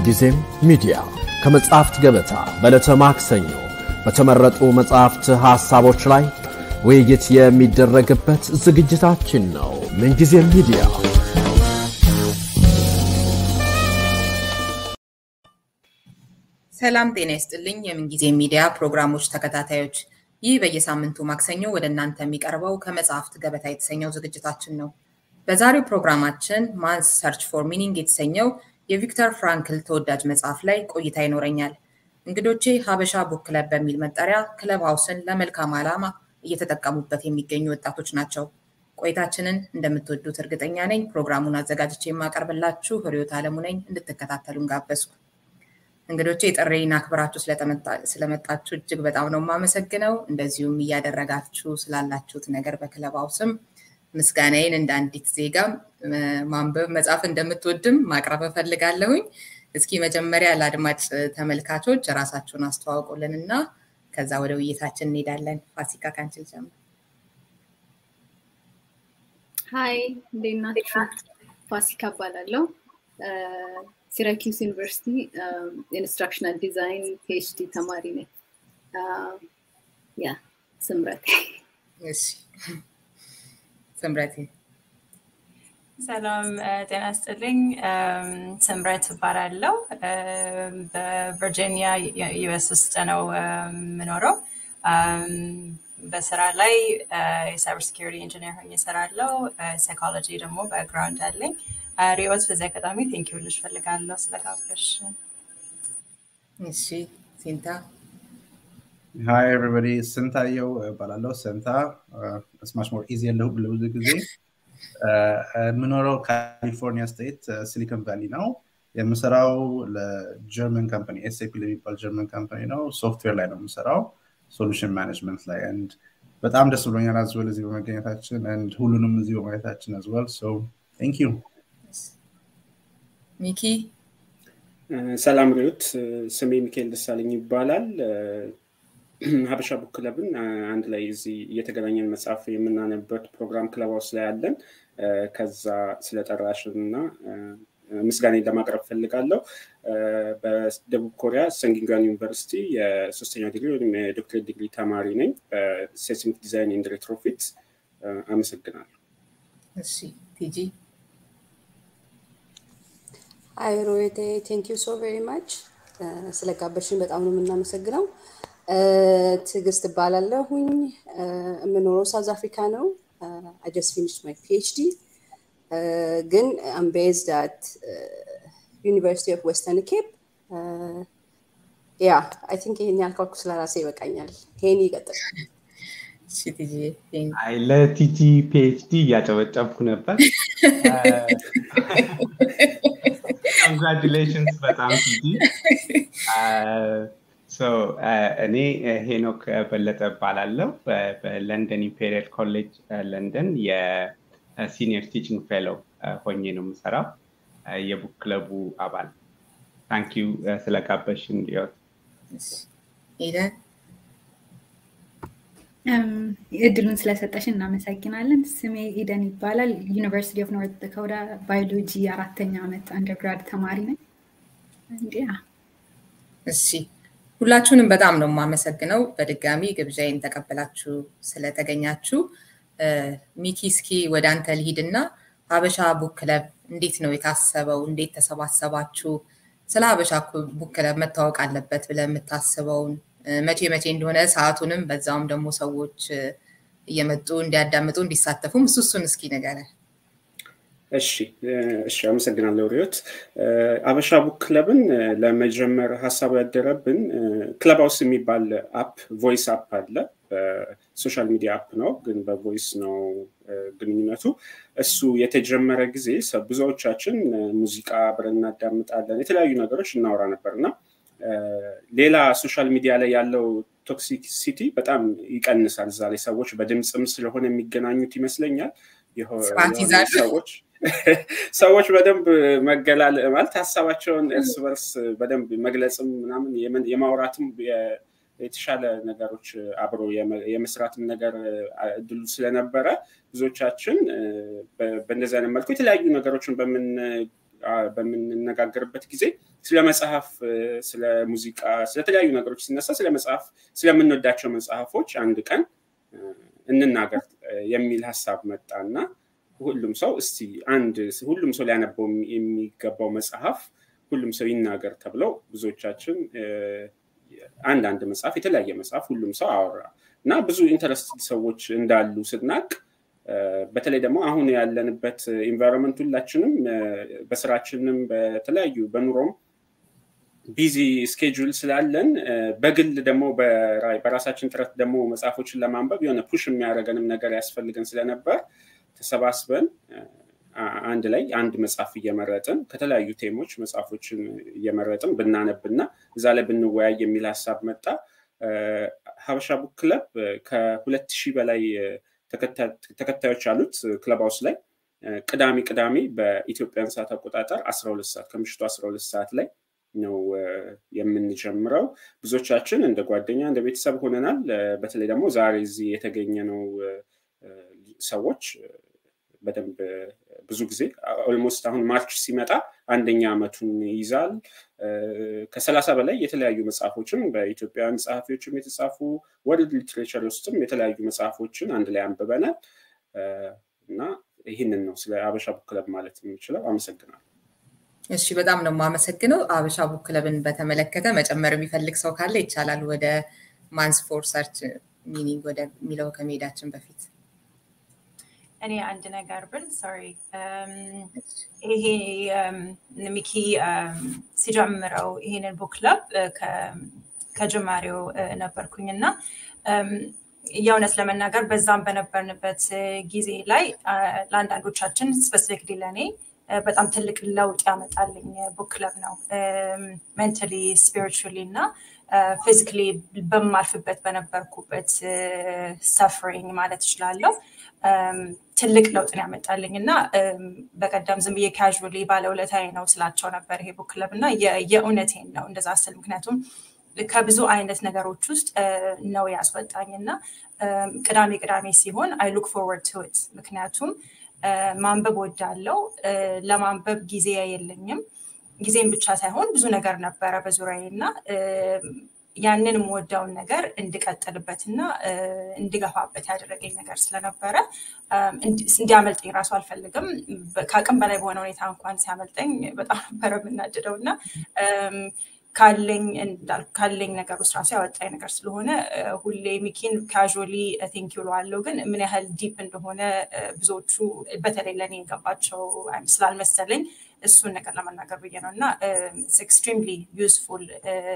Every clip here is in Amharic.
ምንጊዜም ሚዲያ ከመጻሕፍት ገበታ በዕለተ ማክሰኞ በተመረጡ መጻሕፍት ሐሳቦች ላይ ውይይት የሚደረግበት ዝግጅታችን ነው። ምንጊዜም ሚዲያ ሰላም ጤና ይስጥልኝ። የምንጊዜ ሚዲያ ፕሮግራሞች ተከታታዮች፣ ይህ በየሳምንቱ ማክሰኞ ወደ እናንተ የሚቀርበው ከመጽሐፍት ገበታ የተሰኘው ዝግጅታችን ነው። በዛሬው ፕሮግራማችን ማንስ ሰርች ፎር ሚኒንግ የተሰኘው የቪክተር ፍራንክል ተወዳጅ መጽሐፍ ላይ ቆይታ ይኖረኛል። እንግዶቼ ሀበሻ ቡክ ክለብ በሚል መጠሪያ ክለብ ሀውስን ለመልካም ዓላማ እየተጠቀሙበት የሚገኙ ወጣቶች ናቸው። ቆይታችንን እንደምትወዱት እርግጠኛ ነኝ። ፕሮግራሙን አዘጋጅቼ የማቀርብላችሁ ህሪዮት አለሙ ነኝ። እንድትከታተሉን ጋበዝኩ። እንግዶቼ ጥሬን አክብራችሁ ስለመጣችሁ እጅግ በጣም ነው የማመሰግነው። እንደዚሁም እያደረጋችሁ ስላላችሁት ነገር በክለብ ሀውስም ምስጋናዬን እንደ አንዲት ዜጋ ማንበብ መጻፍ እንደምትወድም ማቅረብ እፈልጋለሁኝ። እስኪ መጀመሪያ ለአድማጭ ተመልካቾች ራሳችሁን አስተዋውቁልን እና ከዛ ወደ ውይይታችን እንሄዳለን። ፋሲካ ካንቺ ልጀምር። ሀይ እንዴት ናችሁ? ፋሲካ እባላለሁ። ሲራኪውስ ዩኒቨርሲቲ ኢንስትራክሽናል ዲዛይን ፒኤችዲ ተማሪ ነኝ። ያ ስምረት እሺ ስምረቴ ሰላም ጤና ስጥልኝ። ስምረት እባላለሁ። በቨርጂኒያ ዩኤስ ውስጥ ነው የምኖረው። በስራ ላይ የሳይበር ሴኪሪቲ ኢንጂነር ሆኜ እሰራለሁ። ሳይኮሎጂ ደግሞ በግራውንድ አለኝ። ሪዮት በዚህ አጋጣሚ ቴንክ ዩ ልሽ ፈልጋለሁ ስለጋበሽ። እሺ ሲንታ ሀይ ኤቨሪባዲ ስንታየው እባላለሁ። ሰንታ ስማሽ ሞር ኢዚ ያለሁ ለብዙ ጊዜ የምኖረው ካሊፎርኒያ ስቴት ሲሊኮን ቫሊ ነው። የምሰራው ለጀርመን ካምፓኒ ኤስኤፒ ለሚባል ጀርመን ካምፓኒ ነው። ሶፍትዌር ላይ ነው የምሰራው፣ ሶሉሽን ማኔጅመንት ላይ ንድ በጣም ደስ ብሎኛል አዝወል እዚህ በመገኘታችን ንድ ሁሉንም እዚህ በማየታችን አዝወል ሶ ቴንክ ዩ ሚኪ ሰላም ሪዮት፣ ስሜ ሚካኤል ደሳለኝ ይባላል። ሀበሻ ቡክ ክለብን አንድ ላይ እዚህ እየተገናኘን መጽሐፍ የምናነበት ፕሮግራም ክለብ ውስጥ ላይ አለን። ከዛ ስለጠራሽን እና ምስጋኔ ለማቅረብ ፈልጋለሁ። በደቡብ ኮሪያ ሰንጊንጋን ዩኒቨርሲቲ የሶስተኛ ዲግሪ ወይም የዶክትሬት ዲግሪ ተማሪ ነኝ በሴስሚክ ዲዛይን ኤንድ ሬትሮፊት። አመሰግናለሁ። እሺ ቲጂ አይ ሮዌቴ ቴንክ ዩ ሶ ቬሪ ማች ስለጋበሽን በጣም ነው የምናመሰግነው። ትዕግስት እባላለሁኝ። የምኖረው ሳውዝ አፍሪካ ነው። አይ ጀስት ፊኒሽድ ማይ ፒኤችዲ ግን አም ቤዝድ አት ዩኒቨርሲቲ ኦፍ ዌስተርን ኬፕ ያ አይ ቲንክ ይሄን ያልካልኩ ስለራሴ ይበቃኛል። ይሄን ይቀጥል። አይ ለቲጂ ፒኤችዲ እያጨበጨብኩ ነበር። ኮንግራጁሌሽንስ በጣም ቲጂ። እኔ ሄኖክ በለጠ እባላለሁ። በለንደን ኢምፔሪያል ኮሌጅ ለንደን የሲኒየር ቲችንግ ፌሎው ሆኜ ነው የምሰራው። የቡክ ክለቡ አባል። ታንኪዩ ስለጋበሽን ሊዮት እድሉን ስለሰጠሽን እናመሰግናለን። ስሜ ኢደን ይባላል። ዩኒቨርሲቲ ኦፍ ኖርት ዳኮታ ባዮሎጂ አራተኛ ዓመት አንደርግራድ ተማሪ ነኝ። እንዲያ እሺ ሁላችሁንም በጣም ነው የማመሰግነው። በድጋሚ ግብዣይን ተቀበላችሁ ስለተገኛችሁ። ሚኪ እስኪ ወደ አንተ ልሂድና ሀበሻ ቡክ ክለብ እንዴት ነው የታሰበው? እንዴት ተሰባሰባችሁ? ስለ ሀበሻ ቡክ ክለብ መታወቅ አለበት ብለህ የምታስበውን መቼ መቼ እንደሆነ ሰዓቱንም በዛውም ደግሞ ሰዎች እየመጡ እንዲያዳምጡ እንዲሳተፉም እሱ እሱን እስኪ ንገረን። እሺ እሺ፣ አመሰግናለሁ ሪዮት። አበሻ ቡክ ክለብን ለመጀመር ሀሳቡ ያደረብን ክለብ ሃውስ የሚባል አፕ ቮይስ አፕ አለ። በሶሻል ሚዲያ አፕ ነው፣ ግን በቮይስ ነው ግንኙነቱ። እሱ የተጀመረ ጊዜ ብዙዎቻችን ሙዚቃ አብረን እናዳምጣለን፣ የተለያዩ ነገሮች እናወራ ነበር እና ሌላ ሶሻል ሚዲያ ላይ ያለው ቶክሲሲቲ በጣም ይቀንሳል። እዛ ላይ ሰዎች በድምፅም ስለሆነ የሚገናኙት ይመስለኛል ሰዎች ሰዎች በደንብ መገላል ማለት ሀሳባቸውን እርስ በርስ በደንብ መግለጽም ምናምን የማውራትም የተሻለ ነገሮች አብሮ የመስራትም ነገር እድሉ ስለነበረ ብዙዎቻችን በእንደዚህ አይነት መልኩ የተለያዩ ነገሮችን በምን በምንነጋገርበት ጊዜ ስለ መጽሐፍ፣ ስለ ሙዚቃ፣ ስለተለያዩ ነገሮች ሲነሳ ስለ መጽሐፍ ስለምንወዳቸው መጽሐፎች አንድ ቀን እንናገር የሚል ሀሳብ መጣ እና ሁሉም ሰው እስቲ አንድ ሁሉም ሰው ሊያነበው የሚገባው መጽሐፍ ሁሉም ሰው ይናገር ተብለው ብዙዎቻችን አንዳንድ መጽሐፍ የተለያየ መጽሐፍ ሁሉም ሰው አወራ እና ብዙ ኢንተረስት ሰዎች እንዳሉ ስናቅ በተለይ ደግሞ አሁን ያለንበት ኢንቫይሮንመንት ሁላችንም በስራችንም በተለያዩ በኑሮም ቢዚ ስኬጁል ስላለን በግል ደግሞ በራሳችን ጥረት ደግሞ መጽሐፎችን ለማንበብ የሆነ ፑሽ የሚያደርገንም ነገር ያስፈልገን ስለነበር ተሰባስበን አንድ ላይ አንድ መጽሐፍ እየመረጥን ከተለያዩ ቴሞች መጽሐፎችን እየመረጥን ብናነብና እዛ ላይ ብንወያይ የሚል ሀሳብ መጣ። ሀበሻ ቡክ ክለብ ከሁለት ሺህ በላይ ተከታዮች አሉት ክለብ ሃውስ ላይ ቅዳሜ ቅዳሜ በኢትዮጵያን ሰዓት አቆጣጠር 12 ሰዓት ከምሽቱ 12 ሰዓት ላይ ነው የምንጀምረው። ብዙዎቻችን እንደ ጓደኛ እንደ ቤተሰብ ሆነናል። በተለይ ደግሞ ዛሬ እዚህ የተገኘ ነው ሰዎች በደንብ ብዙ ጊዜ ኦልሞስት አሁን ማርች ሲመጣ አንደኛ ዓመቱን ይይዛል። ከሰላሳ በላይ የተለያዩ መጽሐፎችን በኢትዮጵያውያን ጸሐፊዎችም የተጻፉ ወርልድ ሊትሬቸር ውስጥም የተለያዩ መጽሐፎችን አንድ ላይ አንብበናል እና ይህንን ነው ስለ አበሻ ቡክ ክለብ ማለት የምችለው። አመሰግናለሁ። እሺ፣ በጣም ነው የማመሰግነው። አበሻ ቡክ ክለብን በተመለከተ መጨመር የሚፈልግ ሰው ካለ ይቻላል። ወደ ማንስ ፎር ሰርች ሚኒንግ ወደሚለው ከመሄዳችን በፊት እኔ አንድ ነገር ብል ሶሪ ይሄ ሚኪ ሲጀምረው ይሄንን ቡክ ክለብ ከጅማሬው ነበርኩኝ እና የእውነት ለመናገር በዛም በነበርንበት ጊዜ ላይ ለአንዳንዶቻችን ስፔሲፊክሊ ለእኔ በጣም ትልቅ ለውጥ ያመጣልኝ ቡክ ክለብ ነው። ሜንታሊ ስፒሪቹዋሊ እና ፊዚካሊ በማልፍበት በነበርኩበት ሰፍሪንግ ማለት እችላለሁ ትልቅ ለውጥን ያመጣልኝ እና በቀደም ዝም ብዬ ካዥሊ ባለውለታዬ ነው ስላቸው ነበር ይሄ ቡክ ክለብ እና የእውነቴን ነው እንደዛ ስል ምክንያቱም ከብዙ አይነት ነገሮች ውስጥ ነው ያስወጣኝ እና ቅዳሜ ቅዳሜ ሲሆን አይ ሉክ ፎርወርድ ቱ ኢት ምክንያቱም ማንበብ ወዳለው ለማንበብ ጊዜ የለኝም ጊዜም ብቻ ሳይሆን ብዙ ነገር ነበረ በዙሪያዬ እና ያንን የምወደውን ነገር እንድቀጥልበት እና እንድገፋበት ያደረገኝ ነገር ስለነበረ እንዲያመልጠኝ ራሱ አልፈልግም። ከአቅም በላይ በሆነ ሁኔታ እንኳን ሲያመልጠኝ በጣም ነበረ የምናድደው እና ካለኝ ካለኝ ነገር ውስጥ ራሱ ያወጣኝ ነገር ስለሆነ ሁሌ ሚኪን ካዥሊ ቲንክ ይውለዋለሁ፣ ግን ምን ያህል ዲፕ እንደሆነ ብዙዎቹ በተለይ ለእኔ የገባቸው ስላልመሰለኝ እሱን ነገር ለመናገር ብዬ ነው እና ኤክስትሪምሊ ዩዝፉል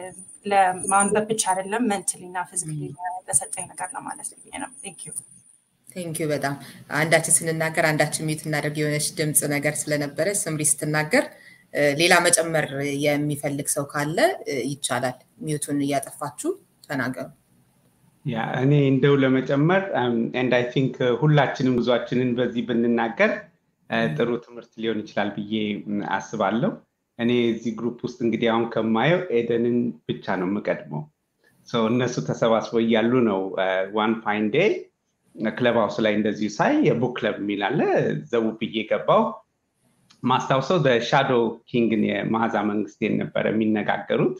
ለማንበብ ብቻ አይደለም መንትሊ እና ፊዚካሊ ለሰጠኝ ነገር ለማለት ብዬ ነው። ቴንክ ዩ ቴንክ ዩ በጣም አንዳችን ስንናገር አንዳችን ሚዩት እናደርግ የሆነች ድምፅ ነገር ስለነበረ ስምሪ ስትናገር ሌላ መጨመር የሚፈልግ ሰው ካለ ይቻላል። ሚዩቱን እያጠፋችሁ ተናገሩ። ያ እኔ እንደው ለመጨመር ኤንድ አይ ቲንክ ሁላችንም ጉዟችንን በዚህ ብንናገር ጥሩ ትምህርት ሊሆን ይችላል ብዬ አስባለሁ። እኔ እዚህ ግሩፕ ውስጥ እንግዲህ አሁን ከማየው ኤደንን ብቻ ነው የምቀድመው። እነሱ ተሰባስበው እያሉ ነው ዋን ፋይን ዴይ ክለብ ሃውስ ላይ እንደዚሁ ሳይ የቡክ ክለብ የሚል አለ ዘቡ ብዬ ገባው። ማስታውሰው ሻዶ ኪንግን የመዓዛ መንግስቴን ነበረ የሚነጋገሩት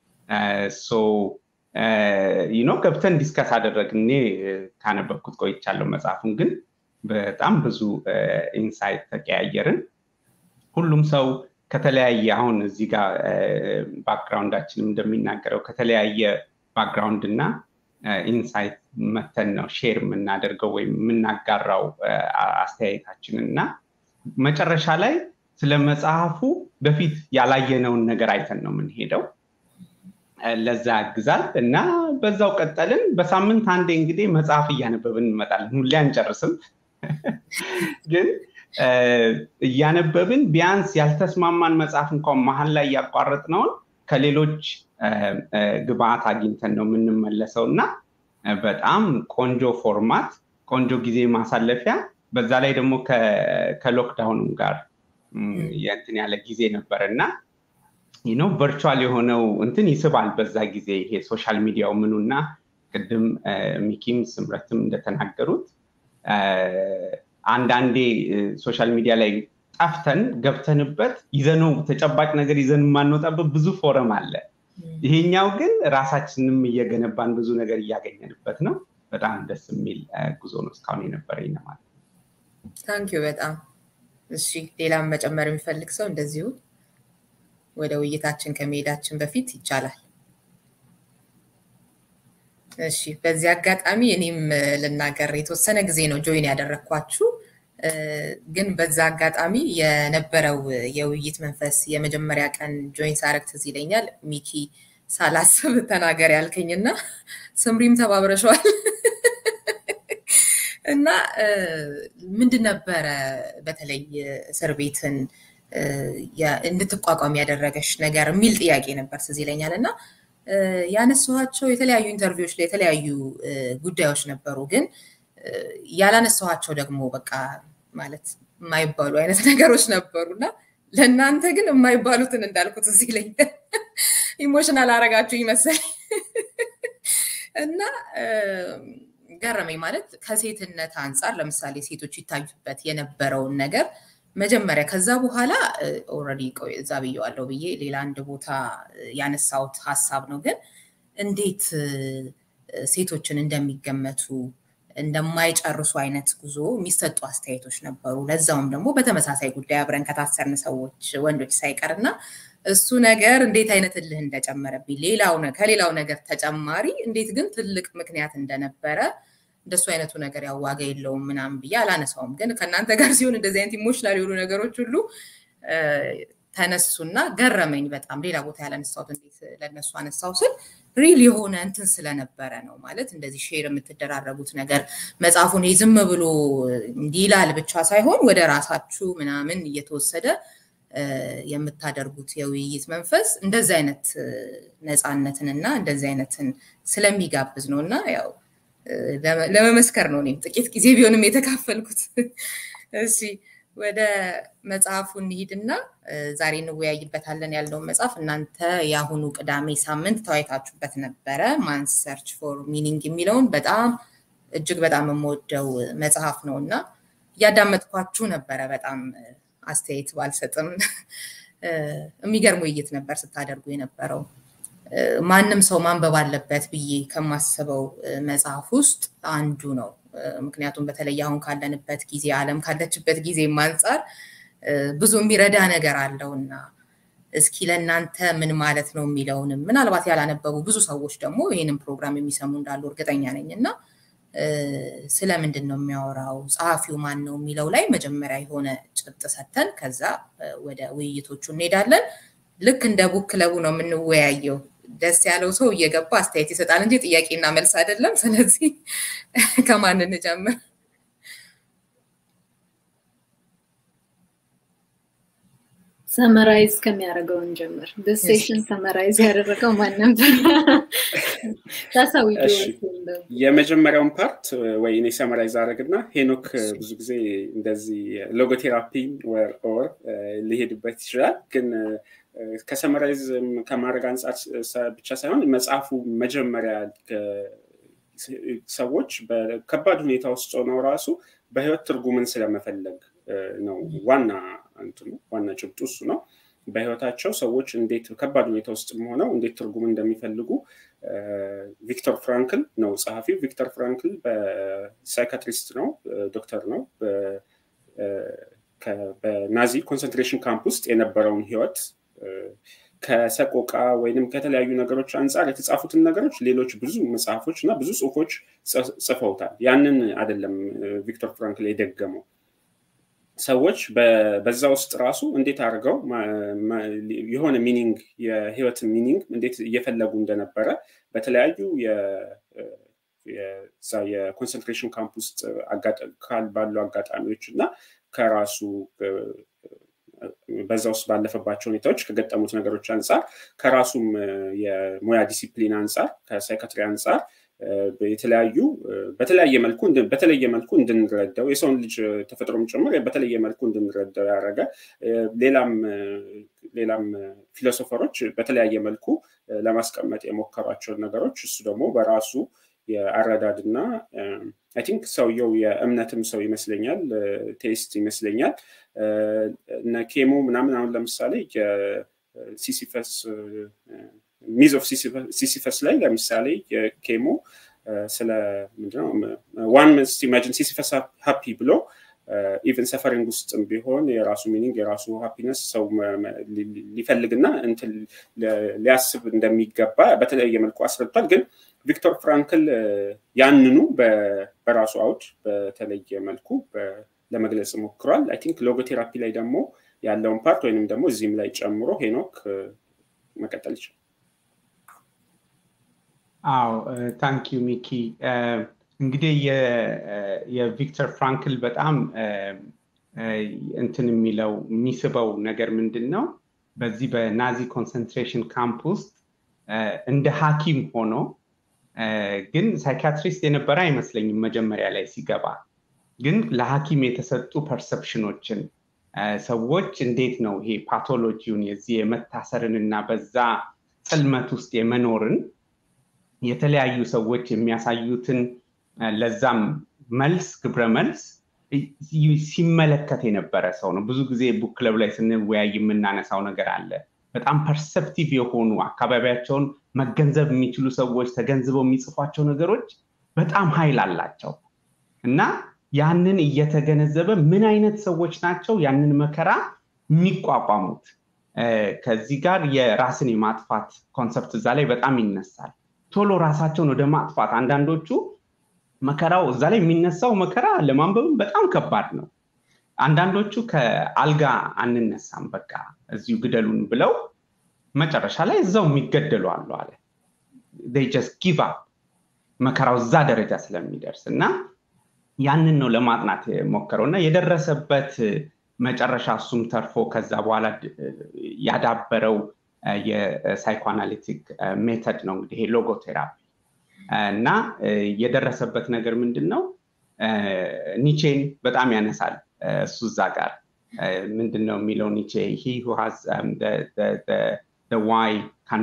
ኖ ገብተን ዲስከስ አደረግን። እኔ ካነበብኩት ቆይቻለሁ መጽሐፉን፣ ግን በጣም ብዙ ኢንሳይት ተቀያየርን። ሁሉም ሰው ከተለያየ አሁን እዚህ ጋር ባክግራውንዳችንም እንደሚናገረው ከተለያየ ባክግራውንድ እና ኢንሳይት መተን ነው ሼር የምናደርገው ወይም የምናጋራው አስተያየታችንን እና መጨረሻ ላይ ስለ መጽሐፉ በፊት ያላየነውን ነገር አይተን ነው የምንሄደው። ለዛ ያግዛል እና በዛው ቀጠልን። በሳምንት አንዴ እንግዲህ መጽሐፍ እያነበብን እንመጣለን። ሁሌ አንጨርስም፣ ግን እያነበብን ቢያንስ ያልተስማማን መጽሐፍ እንኳን መሀል ላይ ያቋረጥነውን ከሌሎች ግብአት አግኝተን ነው የምንመለሰው እና በጣም ቆንጆ ፎርማት፣ ቆንጆ ጊዜ ማሳለፊያ በዛ ላይ ደግሞ ከሎክዳውንም ጋር የእንትን ያለ ጊዜ ነበር እና ነው ቨርቹዋል የሆነው እንትን ይስባል። በዛ ጊዜ ይሄ ሶሻል ሚዲያው ምኑና ቅድም ሚኪም ስምረትም እንደተናገሩት አንዳንዴ ሶሻል ሚዲያ ላይ ጠፍተን ገብተንበት ይዘነው ተጨባጭ ነገር ይዘን የማንወጣበት ብዙ ፎረም አለ። ይሄኛው ግን ራሳችንም እየገነባን ብዙ ነገር እያገኘንበት ነው። በጣም ደስ የሚል ጉዞ ነው እስካሁን የነበረኝ ማለት ነው። ታንኪዩ በጣም እሺ። ሌላም መጨመር የሚፈልግ ሰው እንደዚሁ ወደ ውይይታችን ከመሄዳችን በፊት ይቻላል። እሺ፣ በዚህ አጋጣሚ እኔም ልናገር የተወሰነ ጊዜ ነው ጆይን ያደረግኳችሁ ግን በዛ አጋጣሚ የነበረው የውይይት መንፈስ የመጀመሪያ ቀን ጆይን ሳረግ ትዝ ይለኛል። ሚኪ ሳላስብ ተናገር ያልከኝና ስምሪም ተባብረሸዋል እና ምንድን ነበረ በተለይ እስር ቤትን እንድትቋቋም ያደረገሽ ነገር የሚል ጥያቄ ነበር ትዝ ይለኛል እና ያነሳኋቸው የተለያዩ ኢንተርቪዎች ላይ የተለያዩ ጉዳዮች ነበሩ ግን ያላነሳኋቸው ደግሞ በቃ ማለት የማይባሉ አይነት ነገሮች ነበሩ እና ለእናንተ ግን የማይባሉትን እንዳልኩት እዚህ ላይ ኢሞሽናል አረጋችሁ ይመስል እና ገረመኝ። ማለት ከሴትነት አንጻር ለምሳሌ ሴቶች ይታዩበት የነበረውን ነገር መጀመሪያ ከዛ በኋላ ኦልሬዲ እዛ ብየዋለሁ ብዬ ሌላ አንድ ቦታ ያነሳሁት ሀሳብ ነው። ግን እንዴት ሴቶችን እንደሚገመቱ እንደማይጨርሱ አይነት ጉዞ የሚሰጡ አስተያየቶች ነበሩ። ለዛውም ደግሞ በተመሳሳይ ጉዳይ አብረን ከታሰርን ሰዎች ወንዶች ሳይቀር እና እሱ ነገር እንዴት አይነት እልህ እንደጨመረብኝ ሌላው ከሌላው ነገር ተጨማሪ እንዴት ግን ትልቅ ምክንያት እንደነበረ እንደሱ አይነቱ ነገር ያው ዋጋ የለውም ምናምን ብዬ አላነሳውም። ግን ከእናንተ ጋር ሲሆን እንደዚህ አይነት ኢሞሽናል የሆኑ ነገሮች ሁሉ ተነሱና ገረመኝ በጣም ሌላ ቦታ ያላነሳሁት እንዴት ለነሱ አነሳው ስል ሪል የሆነ እንትን ስለነበረ ነው ማለት እንደዚህ ሼር የምትደራረጉት ነገር መጽሐፉን ዝም ብሎ እንዲላል ብቻ ሳይሆን ወደ ራሳችሁ ምናምን እየተወሰደ የምታደርጉት የውይይት መንፈስ እንደዚህ አይነት ነፃነትንና እንደዚህ አይነትን ስለሚጋብዝ ነው እና ያው ለመመስከር ነው እኔም ጥቂት ጊዜ ቢሆንም የተካፈልኩት እሺ ወደ መጽሐፉ እንሂድና ዛሬ እንወያይበታለን ያለውን መጽሐፍ እናንተ የአሁኑ ቅዳሜ ሳምንት ተወያይታችሁበት ነበረ። ማንስ ሰርች ፎር ሚኒንግ የሚለውን በጣም እጅግ በጣም የምወደው መጽሐፍ ነው እና እያዳመጥኳችሁ ነበረ። በጣም አስተያየት ባልሰጥም የሚገርም ውይይት ነበር ስታደርጉ የነበረው። ማንም ሰው ማንበብ አለበት ብዬ ከማስበው መጽሐፍ ውስጥ አንዱ ነው። ምክንያቱም በተለይ አሁን ካለንበት ጊዜ ዓለም ካለችበት ጊዜ አንጻር ብዙ የሚረዳ ነገር አለውና እስኪ ለእናንተ ምን ማለት ነው የሚለውንም ምናልባት ያላነበቡ ብዙ ሰዎች ደግሞ ይህንን ፕሮግራም የሚሰሙ እንዳሉ እርግጠኛ ነኝ እና ስለምንድን ነው የሚያወራው ጸሐፊው ማን ነው የሚለው ላይ መጀመሪያ የሆነ ጭብጥ ሰተን ከዛ ወደ ውይይቶቹ እንሄዳለን። ልክ እንደ ቡክ ክለቡ ነው የምንወያየው። ደስ ያለው ሰው እየገባ አስተያየት ይሰጣል እንጂ ጥያቄና መልስ አይደለም። ስለዚህ ከማን እንጀምር? ሰመራይዝ ከሚያደርገውን ጀምር። ሴሽን ሰመራይዝ ያደረገው ማን ነበር? የመጀመሪያውን ፓርት ወይ እኔ ሰመራይዝ አደረግና ሄኖክ ብዙ ጊዜ እንደዚህ ሎጎቴራፒ ወር ሊሄድበት ይችላል ግን ከሰመራይዝ ከማድረግ አንጻር ብቻ ሳይሆን መጽሐፉ መጀመሪያ ሰዎች በከባድ ሁኔታ ውስጥ ሆነው ራሱ በህይወት ትርጉምን ስለመፈለግ ነው ዋና እንትኑ ዋና ጭብጡ እሱ ነው። በህይወታቸው ሰዎች እንዴት ከባድ ሁኔታ ውስጥ ሆነው እንዴት ትርጉም እንደሚፈልጉ ቪክተር ፍራንክል ነው ጸሐፊው። ቪክተር ፍራንክል በሳይካትሪስት ነው፣ ዶክተር ነው። በናዚ ኮንሰንትሬሽን ካምፕ ውስጥ የነበረውን ህይወት ከሰቆቃ ወይንም ከተለያዩ ነገሮች አንጻር የተጻፉትን ነገሮች ሌሎች ብዙ መጽሐፎች እና ብዙ ጽሁፎች ጽፈውታል። ያንን አይደለም ቪክቶር ፍራንክል የደገመው። ሰዎች በዛ ውስጥ ራሱ እንዴት አድርገው የሆነ ሚኒንግ የህይወትን ሚኒንግ እንዴት እየፈለጉ እንደነበረ በተለያዩ የኮንሰንትሬሽን ካምፕ ውስጥ ባሉ አጋጣሚዎች እና ከራሱ በዛ ውስጥ ባለፈባቸው ሁኔታዎች ከገጠሙት ነገሮች አንጻር ከራሱም የሙያ ዲሲፕሊን አንጻር ከሳይካትሪ አንጻር የተለያዩ በተለያየ መልኩ በተለየ መልኩ እንድንረዳው የሰውን ልጅ ተፈጥሮም ጭምር በተለየ መልኩ እንድንረዳው ያደረገ ሌላም ሌላም ፊሎሶፈሮች በተለያየ መልኩ ለማስቀመጥ የሞከሯቸውን ነገሮች እሱ ደግሞ በራሱ የአረዳድ እና አይ ቲንክ ሰውየው የእምነትም ሰው ይመስለኛል ቴስት ይመስለኛል እነ ኬሞ ምናምን አሁን ለምሳሌ የሲሲፈስ ሚዝ ኦፍ ሲሲፈስ ላይ ለምሳሌ የኬሞ ስለ ምንድነው ዋን መንስት ኢማጂን ሲሲፈስ ሀፒ ብሎ ኢቨን ሰፈሪንግ ውስጥም ቢሆን የራሱ ሚኒንግ የራሱ ሃፒነስ ሰው ሊፈልግና እንትን ሊያስብ እንደሚገባ በተለያየ መልኩ አስረድቷል ግን ቪክቶር ፍራንክል ያንኑ በራሱ አውድ በተለየ መልኩ ለመግለጽ ሞክሯል አይ ቲንክ ሎጎቴራፒ ላይ ደግሞ ያለውን ፓርት ወይንም ደግሞ እዚህም ላይ ጨምሮ ሄኖክ መቀጠል ይችላል አዎ ታንክ ዩ ሚኪ እንግዲህ የቪክተር ፍራንክል በጣም እንትን የሚለው የሚስበው ነገር ምንድን ነው በዚህ በናዚ ኮንሰንትሬሽን ካምፕ ውስጥ እንደ ሀኪም ሆኖ ግን ሳይካትሪስት የነበረ አይመስለኝም መጀመሪያ ላይ ሲገባ ግን ለሀኪም የተሰጡ ፐርሰፕሽኖችን ሰዎች እንዴት ነው ይሄ ፓቶሎጂውን የዚህ የመታሰርን እና በዛ ጽልመት ውስጥ የመኖርን የተለያዩ ሰዎች የሚያሳዩትን ለዛም መልስ ግብረ መልስ ሲመለከት የነበረ ሰው ነው ብዙ ጊዜ ቡክ ክለብ ላይ ስንወያይ የምናነሳው ነገር አለ በጣም ፐርሰፕቲቭ የሆኑ አካባቢያቸውን መገንዘብ የሚችሉ ሰዎች ተገንዝበው የሚጽፏቸው ነገሮች በጣም ኃይል አላቸው እና ያንን እየተገነዘበ ምን አይነት ሰዎች ናቸው ያንን መከራ የሚቋቋሙት ከዚህ ጋር የራስን የማጥፋት ኮንሰፕት እዛ ላይ በጣም ይነሳል ቶሎ ራሳቸውን ወደ ማጥፋት አንዳንዶቹ መከራው እዛ ላይ የሚነሳው መከራ ለማንበብም በጣም ከባድ ነው አንዳንዶቹ ከአልጋ አንነሳም በቃ እዚሁ ግደሉን ብለው መጨረሻ ላይ እዛው የሚገደሉ አሉ አለ ጀስት ጊቭ አፕ መከራው እዛ ደረጃ ስለሚደርስ እና ያንን ነው ለማጥናት የሞከረው እና የደረሰበት መጨረሻ እሱም ተርፎ ከዛ በኋላ ያዳበረው የሳይኮአናሊቲክ ሜተድ ነው እንግዲህ ይሄ ሎጎቴራፒ እና የደረሰበት ነገር ምንድን ነው ኒቼን በጣም ያነሳል እሱ እዛ ጋር ምንድን ነው የሚለው ኒቼ ሂ ሃዝ ዋይ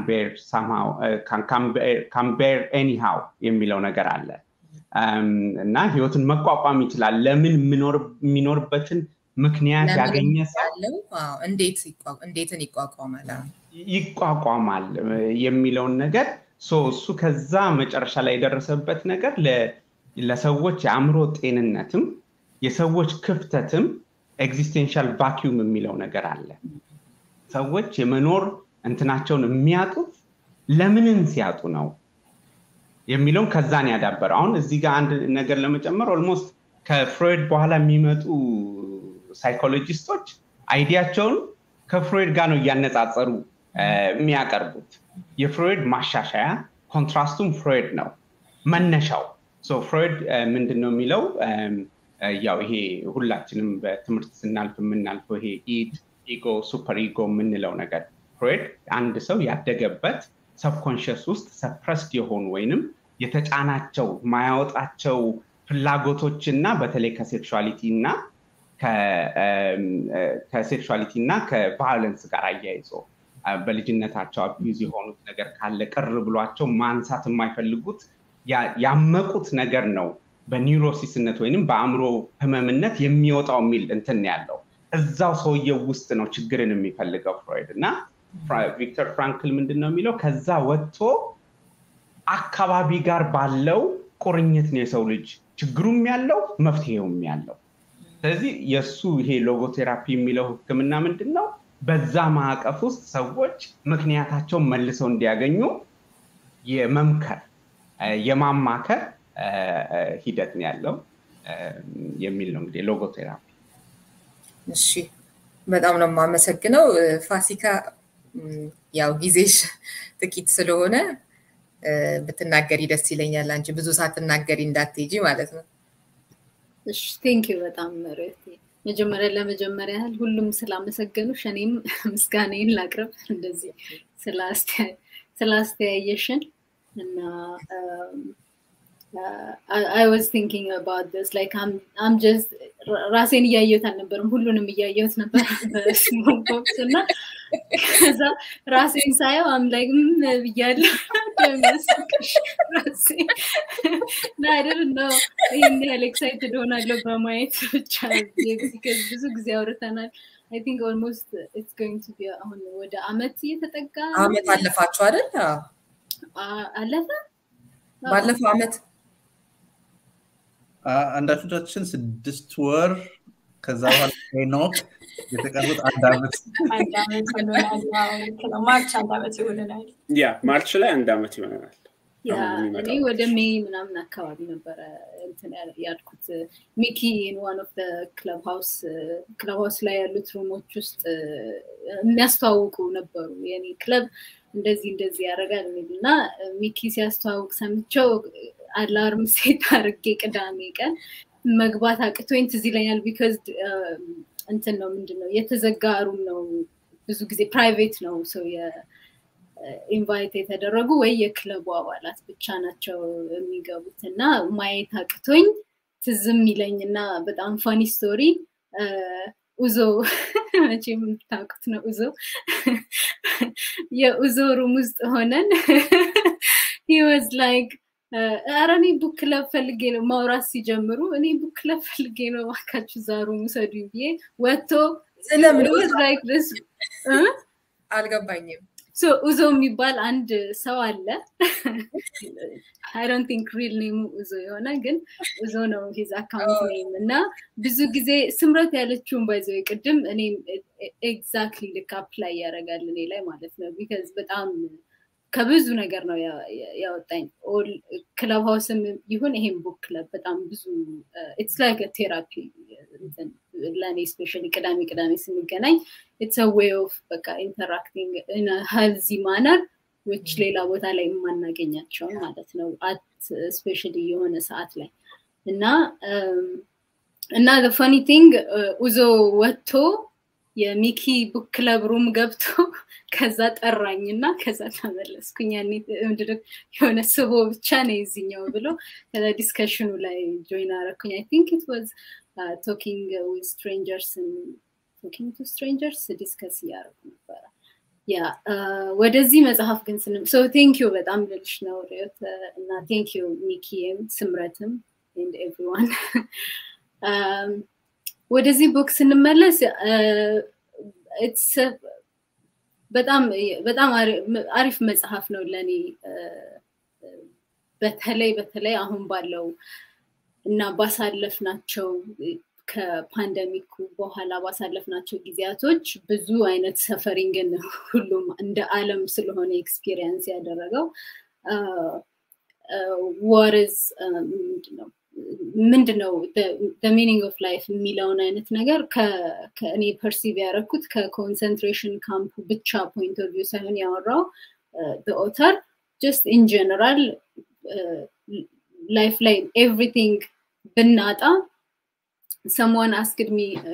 ካንቤር ኤኒሃው የሚለው ነገር አለ እና ህይወትን መቋቋም ይችላል ለምን የሚኖርበትን ምክንያት ያገኘ ሰው እንዴትን ይቋቋማል ይቋቋማል የሚለውን ነገር እሱ ከዛ መጨረሻ ላይ የደረሰበት ነገር ለሰዎች የአእምሮ ጤንነትም የሰዎች ክፍተትም ኤግዚስቴንሻል ቫኪዩም የሚለው ነገር አለ ሰዎች የመኖር እንትናቸውን የሚያጡት ለምንን ሲያጡ ነው የሚለውን ከዛን ያዳበረ አሁን እዚህ ጋር አንድ ነገር ለመጨመር ኦልሞስት ከፍሮይድ በኋላ የሚመጡ ሳይኮሎጂስቶች አይዲያቸውን ከፍሮይድ ጋር ነው እያነጻጸሩ የሚያቀርቡት የፍሮይድ ማሻሻያ ኮንትራስቱም ፍሮይድ ነው መነሻው ፍሮይድ ምንድን ነው የሚለው ያው ይሄ ሁላችንም በትምህርት ስናልፍ የምናልፈው ይሄ ኢድ ኢጎ ሱፐር ኢጎ የምንለው ነገር ፍሮይድ አንድ ሰው ያደገበት ሰብኮንሽስ ውስጥ ሰፕረስድ የሆኑ ወይንም የተጫናቸው ማያወጣቸው ፍላጎቶች እና በተለይ ከሴክሹዋሊቲ እና ከሴክሹዋሊቲ እና ከቫዮለንስ ጋር አያይዞ በልጅነታቸው አቢዩዝ የሆኑት ነገር ካለ ቅር ብሏቸው ማንሳት የማይፈልጉት ያመቁት ነገር ነው በኒውሮሲስነት ወይንም በአእምሮ ህመምነት የሚወጣው የሚል እንትን ያለው እዛው ሰውየው ውስጥ ነው ችግርን የሚፈልገው ፍሮይድ እና ቪክተር ፍራንክል ምንድን ነው የሚለው ከዛ ወጥቶ አካባቢ ጋር ባለው ቁርኝት ነው የሰው ልጅ ችግሩም ያለው መፍትሄውም ያለው ስለዚህ የእሱ ይሄ ሎጎቴራፒ የሚለው ህክምና ምንድን ነው በዛ ማዕቀፍ ውስጥ ሰዎች ምክንያታቸውን መልሰው እንዲያገኙ የመምከር የማማከር ሂደት ነው ያለው የሚል ነው እንግዲህ ሎጎቴራፒ እሺ በጣም ነው የማመሰግነው ፋሲካ ያው ጊዜሽ ጥቂት ስለሆነ ብትናገሪ ደስ ይለኛል አንቺ ብዙ ሳትናገሪ እንዳትሄጂ ማለት ነው እሺ ቴንኪዩ በጣም መሬት መጀመሪያ ለመጀመሪያ ያህል ሁሉም ስላመሰገኑሽ እኔም ምስጋናዬን ላቅርብ እንደዚህ ስላስተያየሽን እና I was thinking about this like I'm I'm just ራሴን እያየሁት አልነበርም ሁሉንም እያየሁት ነበር ስሞል ቦክስ እና ከዛ ራሴን ሳየው አምላክ ምን ብያለሁ ራሴ ናድር ነው ይህን ያህል ኤክሳይትድ ሆናለሁ በማየት ብቻ ብዙ ጊዜ አውርተናል አይ ቲንክ ኦልሞስት ኢትስ ጎይንግ ቱ ቢ አሁን ወደ አመት እየተጠጋ አመት አለፋችሁ አይደል አለፈ ባለፈው አመት አንዳንዶቻችን ስድስት ወር ከዛ በኋላ ሄኖክ የተቀሩት አንድ አመት አንድ አመት ይሆናል ማርች አንድ አመት ይሆነናል ያ ማርች ላይ አንድ አመት ይሆነናል እኔ ወደ ሜይ ምናምን አካባቢ ነበረ ያልኩት ሚኪ ዋን ኦፍ ክለብ ሃውስ ክለብ ሃውስ ላይ ያሉት ሩሞች ውስጥ የሚያስተዋውቁ ነበሩ የኔ ክለብ እንደዚህ እንደዚህ ያደርጋል እና ሚኪ ሲያስተዋውቅ ሰምቸው አላርም ሴት አርጌ ቅዳሜ ቀን መግባት አቅቶኝ ትዝ ይለኛል ቢካዝ እንትን ነው ምንድን ነው የተዘጋ ሩም ነው ብዙ ጊዜ ፕራይቬት ነው ሰው ኢንቫይት የተደረጉ ወይ የክለቡ አባላት ብቻ ናቸው የሚገቡት እና ማየት አቅቶኝ ትዝም ይለኝ እና በጣም ፋኒ ስቶሪ ኡዞ መቼም የምታውቁት ነው ኡዞ የኡዞ ሩም ውስጥ ሆነን ሂወዝ ላይክ ኧረ እኔ ቡክ ክለብ ፈልጌ ነው ማውራት ሲጀምሩ እኔ ቡክ ክለብ ፈልጌ ነው እባካችሁ እዛ ሩም ውሰዱኝ ብዬ ወጥቶ ላይክ አልገባኝም ኡዞ የሚባል አንድ ሰው አለ አይ ዶንት ቲንክ ሪል ኔሙ ኡዞ የሆነ ግን ኡዞ ነው ሂዝ አካውንት ኔም እና ብዙ ጊዜ ስምረት ያለችውን ባይዘው ቅድም እኔ ኤግዛክትሊ ልክ አፕላይ ያደርጋል እኔ ላይ ማለት ነው ቢካዝ በጣም ከብዙ ነገር ነው ያወጣኝ ክለብ ሀውስም ይሁን ይሄም ቡክ ክለብ በጣም ብዙ ኢትስ ላይክ ቴራፒ ለእኔ ስፔሻሊ ቅዳሜ ቅዳሜ ስንገናኝ ኢትስ ዌይ ኦፍ በቃ ኢንተራክቲንግ ሄልዚ ማነር ዊች ሌላ ቦታ ላይ የማናገኛቸውን ማለት ነው አት ስፔሻሊ የሆነ ሰዓት ላይ እና እና ፈኒ ቲንግ ኡዞ ወጥቶ የሚኪ ቡክ ክለብ ሩም ገብቶ ከዛ ጠራኝ እና ከዛ ተመለስኩኝ ያኔ የሆነ ስቦ ብቻ ነው የዚኛው ብሎ ከዛ ዲስከሽኑ ላይ ጆይን አረኩኝ አይ ቲንክ ኢት ዋዝ ቶኪንግ ዊዝ ስትሬንጀርስ ቶኪንግ ቱ ስትሬንጀርስ ዲስከስ እያደረጉ ነበረ ያ ወደዚህ መጽሐፍ ግን ስንም ሶ ቴንክ ዩ በጣም ልልሽ ነው ሪዮት እና ቴንክ ዩ ሚኪም ስምረትም ኤንድ ኤቭሪዋን ወደዚህ ቡክ ስንመለስ በጣም በጣም አሪፍ መጽሐፍ ነው ለእኔ በተለይ በተለይ አሁን ባለው እና ባሳለፍናቸው ከፓንደሚኩ በኋላ ባሳለፍናቸው ጊዜያቶች ብዙ አይነት ሰፈሪንግን ሁሉም እንደ አለም ስለሆነ ኤክስፒሪየንስ ያደረገው ዋርዝ ምንድነው ምንድነው ሚኒንግ ኦፍ ላይፍ የሚለውን አይነት ነገር ከእኔ ፐርሲቭ ያደረኩት ከኮንሰንትሬሽን ካምፕ ብቻ ፖይንት ኦፍ ቪው ሳይሆን ያወራው ኦተር ጀስት ኢን ጀነራል ላይፍ ላይ ኤቭሪቲንግ ብናጣ ሰሞን አስግድሚ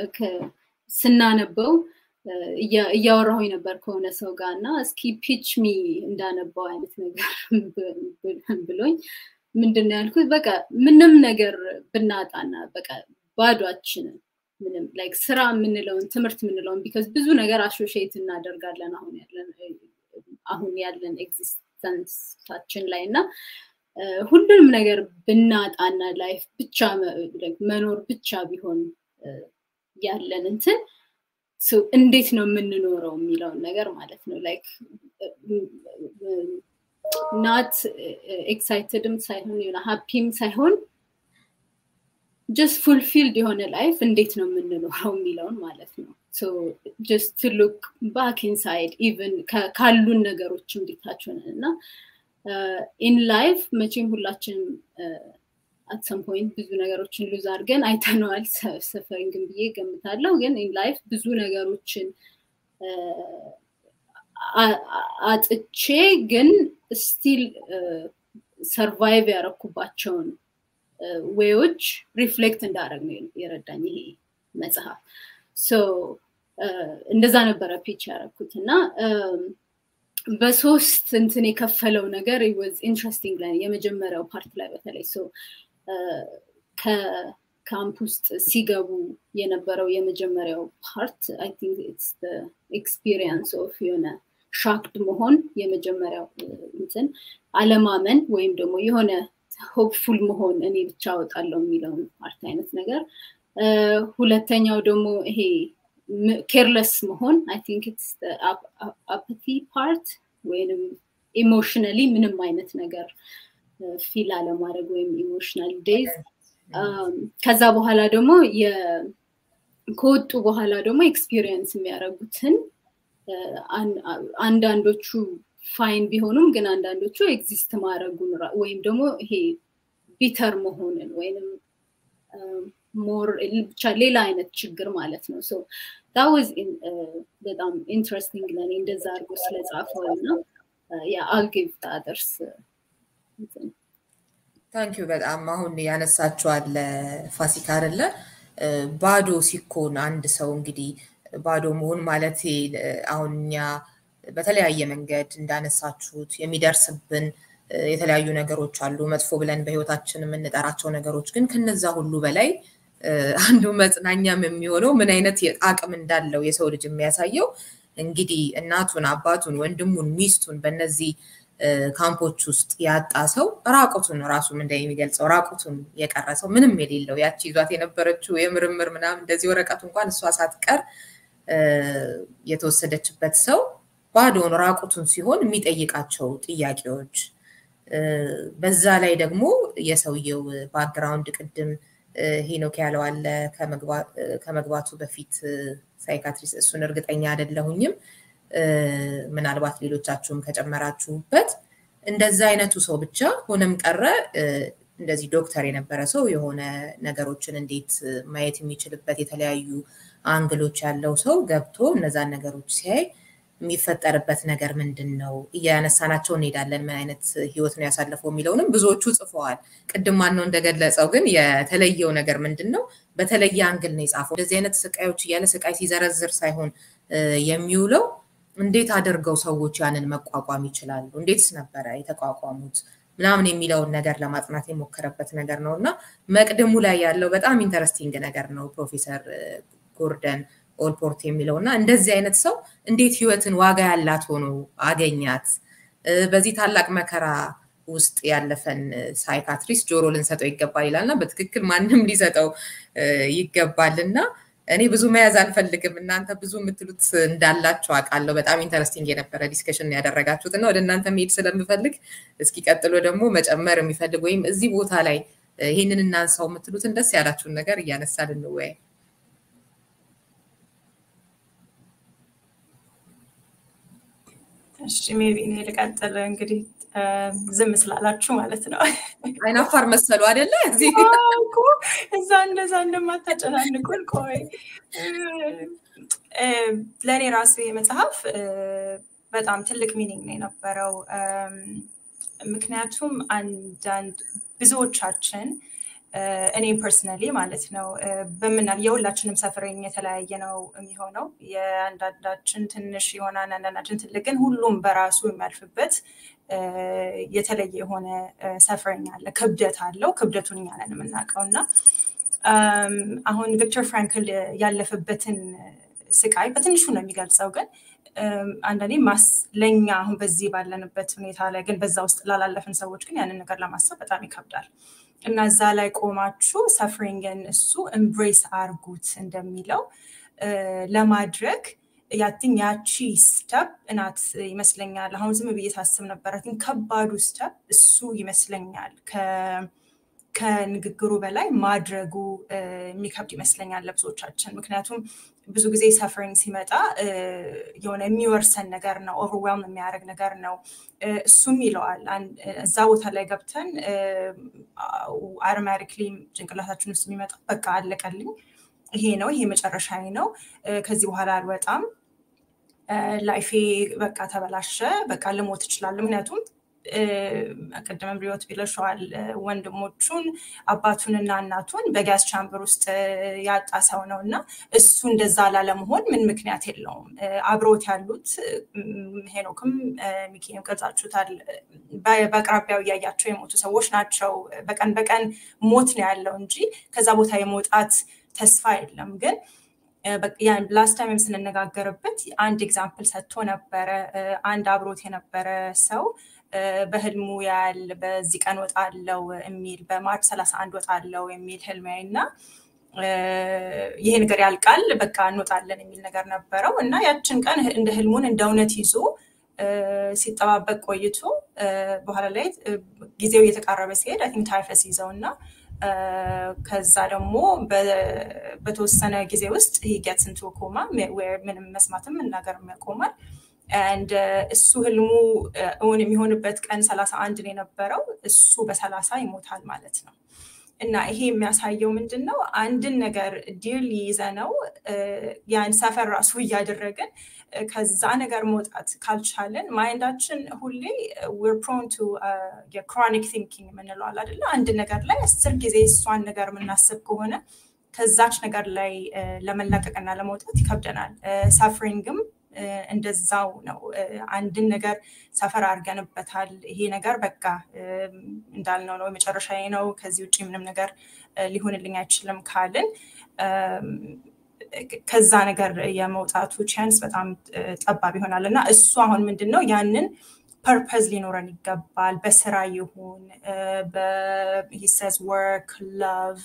ስናነበው እያወራሁኝ ነበር ከሆነ ሰው ጋር እና እስኪ ፒች ሚ እንዳነባው አይነት ነገር ብሎኝ ምንድን ነው ያልኩት በቃ ምንም ነገር ብናጣና በቃ ባዷችንን ምንም ላይክ ስራ የምንለውን ትምህርት የምንለውን ቢካዝ ብዙ ነገር አሾሼት እናደርጋለን አሁን ያለን አሁን ያለን ኤግዚስተንሳችን ላይ እና ሁሉንም ነገር ብናጣና ላይፍ ብቻ መኖር ብቻ ቢሆን ያለን እንትን እንዴት ነው የምንኖረው የሚለውን ነገር ማለት ነው ላይክ ናት ኤክሳይትድም ሳይሆን የሆነ ሀፒም ሳይሆን ጀስት ፉልፊልድ የሆነ ላይፍ እንዴት ነው የምንኖረው የሚለውን ማለት ነው ጀስት ሉክ ባክ ኢንሳይድ ኢቨን ካሉን ነገሮች እንዲታችሁን እና ኢን ላይፍ መቼም ሁላችንም አት ሰም ፖይንት ብዙ ነገሮችን ሉዝ አድርገን አይተነዋል ሰፈሪንግን ብዬ ገምታለሁ ግን ኢን ላይፍ ብዙ ነገሮችን አጥቼ ግን ስቲል ሰርቫይቭ ያረኩባቸውን ዌዎች ሪፍሌክት እንዳደረግ ነው የረዳኝ ይሄ መጽሐፍ እንደዛ ነበረ ፒች ያረኩት እና በሶስት እንትን የከፈለው ነገር ወዝ ኢንትረስቲንግ ላይ የመጀመሪያው ፓርት ላይ በተለይ ካምፕ ውስጥ ሲገቡ የነበረው የመጀመሪያው ፓርት አይ ቲንክ ኢትስ ኤክስፒሪየንስ ኦፍ የሆነ ሻክድ መሆን የመጀመሪያው እንትን አለማመን ወይም ደግሞ የሆነ ሆፕፉል መሆን እኔ ብቻ አወጣለሁ የሚለውን ፓርት አይነት ነገር ሁለተኛው ደግሞ ይሄ ኬርለስ መሆን አይ ቲንክ ኢትስ አፓቲ ፓርት ወይንም ኢሞሽናሊ ምንም አይነት ነገር ፊል አለማድረግ ወይም ኢሞሽናል ዴዝ ከዛ በኋላ ደግሞ ከወጡ በኋላ ደግሞ ኤክስፒሪየንስ የሚያደርጉትን አንዳንዶቹ ፋይን ቢሆኑም ግን አንዳንዶቹ ኤግዚስት ማድረጉን ወይም ደግሞ ይሄ ቢተር መሆንን ወይም ሞር ብቻ ሌላ አይነት ችግር ማለት ነው ሶ ዳወዝ በጣም ኢንትረስቲንግ ለኔ እንደዛ አድርጎ ስለጻፈው እና የአልጊቭ አደርስ ታንኪዩ በጣም አሁን ያነሳችኋል ፋሲካ አደለ ባዶ ሲኮን አንድ ሰው እንግዲህ ባዶ መሆን ማለት አሁን እኛ በተለያየ መንገድ እንዳነሳችሁት የሚደርስብን የተለያዩ ነገሮች አሉ መጥፎ ብለን በህይወታችን የምንጠራቸው ነገሮች ግን ከነዛ ሁሉ በላይ አንዱ መጽናኛም የሚሆነው ምን አይነት አቅም እንዳለው የሰው ልጅ የሚያሳየው እንግዲህ እናቱን አባቱን ወንድሙን ሚስቱን በእነዚህ ካምፖች ውስጥ ያጣ ሰው ራቁቱን ራሱም እንደሚገልጸው ራቁቱን የቀረ ሰው ምንም የሌለው ያቺ ይዟት የነበረችው የምርምር ምናምን እንደዚህ ወረቀቱ እንኳን እሷ ሳትቀር የተወሰደችበት ሰው ባዶን ራቁቱን ሲሆን የሚጠይቃቸው ጥያቄዎች በዛ ላይ ደግሞ የሰውየው ባክግራውንድ ቅድም ሄኖክ ያለው አለ ከመግባቱ በፊት ሳይካትሪስ እሱን እርግጠኛ አይደለሁኝም ምናልባት ሌሎቻችሁም ከጨመራችሁበት እንደዛ አይነቱ ሰው ብቻ ሆነም ቀረ እንደዚህ ዶክተር የነበረ ሰው የሆነ ነገሮችን እንዴት ማየት የሚችልበት የተለያዩ አንግሎች ያለው ሰው ገብቶ እነዛን ነገሮች ሲያይ የሚፈጠርበት ነገር ምንድን ነው እያነሳናቸው እንሄዳለን ምን አይነት ህይወት ነው ያሳለፈው የሚለውንም ብዙዎቹ ጽፈዋል ቅድም ማነው እንደገለጸው ግን የተለየው ነገር ምንድን ነው በተለየ አንግል ነው የጻፈው እንደዚህ አይነት ስቃዮች እያለ ስቃይ ሲዘረዝር ሳይሆን የሚውለው እንዴት አድርገው ሰዎች ያንን መቋቋም ይችላሉ እንዴትስ ነበረ የተቋቋሙት ምናምን የሚለውን ነገር ለማጥናት የሞከረበት ነገር ነው እና መቅድሙ ላይ ያለው በጣም ኢንተረስቲንግ ነገር ነው ፕሮፌሰር ጎርደን ኦልፖርት የሚለው እና እንደዚህ አይነት ሰው እንዴት ህይወትን ዋጋ ያላት ሆኖ አገኛት በዚህ ታላቅ መከራ ውስጥ ያለፈን ሳይካትሪስት ጆሮ ልንሰጠው ይገባል ይላል እና በትክክል ማንም ሊሰጠው ይገባል እና እኔ ብዙ መያዝ አልፈልግም እናንተ ብዙ የምትሉት እንዳላቸው አውቃለሁ በጣም ኢንተረስቲንግ የነበረ ዲስከሽን ያደረጋችሁት እና ወደ እናንተ መሄድ ስለምፈልግ እስኪ ቀጥሎ ደግሞ መጨመር የሚፈልግ ወይም እዚህ ቦታ ላይ ይህንን እናንሳው የምትሉትን ደስ ያላችሁን ነገር እያነሳ ልንወያይ እሺ ሜቢ እኔ ልቀጥል እንግዲህ ዝም ስላላችሁ ማለት ነው አይናፋር መሰሉ አደለ እዛ እንደዛ እንደማታጨናንቁን ቆይ ለእኔ ራሱ መጽሐፍ በጣም ትልቅ ሚኒንግ ነው የነበረው ምክንያቱም አንዳንድ ብዙዎቻችን እኔ ፐርሰናሊ ማለት ነው በምናል የሁላችንም ሰፍረኝ የተለያየ ነው የሚሆነው የአንዳንዳችን ትንሽ የሆነ አንዳንዳችን ትልቅ ግን ሁሉም በራሱ የሚያልፍበት የተለየ የሆነ ሰፍረኝ አለ ክብደት አለው ክብደቱን እኛ ነን የምናውቀው እና አሁን ቪክተር ፍራንክል ያለፈበትን ስቃይ በትንሹ ነው የሚገልጸው ግን አንዳንዴ ለእኛ አሁን በዚህ ባለንበት ሁኔታ ላይ ግን በዛ ውስጥ ላላለፍን ሰዎች ግን ያንን ነገር ለማሰብ በጣም ይከብዳል እና እዛ ላይ ቆማችሁ ሰፍሪንግን እሱ ኤምብሬስ አርጉት እንደሚለው ለማድረግ ያትን ያቺ ስተፕ እናት ይመስለኛል አሁን ዝም ብዬ ሳስብ ነበረ ግን ከባዱ ስተፕ እሱ ይመስለኛል ከንግግሩ በላይ ማድረጉ የሚከብድ ይመስለኛል ለብዙዎቻችን ምክንያቱም ብዙ ጊዜ ሰፈሪንግ ሲመጣ የሆነ የሚወርሰን ነገር ነው ኦቨርዌልም የሚያደርግ ነገር ነው እሱም ይለዋል እዛ ቦታ ላይ ገብተን አውቶማቲክሊ ጭንቅላታችን ውስጥ የሚመጣ በቃ አለቀልኝ ይሄ ነው ይሄ መጨረሻ ነው ከዚህ በኋላ አልወጣም ላይፌ በቃ ተበላሸ በቃ ልሞት እችላለሁ ምክንያቱም ቅድምም ሪዮት ቢለሸዋል ወንድሞቹን አባቱንና እናቱን በጋዝ ቻምበር ውስጥ ያጣ ሰው ነው እና እሱ እንደዛ ላለመሆን ምን ምክንያት የለውም። አብሮት ያሉት ሄኖክም ሚኪም ገልጻችሁታል። በአቅራቢያው እያያቸው የሞቱ ሰዎች ናቸው። በቀን በቀን ሞት ነው ያለው እንጂ ከዛ ቦታ የመውጣት ተስፋ የለም ግን ላስት ታይምም ስንነጋገርበት አንድ ኤግዛምፕል ሰጥቶ ነበረ። አንድ አብሮት የነበረ ሰው በህልሙ ያል በዚህ ቀን ወጣለው የሚል በማርች ሰላሳ አንድ ወጣለው የሚል ህልም እና ይሄ ነገር ያልቃል በቃ እንወጣለን የሚል ነገር ነበረው እና ያችን ቀን እንደ ህልሙን እንደ እውነት ይዞ ሲጠባበቅ ቆይቶ በኋላ ላይ ጊዜው እየተቃረበ ሲሄድ አይ ቲንክ ታይፈስ ይዘው እና ከዛ ደግሞ በተወሰነ ጊዜ ውስጥ ጌትስ ኢንቱ ኮማ ምንም መስማትም መናገርም ያቆማል። አንድ እሱ ህልሙ እውን የሚሆንበት ቀን ሰላሳ አንድ ነው የነበረው። እሱ በሰላሳ ይሞታል ማለት ነው። እና ይሄ የሚያሳየው ምንድን ነው? አንድን ነገር ዲርሊ ይዘ ነው ያን ሰፈር ራሱ እያደረግን ከዛ ነገር መውጣት ካልቻለን ማይንዳችን ሁሌ ዊር ፕሮን ቱ የክሮኒክ ቲንኪንግ የምንለዋል አይደለ? አንድ ነገር ላይ አስር ጊዜ እሷን ነገር የምናስብ ከሆነ ከዛች ነገር ላይ ለመላቀቅና ለመውጣት ይከብደናል። ሳፍሪንግም እንደዛው ነው። አንድን ነገር ሰፈር አድርገንበታል። ይሄ ነገር በቃ እንዳልነው ነው የመጨረሻ ነው፣ ከዚህ ውጭ ምንም ነገር ሊሆንልኝ አይችልም ካልን ከዛ ነገር የመውጣቱ ቻንስ በጣም ጠባብ ይሆናል እና እሱ አሁን ምንድን ነው ያንን ፐርፐዝ ሊኖረን ይገባል። በስራ ይሁን በሂሰዝ ወርክ ላቭ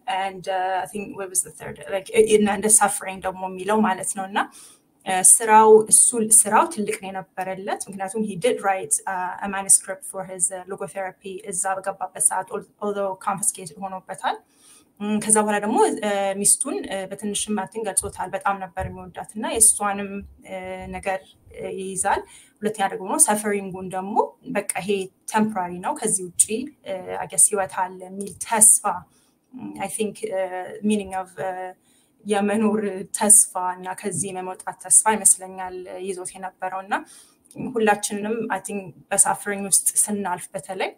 እንደ ሳፍሪንግ ደግሞ የሚለው ማለት ነው እና ስራው እሱ ስራው ትልቅ ነው የነበረለት ምክንያቱም ሂ ዲድ ራይት ማኒስክሪፕት ፎር ሂዝ ሎጎቴራፒ እዛ በገባበት ሰዓት ኦልዞ ኮንፊስኬትድ ሆኖበታል። ከዛ በኋላ ደግሞ ሚስቱን በትንሽም ማትን ገልጾታል። በጣም ነበር የሚወዳት እና የእሷንም ነገር ይይዛል። ሁለተኛ ደግሞ ሰፈሪንጉን ደግሞ በቃ ይሄ ቴምፖራሪ ነው፣ ከዚህ ውጭ አገስ ህይወት አለ የሚል ተስፋ አይ ቲንክ ሚኒንግ ኦፍ የመኖር ተስፋ እና ከዚህ የመውጣት ተስፋ ይመስለኛል ይዞት የነበረው እና ሁላችንም አይ ቲንክ በሳፍሪንግ ውስጥ ስናልፍ በተለይ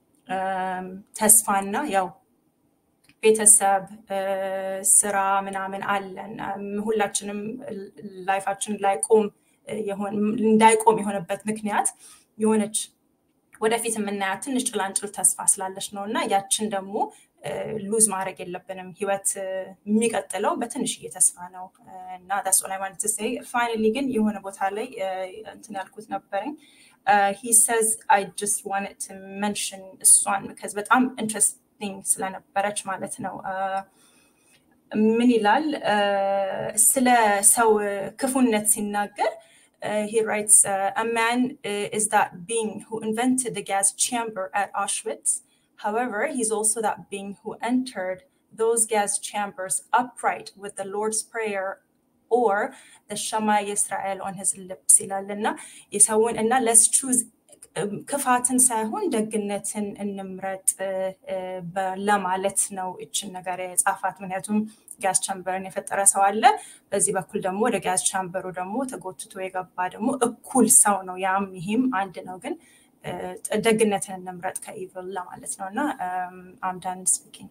ተስፋና ያው ቤተሰብ ስራ ምናምን አለን ሁላችንም ላይፋችን ላይቆም እንዳይቆም የሆነበት ምክንያት የሆነች ወደፊት የምናያት ትንሽ ጭላንጭል ተስፋ ስላለች ነው እና ያችን ደግሞ ሉዝ ማድረግ የለብንም። ህይወት የሚቀጥለው በትንሽዬ ተስፋ ነው እና ዳስ ላይ ማለት ሴ ፋይናሊ ግን የሆነ ቦታ ላይ እንትን ያልኩት ነበረኝ ሂ ሰዝ አይ ጀስት ዋንት መንሽን እሷን ከዚ በጣም ኢንትረስቲንግ ስለነበረች ማለት ነው። ምን ይላል ስለ ሰው ክፉነት ሲናገር he writes, uh, a man uh, is that being who invented the gas chamber at Auschwitz. However, he's also that being who entered those gas chambers upright with the Lord's Prayer or the Shema Yisrael on his lips. እና let's choose ክፋትን ሳይሆን ደግነትን እንምረጥ ለማለት ነው እችን ነገር የጻፋት። ምክንያቱም ጋዝ ቻምበርን የፈጠረ ሰው አለ፣ በዚህ በኩል ደግሞ ወደ ጋዝ ቻምበሩ ደግሞ ተጎትቶ የገባ ደግሞ እኩል ሰው ነው። ያም ይሄም አንድ ነው፣ ግን ደግነትን እንምረጥ ከኢቭል ለማለት ነው እና አምዳን ስፒኪንግ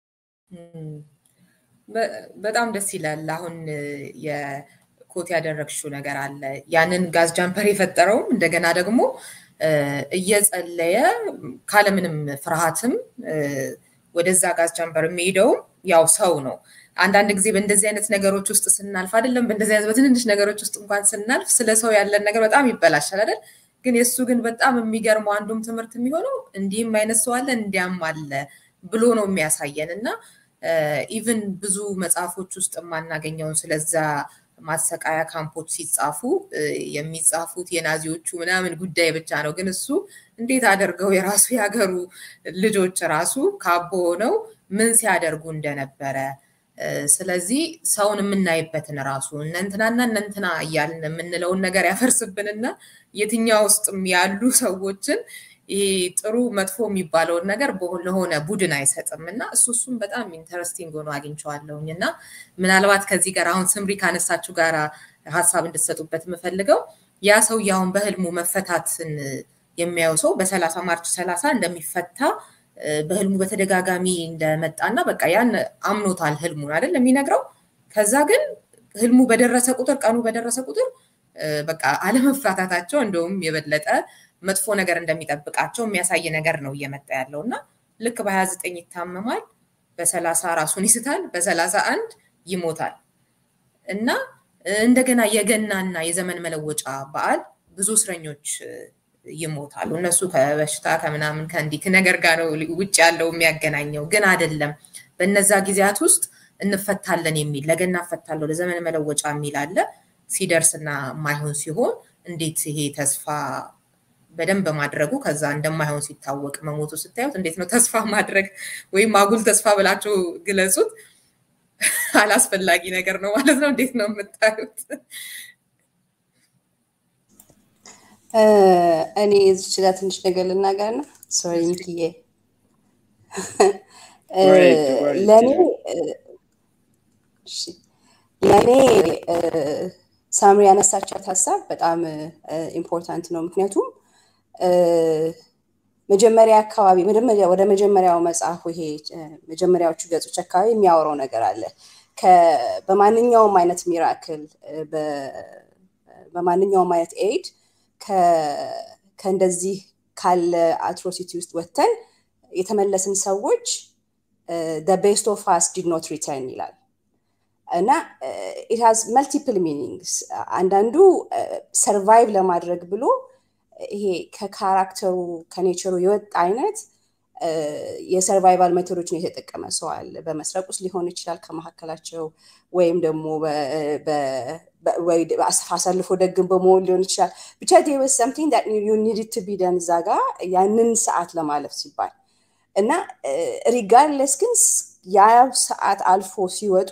በጣም ደስ ይላል። አሁን የኮት ያደረግሽው ነገር አለ። ያንን ጋዝ ጃምፐር የፈጠረውም እንደገና ደግሞ እየጸለየ ካለምንም ፍርሃትም ወደዛ ጋዝ ጃምፐር የሚሄደውም ያው ሰው ነው። አንዳንድ ጊዜ በእንደዚህ አይነት ነገሮች ውስጥ ስናልፍ አይደለም በእንደዚህ አይነት በትንንሽ ነገሮች ውስጥ እንኳን ስናልፍ ስለ ሰው ያለን ነገር በጣም ይበላሻል አይደል? ግን የእሱ ግን በጣም የሚገርመው አንዱም ትምህርት የሚሆነው እንዲህም አይነት ሰው አለ እንዲያም አለ ብሎ ነው የሚያሳየን እና ኢቭን ብዙ መጽሐፎች ውስጥ የማናገኘውን ስለዛ ማሰቃያ ካምፖች ሲጻፉ የሚጻፉት የናዚዎቹ ምናምን ጉዳይ ብቻ ነው። ግን እሱ እንዴት አደርገው የራሱ የሀገሩ ልጆች ራሱ ካቦ ሆነው ምን ሲያደርጉ እንደነበረ ስለዚህ ሰውን የምናይበትን ራሱ እነንትናና እነንትና እያልን የምንለውን ነገር ያፈርስብንና የትኛው ውስጥም ያሉ ሰዎችን ይሄ ጥሩ መጥፎ የሚባለውን ነገር ለሆነ ቡድን አይሰጥም እና እሱ እሱም በጣም ኢንተረስቲንግ ሆኖ አግኝቼዋለሁኝ እና ምናልባት ከዚህ ጋር አሁን ስምሪ ካነሳችሁ ጋር ሀሳብ እንድትሰጡበት የምፈልገው ያ ሰውዬ አሁን በህልሙ መፈታትን የሚያየው ሰው በሰላሳ ማርች ሰላሳ እንደሚፈታ በህልሙ በተደጋጋሚ እንደመጣና በቃ ያን አምኖታል ህልሙን አይደል የሚነግረው። ከዛ ግን ህልሙ በደረሰ ቁጥር ቀኑ በደረሰ ቁጥር በቃ አለመፋታታቸው እንደውም የበለጠ መጥፎ ነገር እንደሚጠብቃቸው የሚያሳይ ነገር ነው እየመጣ ያለው እና ልክ በሀያ ዘጠኝ ይታመማል፣ በሰላሳ ራሱን ይስታል፣ በሰላሳ አንድ ይሞታል እና እንደገና የገናና የዘመን መለወጫ በዓል ብዙ እስረኞች ይሞታሉ። እነሱ ከበሽታ ከምናምን ከእንዲህ ነገር ጋር ነው ውጭ ያለው የሚያገናኘው፣ ግን አይደለም። በነዛ ጊዜያት ውስጥ እንፈታለን የሚል ለገና እፈታለሁ ለዘመን መለወጫ የሚል አለ። ሲደርስና የማይሆን ሲሆን እንዴት ይሄ ተስፋ በደንብ ማድረጉ ከዛ እንደማይሆን ሲታወቅ መሞቱ ስታዩት እንዴት ነው ተስፋ ማድረግ ወይም አጉል ተስፋ ብላችሁ ግለጹት። አላስፈላጊ ነገር ነው ማለት ነው። እንዴት ነው የምታዩት? እኔ እዚች ጋር ትንሽ ነገር ልናገር ነው። ሶሪ ሚኪዬ፣ ለእኔ ለእኔ ሳምሪ ያነሳቻት ሀሳብ በጣም ኢምፖርታንት ነው። ምክንያቱም መጀመሪያ አካባቢ ወደ መጀመሪያው መጽሐፉ ይሄ መጀመሪያዎቹ ገጾች አካባቢ የሚያወራው ነገር አለ። በማንኛውም አይነት ሚራክል በማንኛውም አይነት ኤድ ከእንደዚህ ካለ አትሮሲቲ ውስጥ ወጥተን የተመለስን ሰዎች ቤስት ኦፍ አስ ዲድ ኖት ሪተርን ይላል እና ኢት ሃዝ መልቲፕል ሚኒንግስ። አንዳንዱ ሰርቫይቭ ለማድረግ ብሎ ይሄ ከካራክተሩ ከኔቸሩ የወጣ አይነት የሰርቫይቫል ሜቶዶችን የተጠቀመ ሰው አለ። በመስረቅ ውስጥ ሊሆን ይችላል ከመካከላቸው ወይም ደግሞ አሳልፎ ደግን በመሆን ሊሆን ይችላል። ብቻ ዴወስ ሰምቲንግ ዩ ኒድድ ቱ ቢ ደን እዛ ጋ ያንን ሰዓት ለማለፍ ሲባል እና ሪጋርድለስ ግን ያ ሰዓት አልፎ ሲወጡ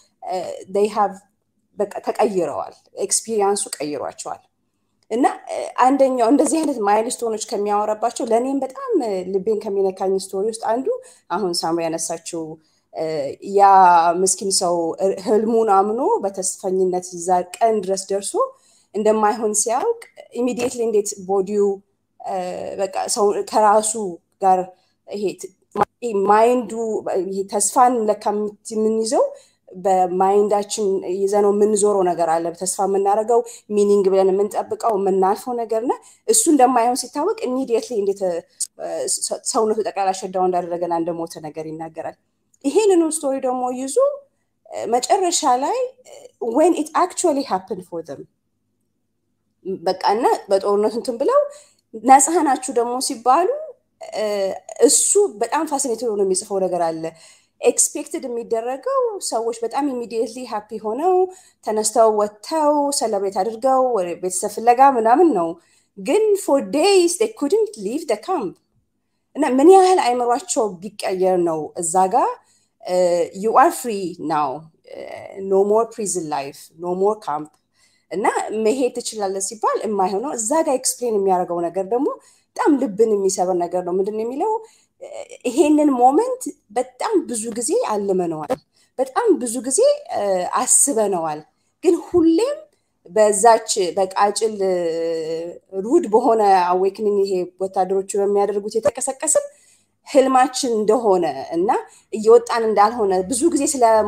በቃ ተቀይረዋል። ኤክስፒሪየንሱ ቀይሯቸዋል። እና አንደኛው እንደዚህ አይነት ማይልስቶኖች ከሚያወራባቸው ለእኔም በጣም ልቤን ከሚነካኝ ስቶሪ ውስጥ አንዱ አሁን ሳምሪ ያነሳችው ያ ምስኪን ሰው ህልሙን አምኖ በተስፈኝነት እዛ ቀን ድረስ ደርሶ እንደማይሆን ሲያውቅ ኢሚዲየትሊ እንዴት ቦዲው በቃ ሰው ከራሱ ጋር ይሄ ማይንዱ ተስፋን ለካ የምንይዘው በማይንዳችን ይዘነው የምንዞረው ነገር አለ። ተስፋ የምናደርገው ሚኒንግ ብለን የምንጠብቀው የምናልፈው ነገር እና እሱ እንደማይሆን ሲታወቅ ኢሚዲየትሊ እንዴት ሰውነቱ ጠቅላላ ሸዳው እንዳደረገና እንደሞተ ነገር ይናገራል። ይሄንኑ ስቶሪ ደግሞ ይዞ መጨረሻ ላይ ዌን ኢት አክቹዋሊ ሃፕን ፎር ዘም በቃ እና በጦርነቱ እንትን ብለው ነፃ ናችሁ ደግሞ ሲባሉ እሱ በጣም ፋሲኔት ሆኖ የሚጽፈው ነገር አለ። ኤክስፔክትድ የሚደረገው ሰዎች በጣም ኢሚዲየትሊ ሃፒ ሆነው ተነስተው ወጥተው ሰለብሬት አድርገው ቤተሰብ ፍለጋ ምናምን ነው። ግን ፎር ዴይስ ኩድንት ሊቭ ደ ካምፕ እና ምን ያህል አይምሯቸው ቢቀየር ነው እዛ ጋር ዩ አር ፍሪ ናው ኖ ሞር ፕሪዝን ላይፍ ኖ ሞር ካምፕ እና መሄድ ትችላለህ ሲባል የማይሆነው እዛ ጋር ኤክስፕሌን የሚያደርገው ነገር ደግሞ በጣም ልብን የሚሰብር ነገር ነው። ምንድን ነው የሚለው ይሄንን ሞመንት በጣም ብዙ ጊዜ አልመነዋል፣ በጣም ብዙ ጊዜ አስበነዋል። ግን ሁሌም በዛች በቃጭል ሩድ በሆነ አዌክኒንግ ይሄ ወታደሮቹ በሚያደርጉት የተቀሰቀስን ህልማችን እንደሆነ እና እየወጣን እንዳልሆነ ብዙ ጊዜ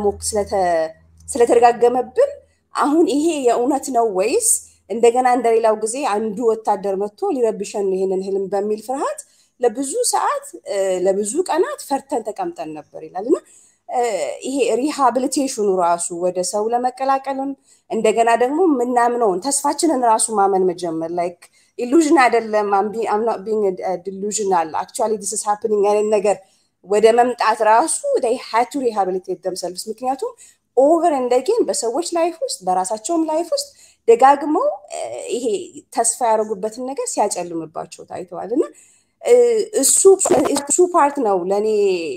ስለተደጋገመብን አሁን ይሄ የእውነት ነው ወይስ እንደገና እንደሌላው ጊዜ አንዱ ወታደር መጥቶ ሊረብሸን ይሄንን ህልም በሚል ፍርሃት ለብዙ ሰዓት ለብዙ ቀናት ፈርተን ተቀምጠን ነበር ይላል እና ይሄ ሪሃብሊቴሽኑ ራሱ ወደ ሰው ለመቀላቀልም እንደገና ደግሞ የምናምነውን ተስፋችንን ራሱ ማመን መጀመር ላይክ ኢሉዥን አይደለም ቢንግ ዲሉዥናል አክቹዋሊ ዲስ ኢዝ ሃፕኒንግ አይነት ነገር ወደ መምጣት ራሱ ይ ሃቱ ሪሃብሊቴት ደምሰልቭስ ምክንያቱም ኦቨር እንደጌን በሰዎች ላይፍ ውስጥ በራሳቸውም ላይፍ ውስጥ ደጋግመው ይሄ ተስፋ ያደረጉበትን ነገር ሲያጨልምባቸው ታይተዋል እና እሱ ፓርት ነው ለእኔ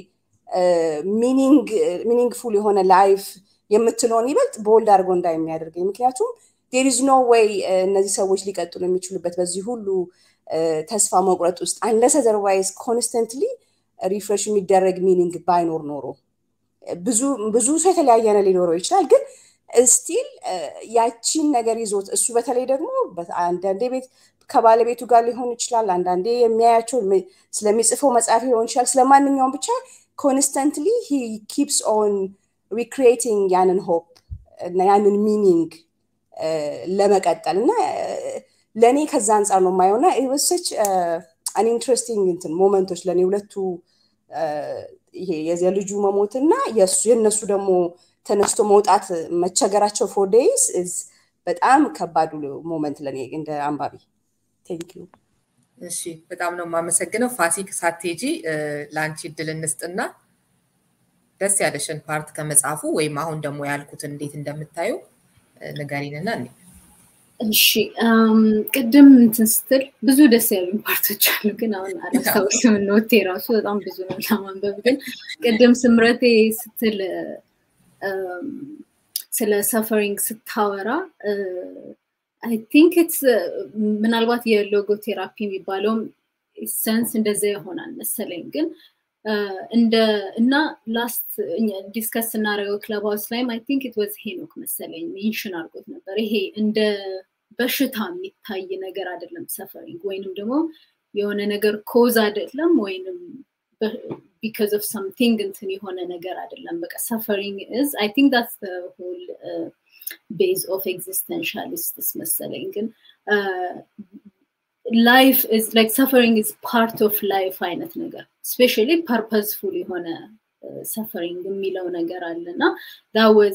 ሚኒንግፉል የሆነ ላይፍ የምትለውን ይበልጥ ቦልድ አድርጎ እንዳይ የሚያደርገኝ ምክንያቱም ዴር ኢዝ ኖ ወይ እነዚህ ሰዎች ሊቀጥሉ የሚችሉበት በዚህ ሁሉ ተስፋ መቁረጥ ውስጥ አንለስ አዘርዋይዝ ኮንስተንትሊ ሪፍሬሽ የሚደረግ ሚኒንግ ባይኖር ኖሮ ብዙ ሰው የተለያየ ነው ሊኖረው ይችላል ግን ስቲል ያቺን ነገር ይዞት እሱ በተለይ ደግሞ አንዳንዴ ቤት ከባለቤቱ ጋር ሊሆን ይችላል። አንዳንዴ የሚያያቸው ስለሚጽፈው መጽሐፍ ሊሆን ይችላል። ስለማንኛውም ብቻ ኮንስተንትሊ ሂ ኪፕስ ኦን ሪክሪኤቲንግ ያንን ሆፕ እና ያንን ሚኒንግ ለመቀጠል እና ለእኔ ከዛ አንጻር ነው የማየው እና ወሰች አን ኢንትረስቲንግ እንትን ሞመንቶች ለእኔ ሁለቱ ይሄ የልጁ መሞት እና የእነሱ ደግሞ ተነስቶ መውጣት መቸገራቸው ፎር ዴይስ በጣም ከባዱ ሞመንት ለእኔ እንደ አንባቢ ቴንክ ዩ እሺ በጣም ነው የማመሰግነው ፋሲክ ሳቴጂ ለአንቺ እድል እንስጥና ደስ ያለሽን ፓርት ከመጽሐፉ ወይም አሁን ደግሞ ያልኩትን እንዴት እንደምታዩ ንገሪንና እኔ እሺ ቅድም እንትን ስትል ብዙ ደስ ያሉኝ ፓርቶች አሉ፣ ግን አሁን አላስታውስም። ኖቴ ራሱ በጣም ብዙ ነው ለማንበብ። ግን ቅድም ስምረቴ ስትል ስለ ሰፈሪንግ ስታወራ አይ ቲንክ ኢትስ ምናልባት የሎጎ ቴራፒ የሚባለውም ሰንስ እንደዛ ይሆናል መሰለኝ ግን እንደ እና ላስት ዲስከስ ስናደርገው ክለብ ሃውስ ላይም አይ ቲንክ ኢት ዋዝ ሄኖክ መሰለኝ ሜንሽን አድርጎት ነበር። ይሄ እንደ በሽታ የሚታይ ነገር አይደለም ሰፈሪንግ ወይንም ደግሞ የሆነ ነገር ኮዝ አይደለም ወይንም ቢካዝ ኦፍ ሰምቲንግ እንትን የሆነ ነገር አይደለም። በቃ ሰፈሪንግ ኢዝ አይ ቲንክ ዳትስ ሆል ቤዝ ኦፍ ኤግዚስተንሻሊስትስ መሰለኝ ግን ላይፍ ኢዝ ላይክ ሰፈሪንግ ኢዝ ፓርት ኦፍ ላይፍ አይነት ነገር ስፔሻሊ ፐርፐስፉል የሆነ ሰፈሪንግ የሚለው ነገር አለ እና ዳወዝ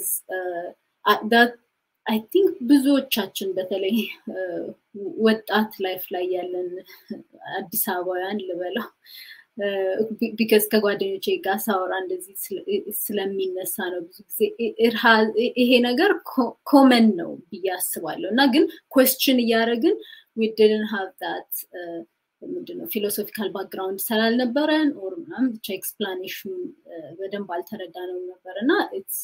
አይ ቲንክ ብዙዎቻችን በተለይ ወጣት ላይፍ ላይ ያለን አዲስ አበባውያን ልበለው ቢከዝ ከጓደኞቼ ጋር ሳወራ እንደዚህ ስለሚነሳ ነው ብዙ ጊዜ ይሄ ነገር ኮመን ነው ብዬ አስባለሁ እና ግን ኮስችን እያደረግን we didn't have that ምንድነው ፊሎሶፊካል ባክግራውንድ ስላልነበረን ኦር ምናምን ብቻ ኤክስፕላኔሽኑ በደንብ አልተረዳነው ነበር እና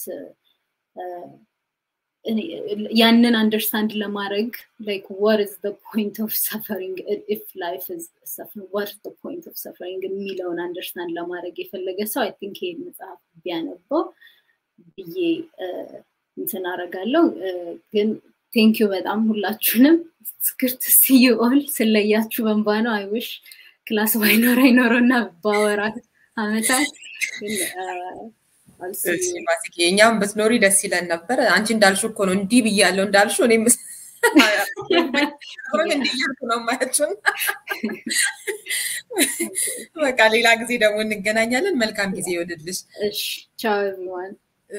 ያንን አንደርስታንድ ለማድረግ ላይክ what is the point of suffering if life is suffering what is the point of suffering የሚለውን አንደርስታንድ ለማድረግ የፈለገ ሰው አይ ቲንክ ይሄ መጽሐፍ ቢያነበው ብዬ እንትን አረጋለሁ ግን ቴንክ ዩ በጣም ሁላችሁንም ስክርት ስዩ ኦል ስለያችሁ በንባ ነው አይውሽ ክላስ ባይኖር አይኖረው እና ባወራት አመታት እኛም ብትኖሪ ደስ ይለን ነበር አንቺ እንዳልሹ እኮ ነው እንዲህ ብያለው እንዳልሹ እኔም እንዲህ እያልኩ ነው ማያችሁን በቃ ሌላ ጊዜ ደግሞ እንገናኛለን መልካም ጊዜ ይወድልሽ ቻው ኤቭሪዋን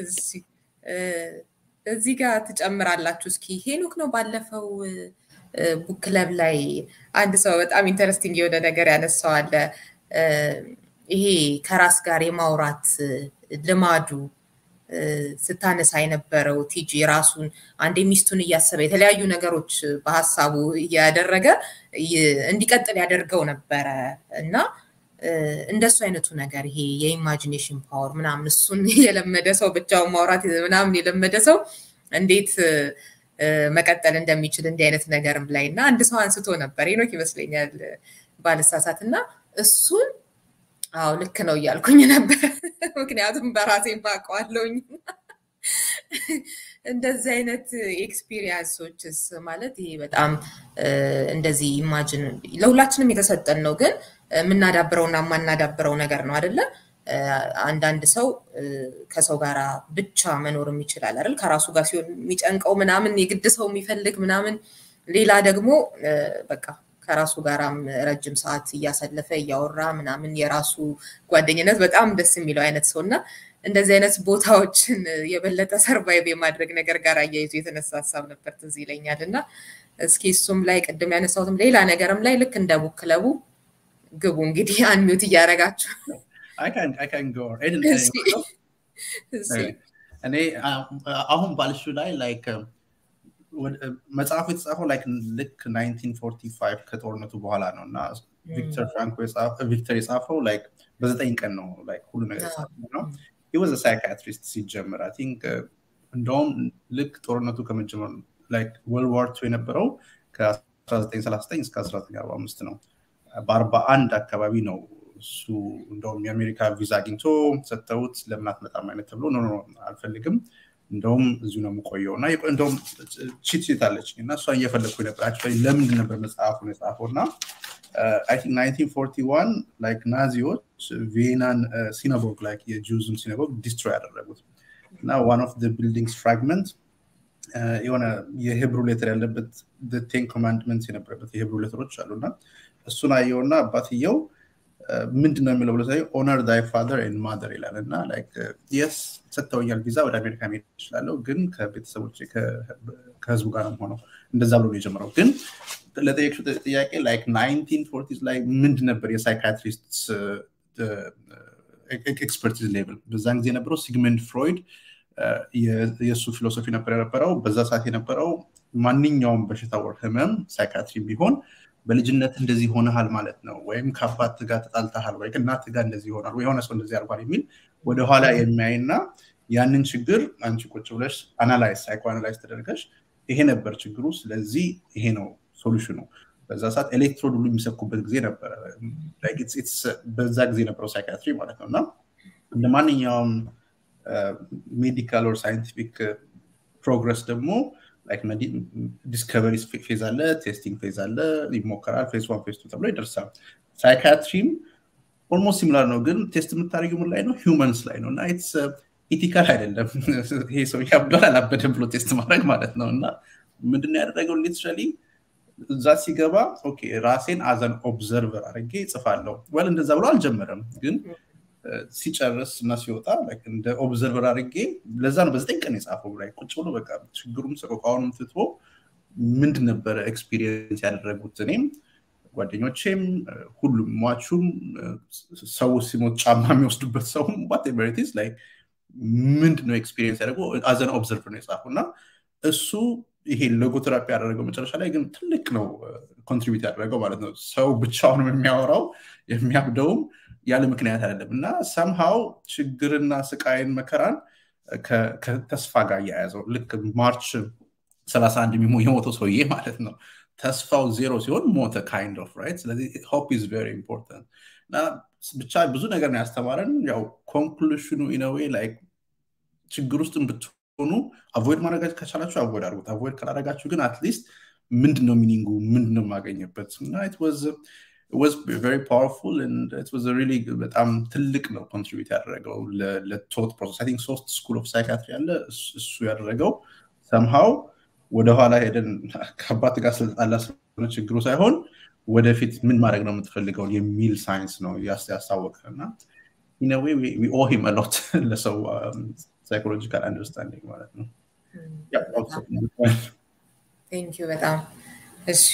እዚህ ጋር ትጨምራላችሁ እስኪ ሄኖክ ነው ባለፈው ቡክ ክለብ ላይ አንድ ሰው በጣም ኢንተረስቲንግ የሆነ ነገር ያነሳዋለ ይሄ ከራስ ጋር የማውራት ልማዱ ስታነሳ የነበረው ቲጂ ራሱን አንዴ ሚስቱን እያሰበ የተለያዩ ነገሮች በሀሳቡ እያደረገ እንዲቀጥል ያደርገው ነበረ እና እንደሱ አይነቱ ነገር ይሄ የኢማጂኔሽን ፓወር ምናምን እሱን የለመደ ሰው ብቻውን ማውራት ምናምን የለመደ ሰው እንዴት መቀጠል እንደሚችል እንዲህ አይነት ነገርም ላይ እና አንድ ሰው አንስቶ ነበር ሄኖክ ይመስለኛል ባልሳሳት እና እሱን አዎ ልክ ነው እያልኩኝ ነበር ምክንያቱም በራሴ ማቀዋለውኝ እንደዚህ አይነት ኤክስፒሪየንሶችስ ማለት ይሄ በጣም እንደዚህ ኢማጅን ለሁላችንም የተሰጠን ነው ግን የምናዳብረውና የማናዳብረው ነገር ነው አደለ አንዳንድ ሰው ከሰው ጋር ብቻ መኖርም ይችላል አይደል ከራሱ ጋር ሲሆን የሚጨንቀው ምናምን የግድ ሰው የሚፈልግ ምናምን ሌላ ደግሞ በቃ ከራሱ ጋራም ረጅም ሰዓት እያሳለፈ እያወራ ምናምን የራሱ ጓደኝነት በጣም ደስ የሚለው አይነት ሰው እና እንደዚህ አይነት ቦታዎችን የበለጠ ሰርቫይቭ የማድረግ ነገር ጋር አያይዞ የተነሳ ሀሳብ ነበር ትዝ ይለኛል እና እስኪ እሱም ላይ ቅድም ያነሳሁትም ሌላ ነገርም ላይ ልክ እንደ ቡክ ክለቡ ግቡ እንግዲህ አንሚዩት እያደረጋችሁ እኔ አሁን ባልሹ ላይ ላይክ መጽሐፉ የተጻፈው ላይክ ልክ 1945 ከጦርነቱ በኋላ ነው እና ቪክተር ፍራንኮ ቪክተር የጻፈው ላይክ በዘጠኝ ቀን ነው ላይክ ሁሉ ነገር የጻፈው ነው ወዘ ሳይካትሪስት ሲጀምር አይ ቲንክ እንደውም ልክ ጦርነቱ ከመጀመሩ ላይክ ወርልድ ዋር ቱ የነበረው ከ1939 እስከ 1945 ነው በአርባ አንድ አካባቢ ነው እሱ እንደውም የአሜሪካ ቪዛ አግኝቶ ሰጥተውት ለምን አትመጣም አይነት ተብሎ ኖ አልፈልግም እንደውም እዚሁ ነው የምቆየው እና እንደውም ቺት ቺት አለችኝ እና እሷን እየፈለግኩ ነበር አክቹዋሊ ለምንድን ነበር መጽሐፉን የጻፈው እና አይ ቲንክ 1941 ላይክ ናዚዎች ቪየናን ሲናጎግ ላይክ የጁዝን ሲናጎግ ዲስትሮይ ያደረጉት እና ዋን ኦፍ ቢልዲንግስ ፍራግመንት የሆነ የሂብሩ ሌተር ያለበት ቴን ኮማንድመንት የነበረበት የሂብሩ ሌተሮች አሉ እና እሱን አየውና አባትየው ምንድን ነው የሚለው ብሎ ኦነር ዳይ ፋደር ኤንድ ማደር ይላል እና የስ ሰጥተውኛል ቪዛ ወደ አሜሪካ መሄድ ይችላለሁ ግን ከቤተሰቦች ከህዝቡ ጋር ነው ሆነው እንደዛ ብሎ ነው የጀመረው ግን ለጠየቅሽው ጥያቄ ላይክ ናይንቲን ፎርቲዝ ላይ ምንድን ነበር የሳይካትሪስት ኤክስፐርቲዝ ሌቭል በዛን ጊዜ የነበረው ሲግመንድ ፍሮይድ የእሱ ፊሎሶፊ ነበር የነበረው በዛ ሰዓት የነበረው ማንኛውም በሽታ ወር ህመም ሳይካትሪ ቢሆን በልጅነት እንደዚህ ሆነሃል ማለት ነው ወይም ከአባት ጋር ተጣልተሃል ወይ ከእናት ጋር እንደዚህ ይሆናል ወይ የሆነ ሰው እንደዚህ አርጓል የሚል ወደኋላ የሚያይና ያንን ችግር አንቺ ቁጭ ብለሽ አናላይዝ ሳይኮ አናላይዝ ተደርገሽ ይሄ ነበር ችግሩ ስለዚህ ይሄ ነው ሶሉሽኑ በዛ ሰዓት ኤሌክትሮድ ሁሉ የሚሰኩበት ጊዜ ነበረ በዛ ጊዜ የነበረው ሳይካትሪ ማለት ነው እና እንደ ማንኛውም ሜዲካል ኦር ሳይንቲፊክ ፕሮግረስ ደግሞ ዲስከቨሪ ፌዝ አለ ቴስቲንግ ፌዝ አለ ይሞከራል ፌዝ ዋን ፌዝ ቱ ተብሎ ይደርሳል ሳይካትሪም ኦልሞስት ሲሚላር ነው ግን ቴስት የምታደርጊው ምን ላይ ነው ሂውመንስ ላይ ነው እና ኢቲካል አይደለም ይሄ ሰው ያብዷል አላበደም ብሎ ቴስት ማድረግ ማለት ነው እና ምንድነው ያደረገው ሊትራሊ እዛ ሲገባ ኦኬ ራሴን አዘን ኦብዘርቨር አድርጌ ይጽፋለሁ ወል እንደዛ ብሎ አልጀመረም ግን ሲጨርስ እና ሲወጣ እንደ ኦብዘርቨር አድርጌ ለዛ ነው በዘጠኝ ቀን የጻፈው ላይ ቁጭ ብሎ በቃ ችግሩም ሰቆቃውንም ትቶ ምንድን ነበረ ኤክስፒሪየንስ ያደረጉት እኔም ጓደኞቼም ሁሉም ሟቹም ሰው ሲሞት ጫማ የሚወስዱበት ሰውም ዋቴቨሪቲስ ላይ ምንድነው ኤክስፒሪየንስ ያደረገው አዘን ኦብዘርቨር ነው የጻፈው እና እሱ ይሄ ሎጎቴራፒ ያደረገው መጨረሻ ላይ ግን ትልቅ ነው ኮንትሪቢዩት ያደረገው ማለት ነው ሰው ብቻውንም የሚያወራው የሚያብደውም ያለ ምክንያት አይደለም እና ሰምሃው ችግርና ስቃይን መከራን ከተስፋ ጋር እያያዘው ልክ ማርች 31 የሞተው ሰውዬ ማለት ነው ተስፋው ዜሮ ሲሆን ሞተ ካይንድ ኦፍ ራይት ስለዚህ ሆፕ ኢዝ ቨሪ ኢምፖርታንት እና ብቻ ብዙ ነገር ነው ያስተማረን ያው ኮንክሉሽኑ ኢነዌ ላይክ ችግር ውስጥ ብትሆኑ አቮይድ ማድረግ ከቻላችሁ አቮይድ አድርጉት አቮይድ ካላደረጋችሁ ግን አትሊስት ምንድነው ሚኒንጉ ምንድነው የማገኘበት እና ኢት ዋዝ was very powerful and it was a really በጣም ትልቅ ነው ኮንትሪቢዩት ያደረገው ለቶት ፕሮሰስ አይ ቲንክ ሶስት ስኩል ኦፍ ሳይካትሪ አለ እሱ ያደረገው ሰምሃው ወደኋላ ሄደን ከአባት ጋር ስለጣላ ስለሆነ ችግሩ ሳይሆን ወደፊት ምን ማድረግ ነው የምትፈልገው የሚል ሳይንስ ነው ያስታወቀ እና ኢነዌ ኦ ሂም አሎት ለሰው ሳይኮሎጂካል አንደርስታንዲንግ ማለት ነው ቴንኪዩ በጣም እሺ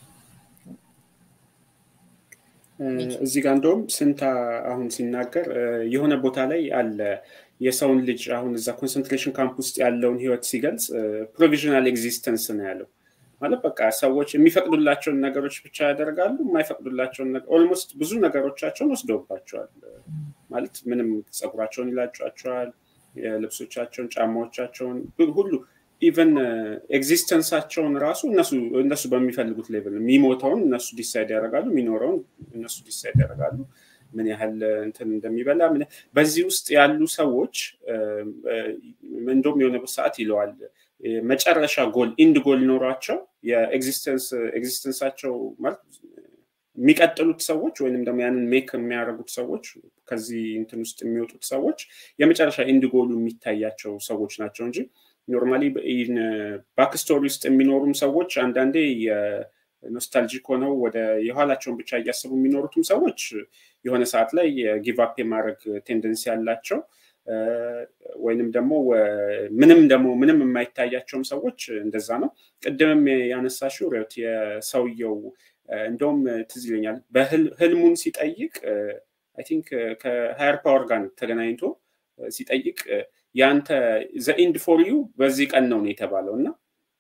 እዚህ ጋር እንደውም ስንታ አሁን ሲናገር የሆነ ቦታ ላይ አለ የሰውን ልጅ አሁን እዛ ኮንሰንትሬሽን ካምፕ ውስጥ ያለውን ህይወት ሲገልጽ ፕሮቪዥናል ኤግዚስተንስ ነው ያለው ማለት በቃ ሰዎች የሚፈቅዱላቸውን ነገሮች ብቻ ያደርጋሉ የማይፈቅዱላቸውን ኦልሞስት ብዙ ነገሮቻቸውን ወስደውባቸዋል ማለት ምንም ፀጉራቸውን ይላጫቸዋል የልብሶቻቸውን ጫማዎቻቸውን ሁሉ ኢቨን ኤግዚስተንሳቸውን ራሱ እነሱ በሚፈልጉት ሌቭል የሚሞተውን እነሱ ዲሳይድ ያደርጋሉ የሚኖረውን እነሱ ዲሳይድ ያደርጋሉ ምን ያህል እንትን እንደሚበላ በዚህ ውስጥ ያሉ ሰዎች እንደውም የሆነ ሰዓት ይለዋል መጨረሻ ጎል ኢንድ ጎል ኖሯቸው የኤግዚስተንሳቸው ማለት የሚቀጥሉት ሰዎች ወይንም ደግሞ ያንን ሜክ የሚያደርጉት ሰዎች ከዚህ እንትን ውስጥ የሚወጡት ሰዎች የመጨረሻ ኢንድ ጎሉ የሚታያቸው ሰዎች ናቸው እንጂ ኖርማሊ ባክስቶሪ ውስጥ የሚኖሩም ሰዎች አንዳንዴ ኖስታልጂክ ሆነው ወደ የኋላቸውን ብቻ እያሰቡ የሚኖሩትም ሰዎች የሆነ ሰዓት ላይ ጊቫፕ የማድረግ ቴንደንሲ ያላቸው ወይንም ደግሞ ምንም ደግሞ ምንም የማይታያቸውም ሰዎች እንደዛ ነው ቅድምም ያነሳሽው ሪዮት የሰውየው እንደውም ትዝ ይለኛል በህልሙን ሲጠይቅ አይ ቲንክ ከሃየር ፓወር ጋር ተገናኝቶ ሲጠይቅ ያንተ ዘኢንድ ፎር ዩ በዚህ ቀን ነው የተባለው እና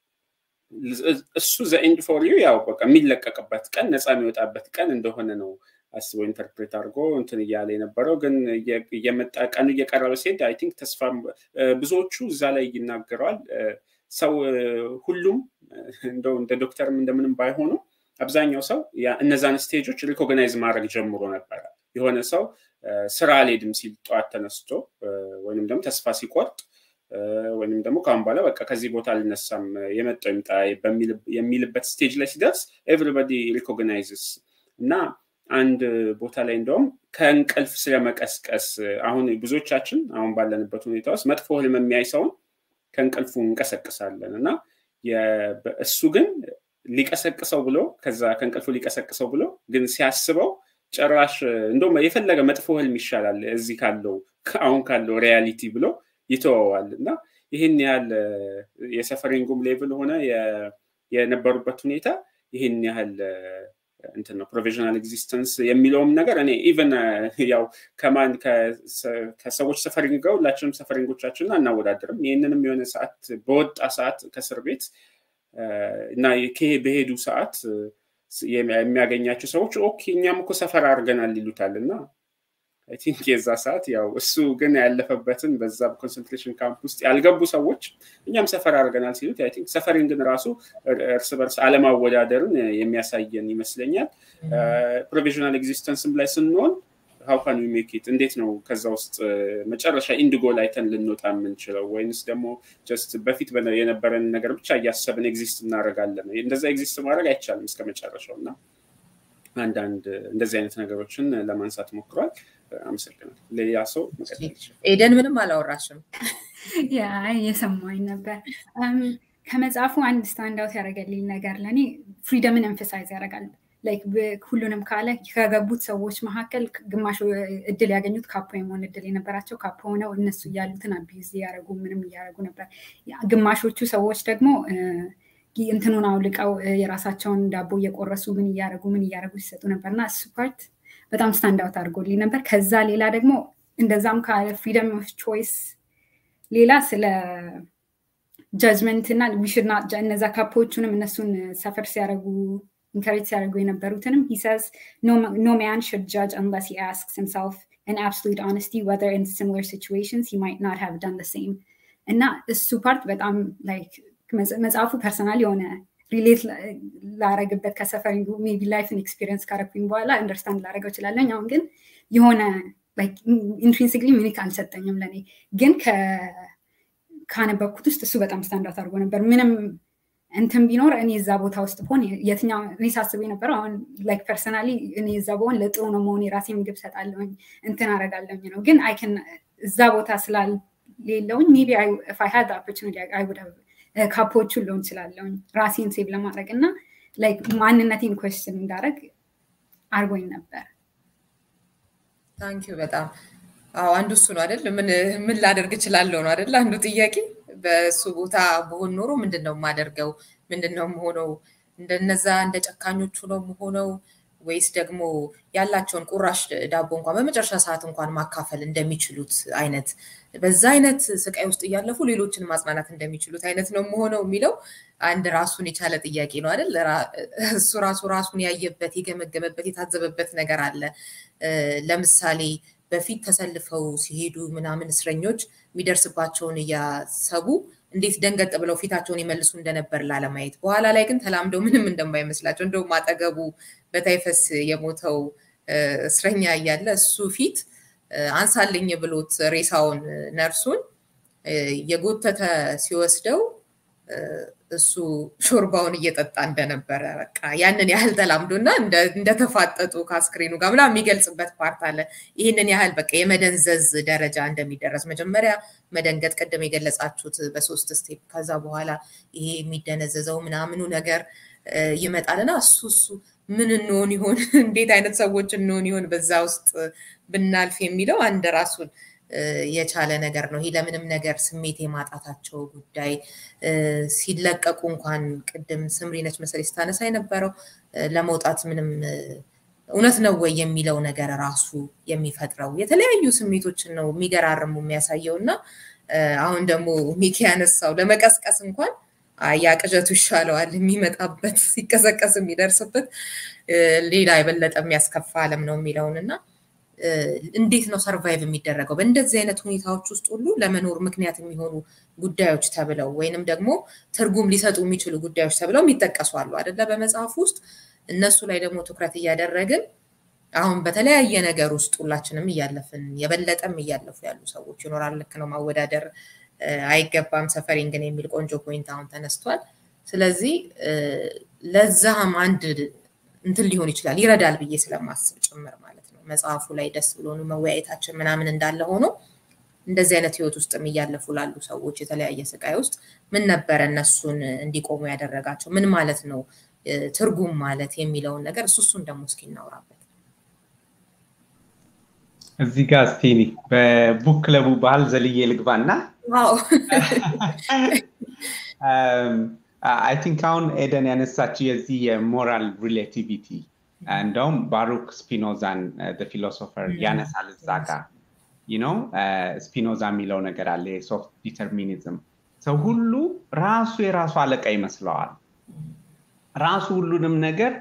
እሱ ዘኢንድ ፎር ዩ ያው በቃ የሚለቀቅበት ቀን ነፃ የሚወጣበት ቀን እንደሆነ ነው አስበው ኢንተርፕሬት አድርጎ እንትን እያለ የነበረው ግን እየመጣ ቀኑ እየቀረበ ሲሄድ አይ ቲንክ ተስፋ ብዙዎቹ እዛ ላይ ይናገረዋል ሰው ሁሉም እንደው እንደ ዶክተርም እንደምንም ባይሆኑ አብዛኛው ሰው እነዛን ስቴጆች ሪኮግናይዝ ማድረግ ጀምሮ ነበረ የሆነ ሰው ስራ አልሄድም ሲል ጠዋት ተነስቶ ወይም ደግሞ ተስፋ ሲቆርጥ ወይም ደግሞ ከአሁን በኋላ በቃ ከዚህ ቦታ አልነሳም የመጣው ይምጣ የሚልበት ስቴጅ ላይ ሲደርስ ኤቭሪባዲ ሪኮግናይዝስ እና አንድ ቦታ ላይ እንደውም ከእንቅልፍ ስለመቀስቀስ አሁን ብዙዎቻችን አሁን ባለንበት ሁኔታ ውስጥ መጥፎ ህልም የሚያይ ሰውን ከእንቅልፉ እንቀሰቅሳለን እና እሱ ግን ሊቀሰቅሰው ብሎ ከዛ ከእንቅልፉ ሊቀሰቅሰው ብሎ ግን ሲያስበው ጭራሽ እንደውም የፈለገ መጥፎ ህልም ይሻላል እዚህ ካለው አሁን ካለው ሪያሊቲ ብሎ ይተወዋል እና ይህን ያህል የሰፈሪንጉም ሌቭል ሆነ የነበሩበት ሁኔታ ይህን ያህል እንትን ነው ፕሮቪዥናል ኤግዚስተንስ የሚለውም ነገር እኔ ኢቨን ያው ከማን ከሰዎች ሰፈሪንግ ጋር ሁላችንም ሰፈሪንጎቻችንን አናወዳደርም ይህንንም የሆነ ሰዓት በወጣ ሰዓት ከእስር ቤት እና በሄዱ ሰዓት የሚያገኛቸው ሰዎች ኦኬ እኛም እኮ ሰፈር አድርገናል ይሉታል እና አይ ቲንክ የዛ ሰዓት ያው እሱ ግን ያለፈበትን በዛ ኮንሰንትሬሽን ካምፕ ውስጥ ያልገቡ ሰዎች እኛም ሰፈር አድርገናል ሲሉት አይ ቲንክ ሰፈሪን ግን ራሱ እርስ በርስ አለማወዳደርን የሚያሳየን ይመስለኛል ፕሮቪዥናል ኤግዚስተንስም ላይ ስንሆን ሀው ካን ሜክ ኢት እንዴት ነው ከዛ ውስጥ መጨረሻ ኢንዲጎ ላይተን ልንወጣ የምንችለው ወይንስ ደግሞ ጀስት በፊት የነበረን ነገር ብቻ እያሰብን ኤግዚስት እናደርጋለን እንደዛ ኤግዚስት ማድረግ አይቻልም እስከ መጨረሻው እና አንዳንድ እንደዚህ አይነት ነገሮችን ለማንሳት ሞክሯል አመሰግናል ሌላ ሰው ኤደን ምንም አላወራሽም ያ የሰማኝ ነበር ከመጽሐፉ አንድ ስታንድ አውት ያደረገልኝ ነገር ለእኔ ፍሪደምን ኤምፈሳይዝ ያደርጋል ላይክ ሁሉንም ካለ ከገቡት ሰዎች መካከል ግማሹ እድል ያገኙት ካፖ የመሆን እድል የነበራቸው ካፖ ሆነው እነሱ እያሉትን አቢዩዝ እያደረጉ ምንም እያደረጉ ነበር ግማሾቹ ሰዎች ደግሞ እንትኑን አውልቀው የራሳቸውን ዳቦ እየቆረሱ ምን እያደረጉ ምን እያደረጉ ሲሰጡ ነበር እና እሱ ፓርት በጣም ስታንድ አውት አድርጎልኝ ነበር ከዛ ሌላ ደግሞ እንደዛም ካለ ፍሪደም ኦፍ ቾይስ ሌላ ስለ ጀጅመንት እና ዊሽድና እነዛ ካፖቹንም እነሱን ሰፈር ሲያደረጉ ኢንካሬጅ ሲያደርጉ የነበሩትንም he says no, no man should judge unless he asks himself in absolute honesty whether in similar situations he might not have done the same እና እሱ ፓርት በጣም ላይክ መጽሐፉ ፐርሰናል የሆነ ሪሌት ላረግበት ከሰፈሪንጉ ሜቢ ላይፍን ኤክስፒሪየንስ ካረኩኝ በኋላ አንደርስታንድ ላረገው እችላለኝ አሁን ግን የሆነ ኢንትሪንሲክሊ ሚኒክ አልሰጠኝም ለእኔ ግን ካነበብኩት ውስጥ እሱ በጣም ስታንዳርት አድርጎ ነበር ምንም እንትን ቢኖር እኔ እዛ ቦታ ውስጥ ብሆን የትኛው እኔ ሳስብ የነበረው አሁን ላይክ ፐርሰናሊ እኔ እዛ በሆን ለጥሩ ነው መሆን የራሴ ምግብ ሰጣለሁኝ እንትን አረጋለሁኝ ነው ግን አይከን እዛ ቦታ ስላሌለውኝ ሜቢ ፋይ ሀድ ኦፖርቹኒቲ አይ ውድ ካፖቹን ልሆን እችላለሁኝ ራሴን ሴቭ ለማድረግ እና ላይክ ማንነቴን ኮስትን እንዳደረግ አርጎኝ ነበር ታንኪዩ በጣም አዎ አንዱ እሱ ነው አይደል ምን ምን ላደርግ እችላለሁ ነው አይደል አንዱ ጥያቄ በእሱ ቦታ በሆን ኖሮ ምንድን ነው የማደርገው ምንድን ነው የምሆነው እንደነዛ እንደ ጨካኞቹ ነው የምሆነው ወይስ ደግሞ ያላቸውን ቁራሽ ዳቦ እንኳን በመጨረሻ ሰዓት እንኳን ማካፈል እንደሚችሉት አይነት በዛ አይነት ስቃይ ውስጥ እያለፉ ሌሎችን ማጽናናት እንደሚችሉት አይነት ነው የምሆነው የሚለው አንድ ራሱን የቻለ ጥያቄ ነው አይደል እሱ ራሱ ራሱን ያየበት የገመገመበት የታዘበበት ነገር አለ ለምሳሌ በፊት ተሰልፈው ሲሄዱ ምናምን እስረኞች የሚደርስባቸውን እያሰቡ እንዴት ደንገጥ ብለው ፊታቸውን ይመልሱ እንደነበር ላለማየት በኋላ ላይ ግን ተላምደው ምንም እንደማይመስላቸው እንደውም አጠገቡ በታይፈስ የሞተው እስረኛ እያለ እሱ ፊት አንሳልኝ ብሎት ሬሳውን ነርሱን የጎተተ ሲወስደው እሱ ሾርባውን እየጠጣ እንደነበረ በቃ ያንን ያህል ተላምዶ እና እንደተፋጠጡ ከአስክሬኑ ጋር ምናምን የሚገልጽበት ፓርት አለ። ይህንን ያህል በቃ የመደንዘዝ ደረጃ እንደሚደረስ መጀመሪያ መደንገጥ ቅድም የገለጻችሁት በሶስት ስቴፕ ከዛ በኋላ ይሄ የሚደነዘዘው ምናምኑ ነገር ይመጣልና እሱ እሱ ምን እንሆን ይሆን እንዴት አይነት ሰዎች እንሆን ይሆን በዛ ውስጥ ብናልፍ የሚለው አንድ ራሱን የቻለ ነገር ነው። ይህ ለምንም ነገር ስሜት የማጣታቸው ጉዳይ ሲለቀቁ እንኳን ቅድም ስምሪነች መሰለኝ ስታነሳ የነበረው ለመውጣት ምንም እውነት ነው ወይ የሚለው ነገር ራሱ የሚፈጥረው የተለያዩ ስሜቶችን ነው የሚገራርሙ የሚያሳየው እና አሁን ደግሞ ሚኪ ያነሳው ለመቀስቀስ እንኳን ያ ቅዠቱ ይሻለዋል የሚመጣበት ሲቀሰቀስ የሚደርስበት ሌላ የበለጠ የሚያስከፋ አለም ነው የሚለውን እና እንዴት ነው ሰርቫይቭ የሚደረገው በእንደዚህ አይነት ሁኔታዎች ውስጥ ሁሉ ለመኖር ምክንያት የሚሆኑ ጉዳዮች ተብለው ወይንም ደግሞ ትርጉም ሊሰጡ የሚችሉ ጉዳዮች ተብለው የሚጠቀሱ አሉ አደለ በመጽሐፍ ውስጥ እነሱ ላይ ደግሞ ትኩረት እያደረግን አሁን በተለያየ ነገር ውስጥ ሁላችንም እያለፍን የበለጠም እያለፉ ያሉ ሰዎች ይኖራል ልክ ነው ማወዳደር አይገባም ሰፈሪንግን የሚል ቆንጆ ፖይንት አሁን ተነስቷል። ስለዚህ ለዛም አንድ እንትን ሊሆን ይችላል ይረዳል ብዬ ስለማስብ ጭምር ማለት ነው። መጽሐፉ ላይ ደስ ብሎን መወያየታችን ምናምን እንዳለ ሆኖ እንደዚህ አይነት ህይወት ውስጥም እያለፉ ላሉ ሰዎች የተለያየ ስቃይ ውስጥ ምን ነበረ እነሱን እንዲቆሙ ያደረጋቸው ምን ማለት ነው ትርጉም ማለት የሚለውን ነገር እሱ እሱን ደግሞ እስኪ እናውራበት። እዚህ ጋር እስቲ በቡክ ክለቡ ባህል ዘልዬ ልግባና አይ ቲንክ አሁን ኤደን ያነሳችው የዚህ የሞራል ሪሌቲቪቲ እንደውም ባሩክ ስፒኖዛን ፊሎሶፈር ያነሳል እዛ ጋር ነው ስፒኖዛ የሚለው ነገር አለ የሶፍት ዲተርሚኒዝም ሰው ሁሉ ራሱ የራሱ አለቃ ይመስለዋል ራሱ ሁሉንም ነገር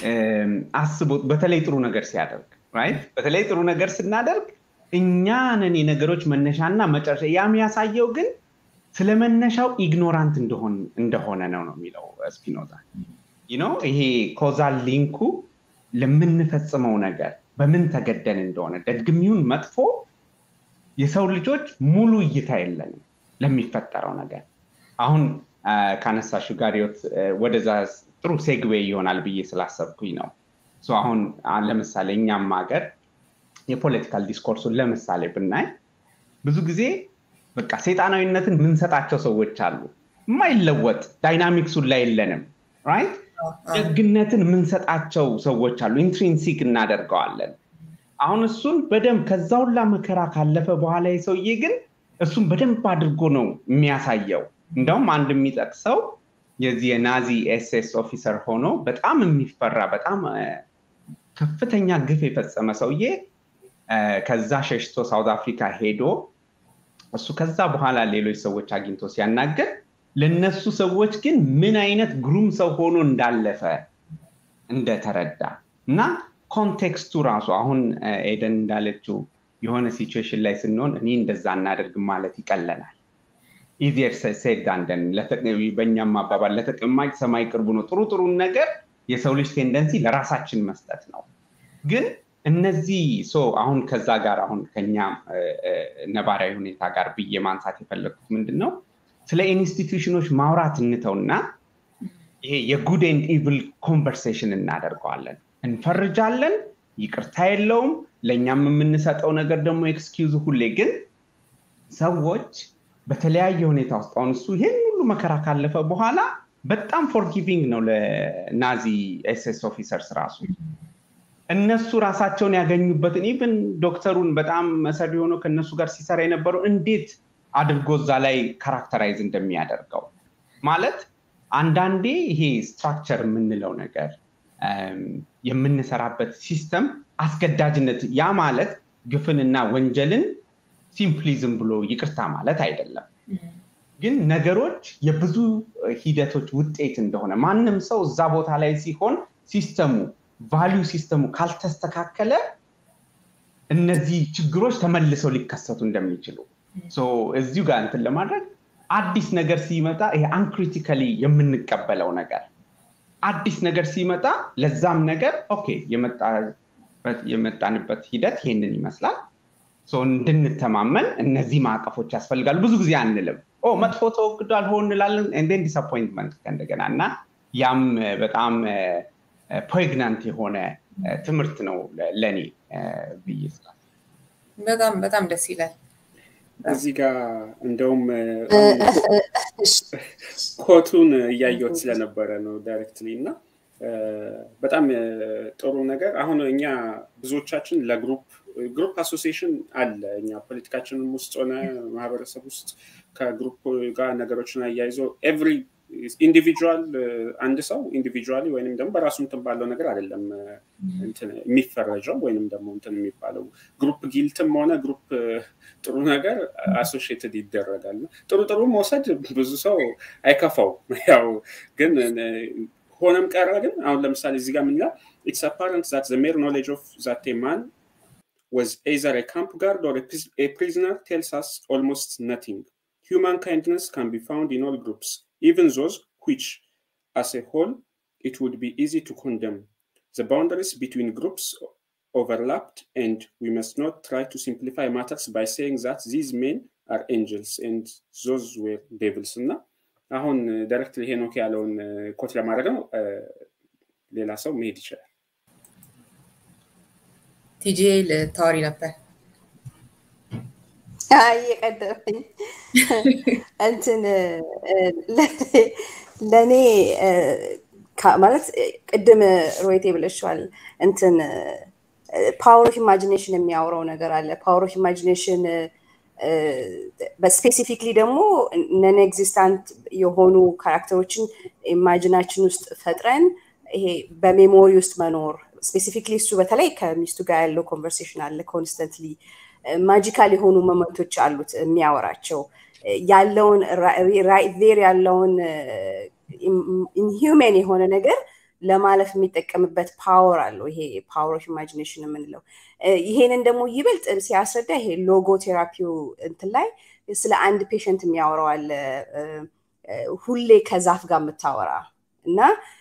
አስቦ በተለይ ጥሩ ነገር ሲያደርግ ራይት በተለይ ጥሩ ነገር ስናደርግ እኛንን የነገሮች መነሻና መጨረሻ ያ የሚያሳየው ግን ስለ መነሻው ኢግኖራንት እንደሆነ ነው ነው የሚለው ስፒኖዛ ነው ይሄ ኮዛል ሊንኩ ለምንፈጽመው ነገር በምን ተገደን እንደሆነ ደግሚውን መጥፎ የሰው ልጆች ሙሉ እይታ የለንም ለሚፈጠረው ነገር አሁን ካነሳሹ ጋር ወደዛ ጥሩ ሴግዌይ ይሆናል ብዬ ስላሰብኩኝ ነው አሁን ለምሳሌ እኛም ሀገር የፖለቲካል ዲስኮርሱን ለምሳሌ ብናይ ብዙ ጊዜ በቃ ሴጣናዊነትን የምንሰጣቸው ሰዎች አሉ የማይለወጥ ዳይናሚክሱን ላይ የለንም ራይት ደግነትን የምንሰጣቸው ሰዎች አሉ ኢንትሪንሲክ እናደርገዋለን አሁን እሱን በደንብ ከዛ ሁላ መከራ ካለፈ በኋላ የሰውዬ ግን እሱን በደንብ አድርጎ ነው የሚያሳየው እንደውም አንድ የሚጠቅሰው የዚህ የናዚ ኤስኤስ ኦፊሰር ሆኖ በጣም የሚፈራ በጣም ከፍተኛ ግፍ የፈጸመ ሰውዬ ከዛ ሸሽቶ ሳውት አፍሪካ ሄዶ እሱ ከዛ በኋላ ሌሎች ሰዎች አግኝቶ ሲያናገር ለነሱ ሰዎች ግን ምን አይነት ግሩም ሰው ሆኖ እንዳለፈ እንደተረዳ እና ኮንቴክስቱ ራሱ አሁን ኤደን እንዳለችው የሆነ ሲቹዌሽን ላይ ስንሆን እኔ እንደዛ እናደርግም ማለት ይቀለናል ኢዚየር ሴድ አንደን በእኛም አባባል ለተቀማጭ ሰማይ ቅርቡ ነው ጥሩ ጥሩን ነገር የሰው ልጅ ቴንደንሲ ለራሳችን መስጠት ነው ግን እነዚህ ሶ አሁን ከዛ ጋር አሁን ከኛ ነባራዊ ሁኔታ ጋር ብዬ ማንሳት የፈለግኩት ምንድን ነው ስለ ኢንስቲትዩሽኖች ማውራት እንተውና ይሄ የጉድ ኤንድ ኢቭል ኮንቨርሴሽን እናደርገዋለን እንፈርጃለን ይቅርታ የለውም ለእኛም የምንሰጠው ነገር ደግሞ ኤክስኪውዝ ሁሌ ግን ሰዎች በተለያየ ሁኔታ ውስጥ አሁን እሱ ይህን ሁሉ መከራ ካለፈ በኋላ በጣም ፎርጊቪንግ ነው ለናዚ ኤስኤስ ኦፊሰርስ ራሱ እነሱ ራሳቸውን ያገኙበትን ኢቭን ዶክተሩን በጣም መሰሪ ሆኖ ከእነሱ ጋር ሲሰራ የነበረው እንዴት አድርጎ እዛ ላይ ካራክተራይዝ እንደሚያደርገው ማለት አንዳንዴ ይሄ ስትራክቸር የምንለው ነገር የምንሰራበት ሲስተም አስገዳጅነት ያ ማለት ግፍንና ወንጀልን ሲምፕሊዝም ብሎ ይቅርታ ማለት አይደለም ግን ነገሮች የብዙ ሂደቶች ውጤት እንደሆነ ማንም ሰው እዛ ቦታ ላይ ሲሆን ሲስተሙ ቫሊዩ ሲስተሙ ካልተስተካከለ እነዚህ ችግሮች ተመልሰው ሊከሰቱ እንደሚችሉ እዚሁ ጋር እንትን ለማድረግ አዲስ ነገር ሲመጣ ይሄ አንክሪቲካሊ የምንቀበለው ነገር አዲስ ነገር ሲመጣ ለዛም ነገር ኦኬ የመጣንበት ሂደት ይሄንን ይመስላል እንድንተማመን እነዚህ ማዕቀፎች ያስፈልጋሉ ብዙ ጊዜ አንልም መጥፎ ተወግዷል ሆ እንላለን ኤንዴን ዲስአፖይንትመንት ከእንደገና እና ያም በጣም ፖግናንት የሆነ ትምህርት ነው ለእኔ ብዬ በጣም በጣም ደስ ይላል እዚህ ጋር እንደውም ኮቱን እያየሁት ስለነበረ ነው ዳይሬክትሊ እና በጣም ጥሩ ነገር አሁን እኛ ብዙዎቻችን ለግሩፕ ግሩፕ አሶሲሽን አለ እኛ ፖለቲካችንም ውስጥ ሆነ ማህበረሰብ ውስጥ ከግሩፕ ጋር ነገሮችን አያይዞ ኤቭሪ ኢንዲቪጁዋል አንድ ሰው ኢንዲቪጁዋሊ ወይንም ደግሞ በራሱ እንትን ባለው ነገር አይደለም የሚፈረጀው ወይንም ደግሞ እንትን የሚባለው ግሩፕ ጊልትም ሆነ ግሩፕ ጥሩ ነገር አሶሽትድ ይደረጋል ጥሩ ጥሩ መውሰድ ብዙ ሰው አይከፋው ያው ግን ሆነም ቀረ ግን አሁን ለምሳሌ እዚህ ጋር ምን ይላል ኢትስ አፓረንት ዛት ዘ ሜር ኖሌጅ ኦፍ ዛት ማን was either a camp guard or a, a prisoner tells us almost nothing. Human kindness can be found in all groups, even those which, as a whole, it would be easy to condemn. The boundaries between groups overlapped, and we must not try to simplify matters by saying that these men አር ኤንጅልስ ኤንድ ዞዝ ዌር ዴቭልስ እና አሁን ዳይሬክትሊ ሄኖክ ያለውን ኮት ለማድረግ ነው ሌላ ሰው መሄድ ይችላል ቲጂ ልታወሪ ነበር እየቀደመኝ እንትን ለእኔ ማለት ቅድም ሮይቴ ብለሽዋል እንትን ፓወር ኦፍ ኢማጂኔሽን የሚያወራው ነገር አለ ፓወር ኦፍ ኢማጂኔሽን በስፔሲፊክሊ ደግሞ ነን ኤግዚስታንት የሆኑ ካራክተሮችን ኢማጂናችን ውስጥ ፈጥረን ይሄ በሜሞሪ ውስጥ መኖር ስፔሲፊክሊ እሱ በተለይ ከሚስቱ ጋር ያለው ኮንቨርሴሽን አለ ኮንስተንትሊ ማጂካል የሆኑ መመቶች አሉት የሚያወራቸው ያለውን ዜር ያለውን ኢንሂውሜን የሆነ ነገር ለማለፍ የሚጠቀምበት ፓወር አለው ይሄ ፓወር ኦፍ ኢማጂኔሽን የምንለው ይሄንን ደግሞ ይበልጥ ሲያስረዳ ይሄ ሎጎ ቴራፒው እንትን ላይ ስለ አንድ ፔሽንት የሚያወራው ሁሌ ከዛፍ ጋር የምታወራ እና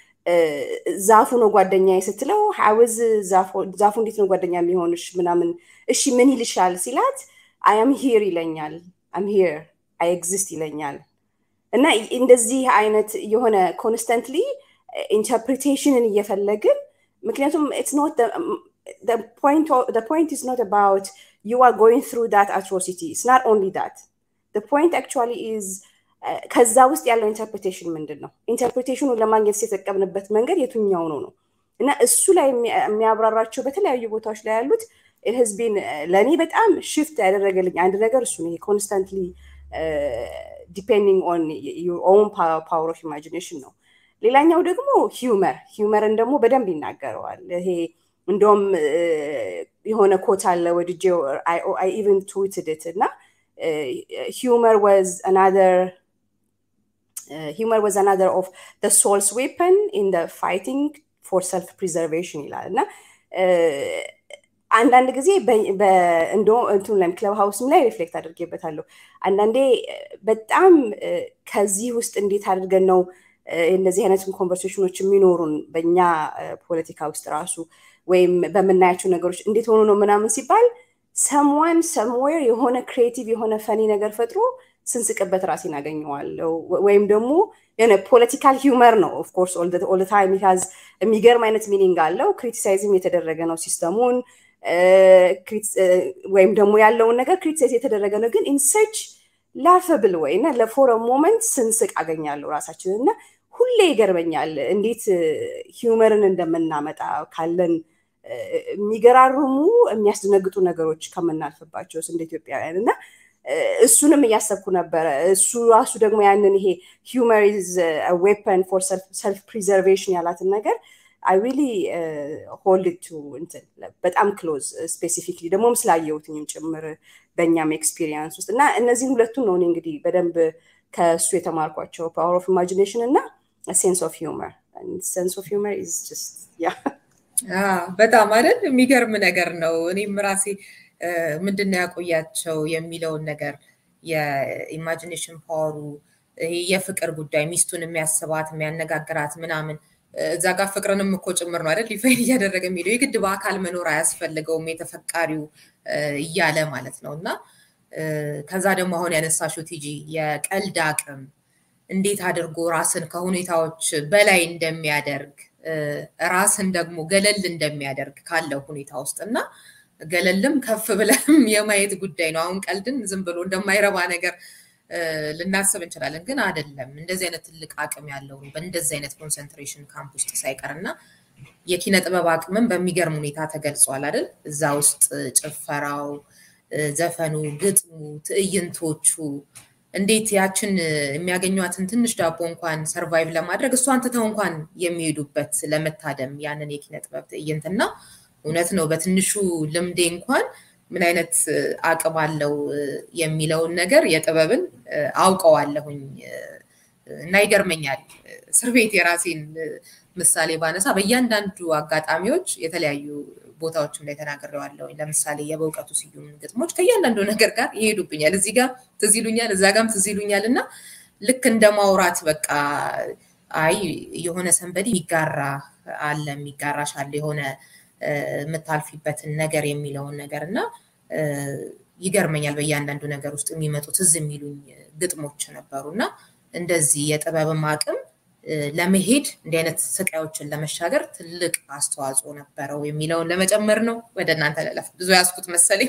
ዛፉ ነው ጓደኛ ስትለው ሀውዝ ዛፉ እንዴት ነው ጓደኛ የሚሆንሽ ምናምን እሺ ምን ይልሻል ሲላት አያም ሂር ይለኛል አም ሂር አይ ኤግዚስት ይለኛል እና እንደዚህ አይነት የሆነ ኮንስተንትሊ ኢንተርፕሪቴሽንን እየፈለግን ምክንያቱም ኢትስ ኖት the point the point is not about you are going through that atrocity it's not only that the point actually is ከዛ ውስጥ ያለው ኢንተርፕሬቴሽን ምንድን ነው ኢንተርፕሬቴሽኑን ለማግኘት የተጠቀምንበት መንገድ የቱኛው ነው ነው እና እሱ ላይ የሚያብራራቸው በተለያዩ ቦታዎች ላይ ያሉት ህዝቤን ለእኔ በጣም ሽፍት ያደረገልኝ አንድ ነገር እሱ ነው ኮንስታንትሊ ዲፔንዲንግ ኦን ዩር ኦውን ፓወር ኦፍ ኢማጂኔሽን ነው ሌላኛው ደግሞ ሂውመር ሂውመርን ደግሞ በደንብ ይናገረዋል ይሄ እንደውም የሆነ ኮት አለ ወድጄ አይ ኢቨን ትዊትድት እና ሂውመር ዋዝ አናዘር humor was another of the soul's weapon in the fighting for self preservation ይላል እና አንዳንድ ጊዜ እንትን ክለብ ሀውስም ላይ ሪፍሌክት አድርጌበታለሁ አንዳንዴ በጣም ከዚህ ውስጥ እንዴት አድርገን ነው እንደዚህ አይነት ኮንቨርሴሽኖች የሚኖሩን በእኛ ፖለቲካ ውስጥ ራሱ ወይም በምናያቸው ነገሮች እንዴት ሆኖ ነው ምናምን ሲባል ሰምዋን ሰምዌር የሆነ ክሬቲቭ የሆነ ፈኒ ነገር ፈጥሮ ስንስቅበት ራሴን አገኘዋለሁ ወይም ደግሞ የሆነ ፖለቲካል ሂውመር ነው ኦፍኮርስ ኦል ታይም ሀዝ የሚገርም አይነት ሚኒንግ አለው ክሪቲሳይዝም የተደረገ ነው ሲስተሙን ወይም ደግሞ ያለውን ነገር ክሪቲሳይዝ የተደረገ ነው ግን ኢንሰርች ላፈብል ወይ እና ለፎረ ሞመንት ስንስቅ አገኛለሁ ራሳችን እና ሁሌ ይገርመኛል እንዴት ሂውመርን እንደምናመጣ ካለን የሚገራርሙ የሚያስደነግጡ ነገሮች ከምናልፍባቸው እንደ ኢትዮጵያውያን እና እሱንም እያሰብኩ ነበረ እሱ ራሱ ደግሞ ያንን ይሄ ሂውመር ኢዝ ዌፐን ፎር ሰልፍ ፕሪዘርቬሽን ያላትን ነገር አይ ሪሊ ሆልድ ቱ እንትን በጣም ክሎዝ ስፔሲፊክሊ ደግሞም ስላየሁትኝም ጭምር በእኛም ኤክስፒሪየንስ ውስጥ እና እነዚህን ሁለቱን ነው እኔ እንግዲህ በደንብ ከእሱ የተማርኳቸው ፓወር ኦፍ ኢማጂኔሽን እና ሴንስ ኦፍ ሂውመር ሴንስ ኦፍ ሂውመር ኢዝ ጀስት ያ በጣም አይደል የሚገርም ነገር ነው እኔም ራሴ ምንድነው ያቆያቸው የሚለውን ነገር የኢማጂኔሽን ፓወሩ ይሄ የፍቅር ጉዳይ ሚስቱን የሚያስባት የሚያነጋግራት ምናምን እዛ ጋር ፍቅርንም እኮ ጭምር ነው አይደል ሊፋይን እያደረገ የሚለው የግድ በአካል መኖር አያስፈልገውም የተፈቃሪው እያለ ማለት ነው እና ከዛ ደግሞ አሁን ያነሳሽው ቲጂ የቀልድ አቅም እንዴት አድርጎ ራስን ከሁኔታዎች በላይ እንደሚያደርግ ራስን ደግሞ ገለል እንደሚያደርግ ካለው ሁኔታ ውስጥ እና ገለልም ከፍ ብለም የማየት ጉዳይ ነው አሁን ቀልድን ዝም ብሎ እንደማይረባ ነገር ልናስብ እንችላለን ግን አይደለም እንደዚህ አይነት ትልቅ አቅም ያለው በእንደዚህ አይነት ኮንሰንትሬሽን ካምፕ ውስጥ ሳይቀር እና የኪነ ጥበብ አቅምን በሚገርም ሁኔታ ተገልጿል አይደል እዛ ውስጥ ጭፈራው ዘፈኑ ግጥሙ ትዕይንቶቹ እንዴት ያችን የሚያገኟትን ትንሽ ዳቦ እንኳን ሰርቫይቭ ለማድረግ እሷን ትተው እንኳን የሚሄዱበት ለመታደም ያንን የኪነ ጥበብ ትዕይንት እና እውነት ነው በትንሹ ልምዴ እንኳን ምን አይነት አቅም አለው የሚለውን ነገር የጥበብን አውቀዋለሁኝ እና ይገርመኛል እስር ቤት የራሴን ምሳሌ ባነሳ በእያንዳንዱ አጋጣሚዎች የተለያዩ ቦታዎችም ላይ ተናግሬዋለሁኝ ለምሳሌ የበእውቀቱ ስዩም ግጥሞች ከእያንዳንዱ ነገር ጋር ይሄዱብኛል እዚህ ጋር ትዝ ይሉኛል እዛ ጋም ትዝ ይሉኛል እና ልክ እንደ ማውራት በቃ አይ የሆነ ሰንበዲ የሚጋራ አለ የሚጋራሽ አለ የሆነ የምታልፊበትን ነገር የሚለውን ነገር እና ይገርመኛል። በእያንዳንዱ ነገር ውስጥ የሚመጡ ትዝ የሚሉኝ ግጥሞች ነበሩ እና እንደዚህ የጥበብም አቅም ለመሄድ እንዲህ አይነት ስቃዮችን ለመሻገር ትልቅ አስተዋጽኦ ነበረው የሚለውን ለመጨመር ነው። ወደ እናንተ ለለፍ ብዙ ያስኩት መሰለኝ።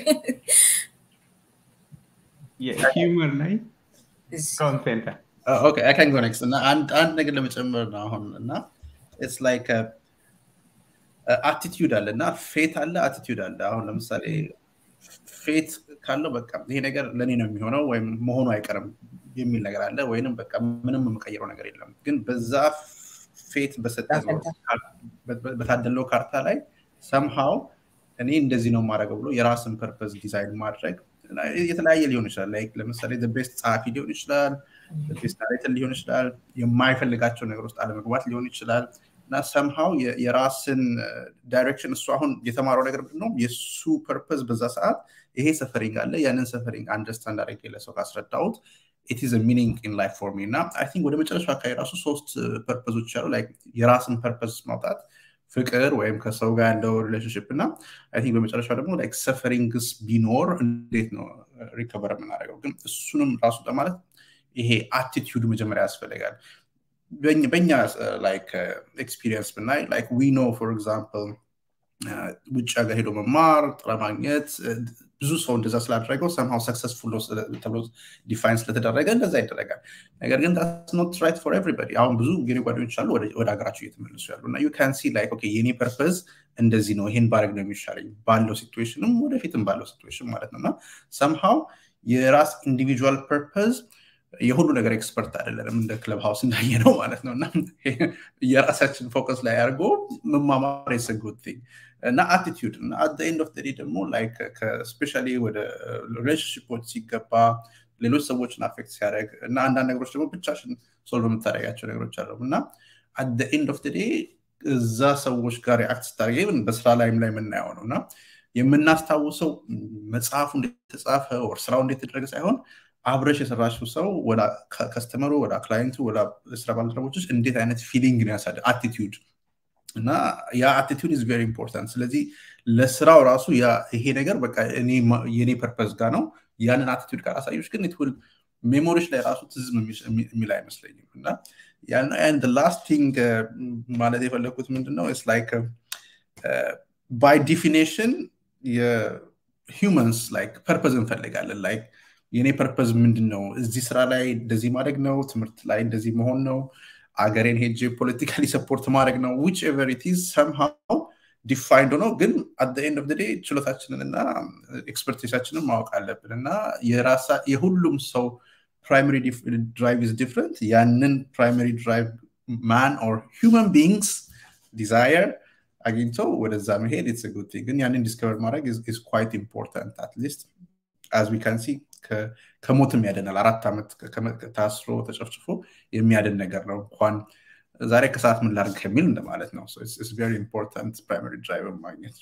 የሂውመር ላይ ኮንቴንት ኦኬ አይ ካን ጎ ኔክስት እና አንድ አንድ ነገር ለመጨመር ነው አሁን እና ኢትስ ላይክ አቲቲዩድ አለ እና ፌት አለ አቲቲዩድ አለ። አሁን ለምሳሌ ፌት ካለው በቃ ይሄ ነገር ለእኔ ነው የሚሆነው ወይም መሆኑ አይቀርም የሚል ነገር አለ፣ ወይንም በቃ ምንም የምቀይረው ነገር የለም። ግን በዛ ፌት በታደለው ካርታ ላይ ሰምሃው እኔ እንደዚህ ነው የማደርገው ብሎ የራስን ፐርፐዝ ዲዛይን ማድረግ የተለያየ ሊሆን ይችላል። ላይክ ለምሳሌ ቤስት ጸሐፊ ሊሆን ይችላል፣ ቤስት ናሬተር ሊሆን ይችላል፣ የማይፈልጋቸው ነገር ውስጥ አለመግባት ሊሆን ይችላል። እና ሰምሃው የራስን ዳይሬክሽን እሱ አሁን የተማረው ነገር ምንድን ነው የእሱ ፐርፐዝ በዛ ሰዓት ይሄ ሰፈሪንግ አለ ያንን ሰፈሪንግ አንደርስታንድ አድርጌ ለሰው ካስረዳሁት ኢት ኢዝ ሚኒንግ ኢን ላይፍ ፎር ሚ እና አይ ቲንክ ወደ መጨረሻው አካባቢ ራሱ ሶስት ፐርፐዞች ያሉ የራስን ፐርፐዝ ማውጣት ፍቅር ወይም ከሰው ጋር ያለው ሪሌሽንሽፕ እና አይ ቲንክ በመጨረሻው ደግሞ ላይክ ሰፈሪንግስ ቢኖር እንዴት ነው ሪከቨር የምናደርገው ግን እሱንም ራሱ ለማለት ይሄ አቲቲዩድ መጀመሪያ ያስፈልጋል በኛ ላይክ ኤክስፒሪየንስ ብናይ ላይክ ዊ ኖ ፎር ኤግዛምፕል ውጭ ሀገር ሄዶ መማር ጥረ ማግኘት ብዙ ሰው እንደዛ ስላደረገው ሰምሃው ሰክሰስፉል ተብሎ ዲፋይን ስለተደረገ እንደዛ ይደረጋል። ነገር ግን ኖት ራይት ፎር ኤቭሪበዲ። አሁን ብዙ የኔ ጓደኞች አሉ ወደ ሀገራቸው እየተመለሱ ያሉ እና ዩ ካን ሲ ላይክ ኦኬ የኔ ፐርፐዝ እንደዚህ ነው፣ ይሄን ባረግ ነው የሚሻለኝ ባለው ሲትዌሽንም ወደፊትም ባለው ሲትዌሽን ማለት ነው እና ሰምሃው የራስ ኢንዲቪጁዋል ፐርፐዝ የሁሉ ነገር ኤክስፐርት አይደለንም እንደ ክለብ ሀውስ እንዳየ ነው ማለት ነው እና የራሳችን ፎከስ ላይ አድርጎ መማማር የሰጉት እና አቲቲዩድ እና አት ኤንድ ኦፍ ዴይ ደግሞ ላይክ ስፔሻሊ ወደ ሪሌሽንሽፖች ሲገባ ሌሎች ሰዎችን አፌክት ሲያደርግ እና አንዳንድ ነገሮች ደግሞ ብቻሽን ሶልቭ የምታደርጋቸው ነገሮች አሉ እና አት ኤንድ ኦፍ ዴይ እዛ ሰዎች ጋር ሪአክት ስታደርግ በስራ ላይም ላይ የምናየው ነው እና የምናስታውሰው መጽሐፉ እንዴት ተጻፈ ወር ስራው እንዴት ተደረገ ሳይሆን አብረሽ የሰራሽው ሰው ወደ ከስተመሩ ወደ ክላይንቱ ወደ ስራ ባልደረቦች እንዴት አይነት ፊሊንግ ነው ያሳደ አቲቲዩድ እና ያ አቲቲዩድ ኢዝ ቬሪ ኢምፖርታንት። ስለዚህ ለስራው ራሱ ይሄ ነገር በቃ የኔ ፐርፐዝ ጋር ነው ያንን አቲቲዩድ ጋር አሳዮች ግን ትውል ሜሞሪዎች ላይ ራሱ ትዝም የሚል አይመስለኝም እና ያን ላስት ቲንግ ማለት የፈለግኩት ምንድነው ስ ላይክ ባይ ዲፊኔሽን የሂውመንስ ላይክ ፐርፐዝ እንፈልጋለን ላይክ የኔ ፐርፐዝ ምንድን ነው? እዚህ ስራ ላይ እንደዚህ ማድረግ ነው፣ ትምህርት ላይ እንደዚህ መሆን ነው፣ አገሬን ሄጄ ፖለቲካሊ ሰፖርት ማድረግ ነው። ዊች ኤቨር ኢት ኢዝ ሰምሃው ዲፋይንድ ሆኖ ግን አት ኤንድ ኦፍ ዴይ ችሎታችንን እና ኤክስፐርቲሳችንን ማወቅ አለብን እና የራሳ የሁሉም ሰው ፕራይመሪ ድራይቭ ኢዝ ዲፍረንት። ያንን ፕራይመሪ ድራይቭ ማን ኦር ሂውመን ቢንግስ ዲዛየር አግኝተው ወደዛ መሄድ ኢትስ ጉድ ቲንግ። ግን ያንን ዲስከቨር ማድረግ ኢዝ ኳይት ኢምፖርታንት አትሊስት አዝ ዊ ካን ሲ ከሞትም ያደናል። አራት ዓመት ታስሮ ተጨፍጭፎ የሚያድን ነገር ነው። እንኳን ዛሬ ከሰዓት ምን ላድርግ ከሚል እንደማለት ነው። ቬሪ ኢምፖርታንት ፕራይመሪ ድራይቨር ማግኘት።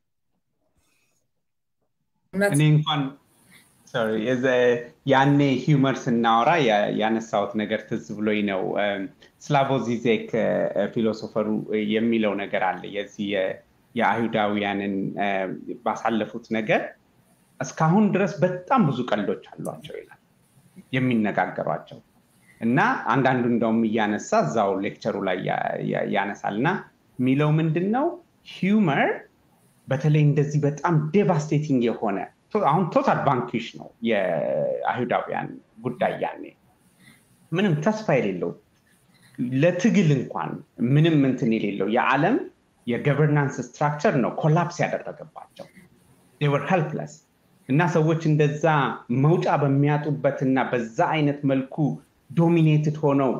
እኔ እንኳን ያኔ ሂውመር ስናወራ ያነሳሁት ነገር ትዝ ብሎኝ ነው። ስላቮ ዚዜክ ፊሎሶፈሩ የሚለው ነገር አለ የዚህ የአይሁዳውያንን ባሳለፉት ነገር እስካሁን ድረስ በጣም ብዙ ቀልዶች አሏቸው ይላል የሚነጋገሯቸው እና አንዳንዱ እንደውም እያነሳ እዛው ሌክቸሩ ላይ ያነሳል እና የሚለው ምንድን ነው ሂውመር በተለይ እንደዚህ በጣም ዴቫስቴቲንግ የሆነ አሁን ቶታል ባንኪሽ ነው የአይሁዳውያን ጉዳይ ያኔ ምንም ተስፋ የሌለው ለትግል እንኳን ምንም እንትን የሌለው የዓለም የገቨርናንስ ስትራክቸር ነው ኮላፕስ ያደረገባቸው ወር ሄልፕለስ እና ሰዎች እንደዛ መውጫ በሚያጡበት እና በዛ አይነት መልኩ ዶሚኔትድ ሆነው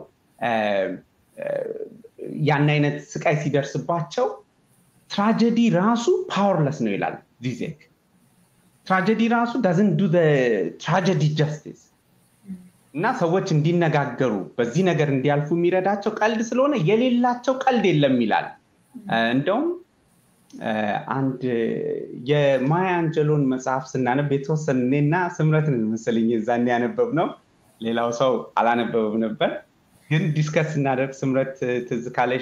ያን አይነት ስቃይ ሲደርስባቸው ትራጀዲ ራሱ ፓወርለስ ነው ይላል ዚዜክ። ትራጀዲ ራሱ ዳዝን ዱ ትራጀዲ ጀስቲስ እና ሰዎች እንዲነጋገሩ በዚህ ነገር እንዲያልፉ የሚረዳቸው ቀልድ ስለሆነ የሌላቸው ቀልድ የለም ይላል። እንደውም አንድ የማያ አንጀሎን መጽሐፍ ስናነብ የተወሰነ እኔና ስምረትን መሰለኝ እዛን ያነበብ ነው። ሌላው ሰው አላነበበም ነበር። ግን ዲስከስ ስናደርግ ስምረት ትዝ ካለሽ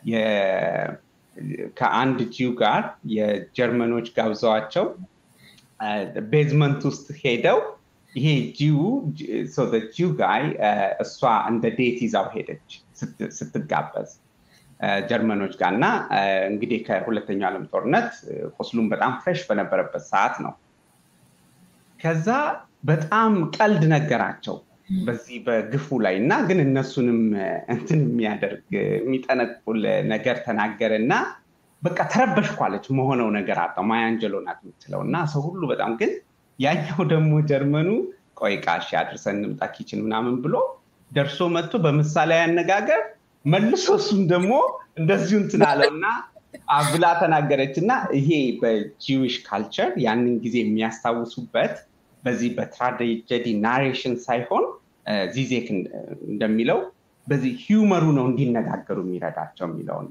ከአንድ ጂው ጋር የጀርመኖች ጋብዘዋቸው ቤዝመንት ውስጥ ሄደው ይሄ ጂው ጂው ጋይ እሷ እንደ ዴት ይዛው ሄደች ስትጋበዝ ጀርመኖች ጋር እና እንግዲህ ከሁለተኛው ዓለም ጦርነት ቁስሉም በጣም ፍሬሽ በነበረበት ሰዓት ነው። ከዛ በጣም ቀልድ ነገራቸው በዚህ በግፉ ላይ እና ግን እነሱንም እንትን የሚያደርግ የሚጠነቁል ነገር ተናገረ እና በቃ ተረበሽኳለች መሆነው ነገር አጣው። ማያንጀሎ ናት የምትለው እና ሰው ሁሉ በጣም ግን ያኛው ደግሞ ጀርመኑ ቆይ ቃሽ አድርሰን እንምጣ ኪችን ምናምን ብሎ ደርሶ መጥቶ በምሳሌ አነጋገር መልሶ እሱም ደግሞ እንደዚሁ እንትን አለው እና ብላ ተናገረች እና ይሄ በጂዊሽ ካልቸር ያንን ጊዜ የሚያስታውሱበት በዚህ በትራጀዲ ናሬሽን ሳይሆን ዚዜክ እንደሚለው በዚህ ሂውመሩ ነው እንዲነጋገሩ የሚረዳቸው የሚለውን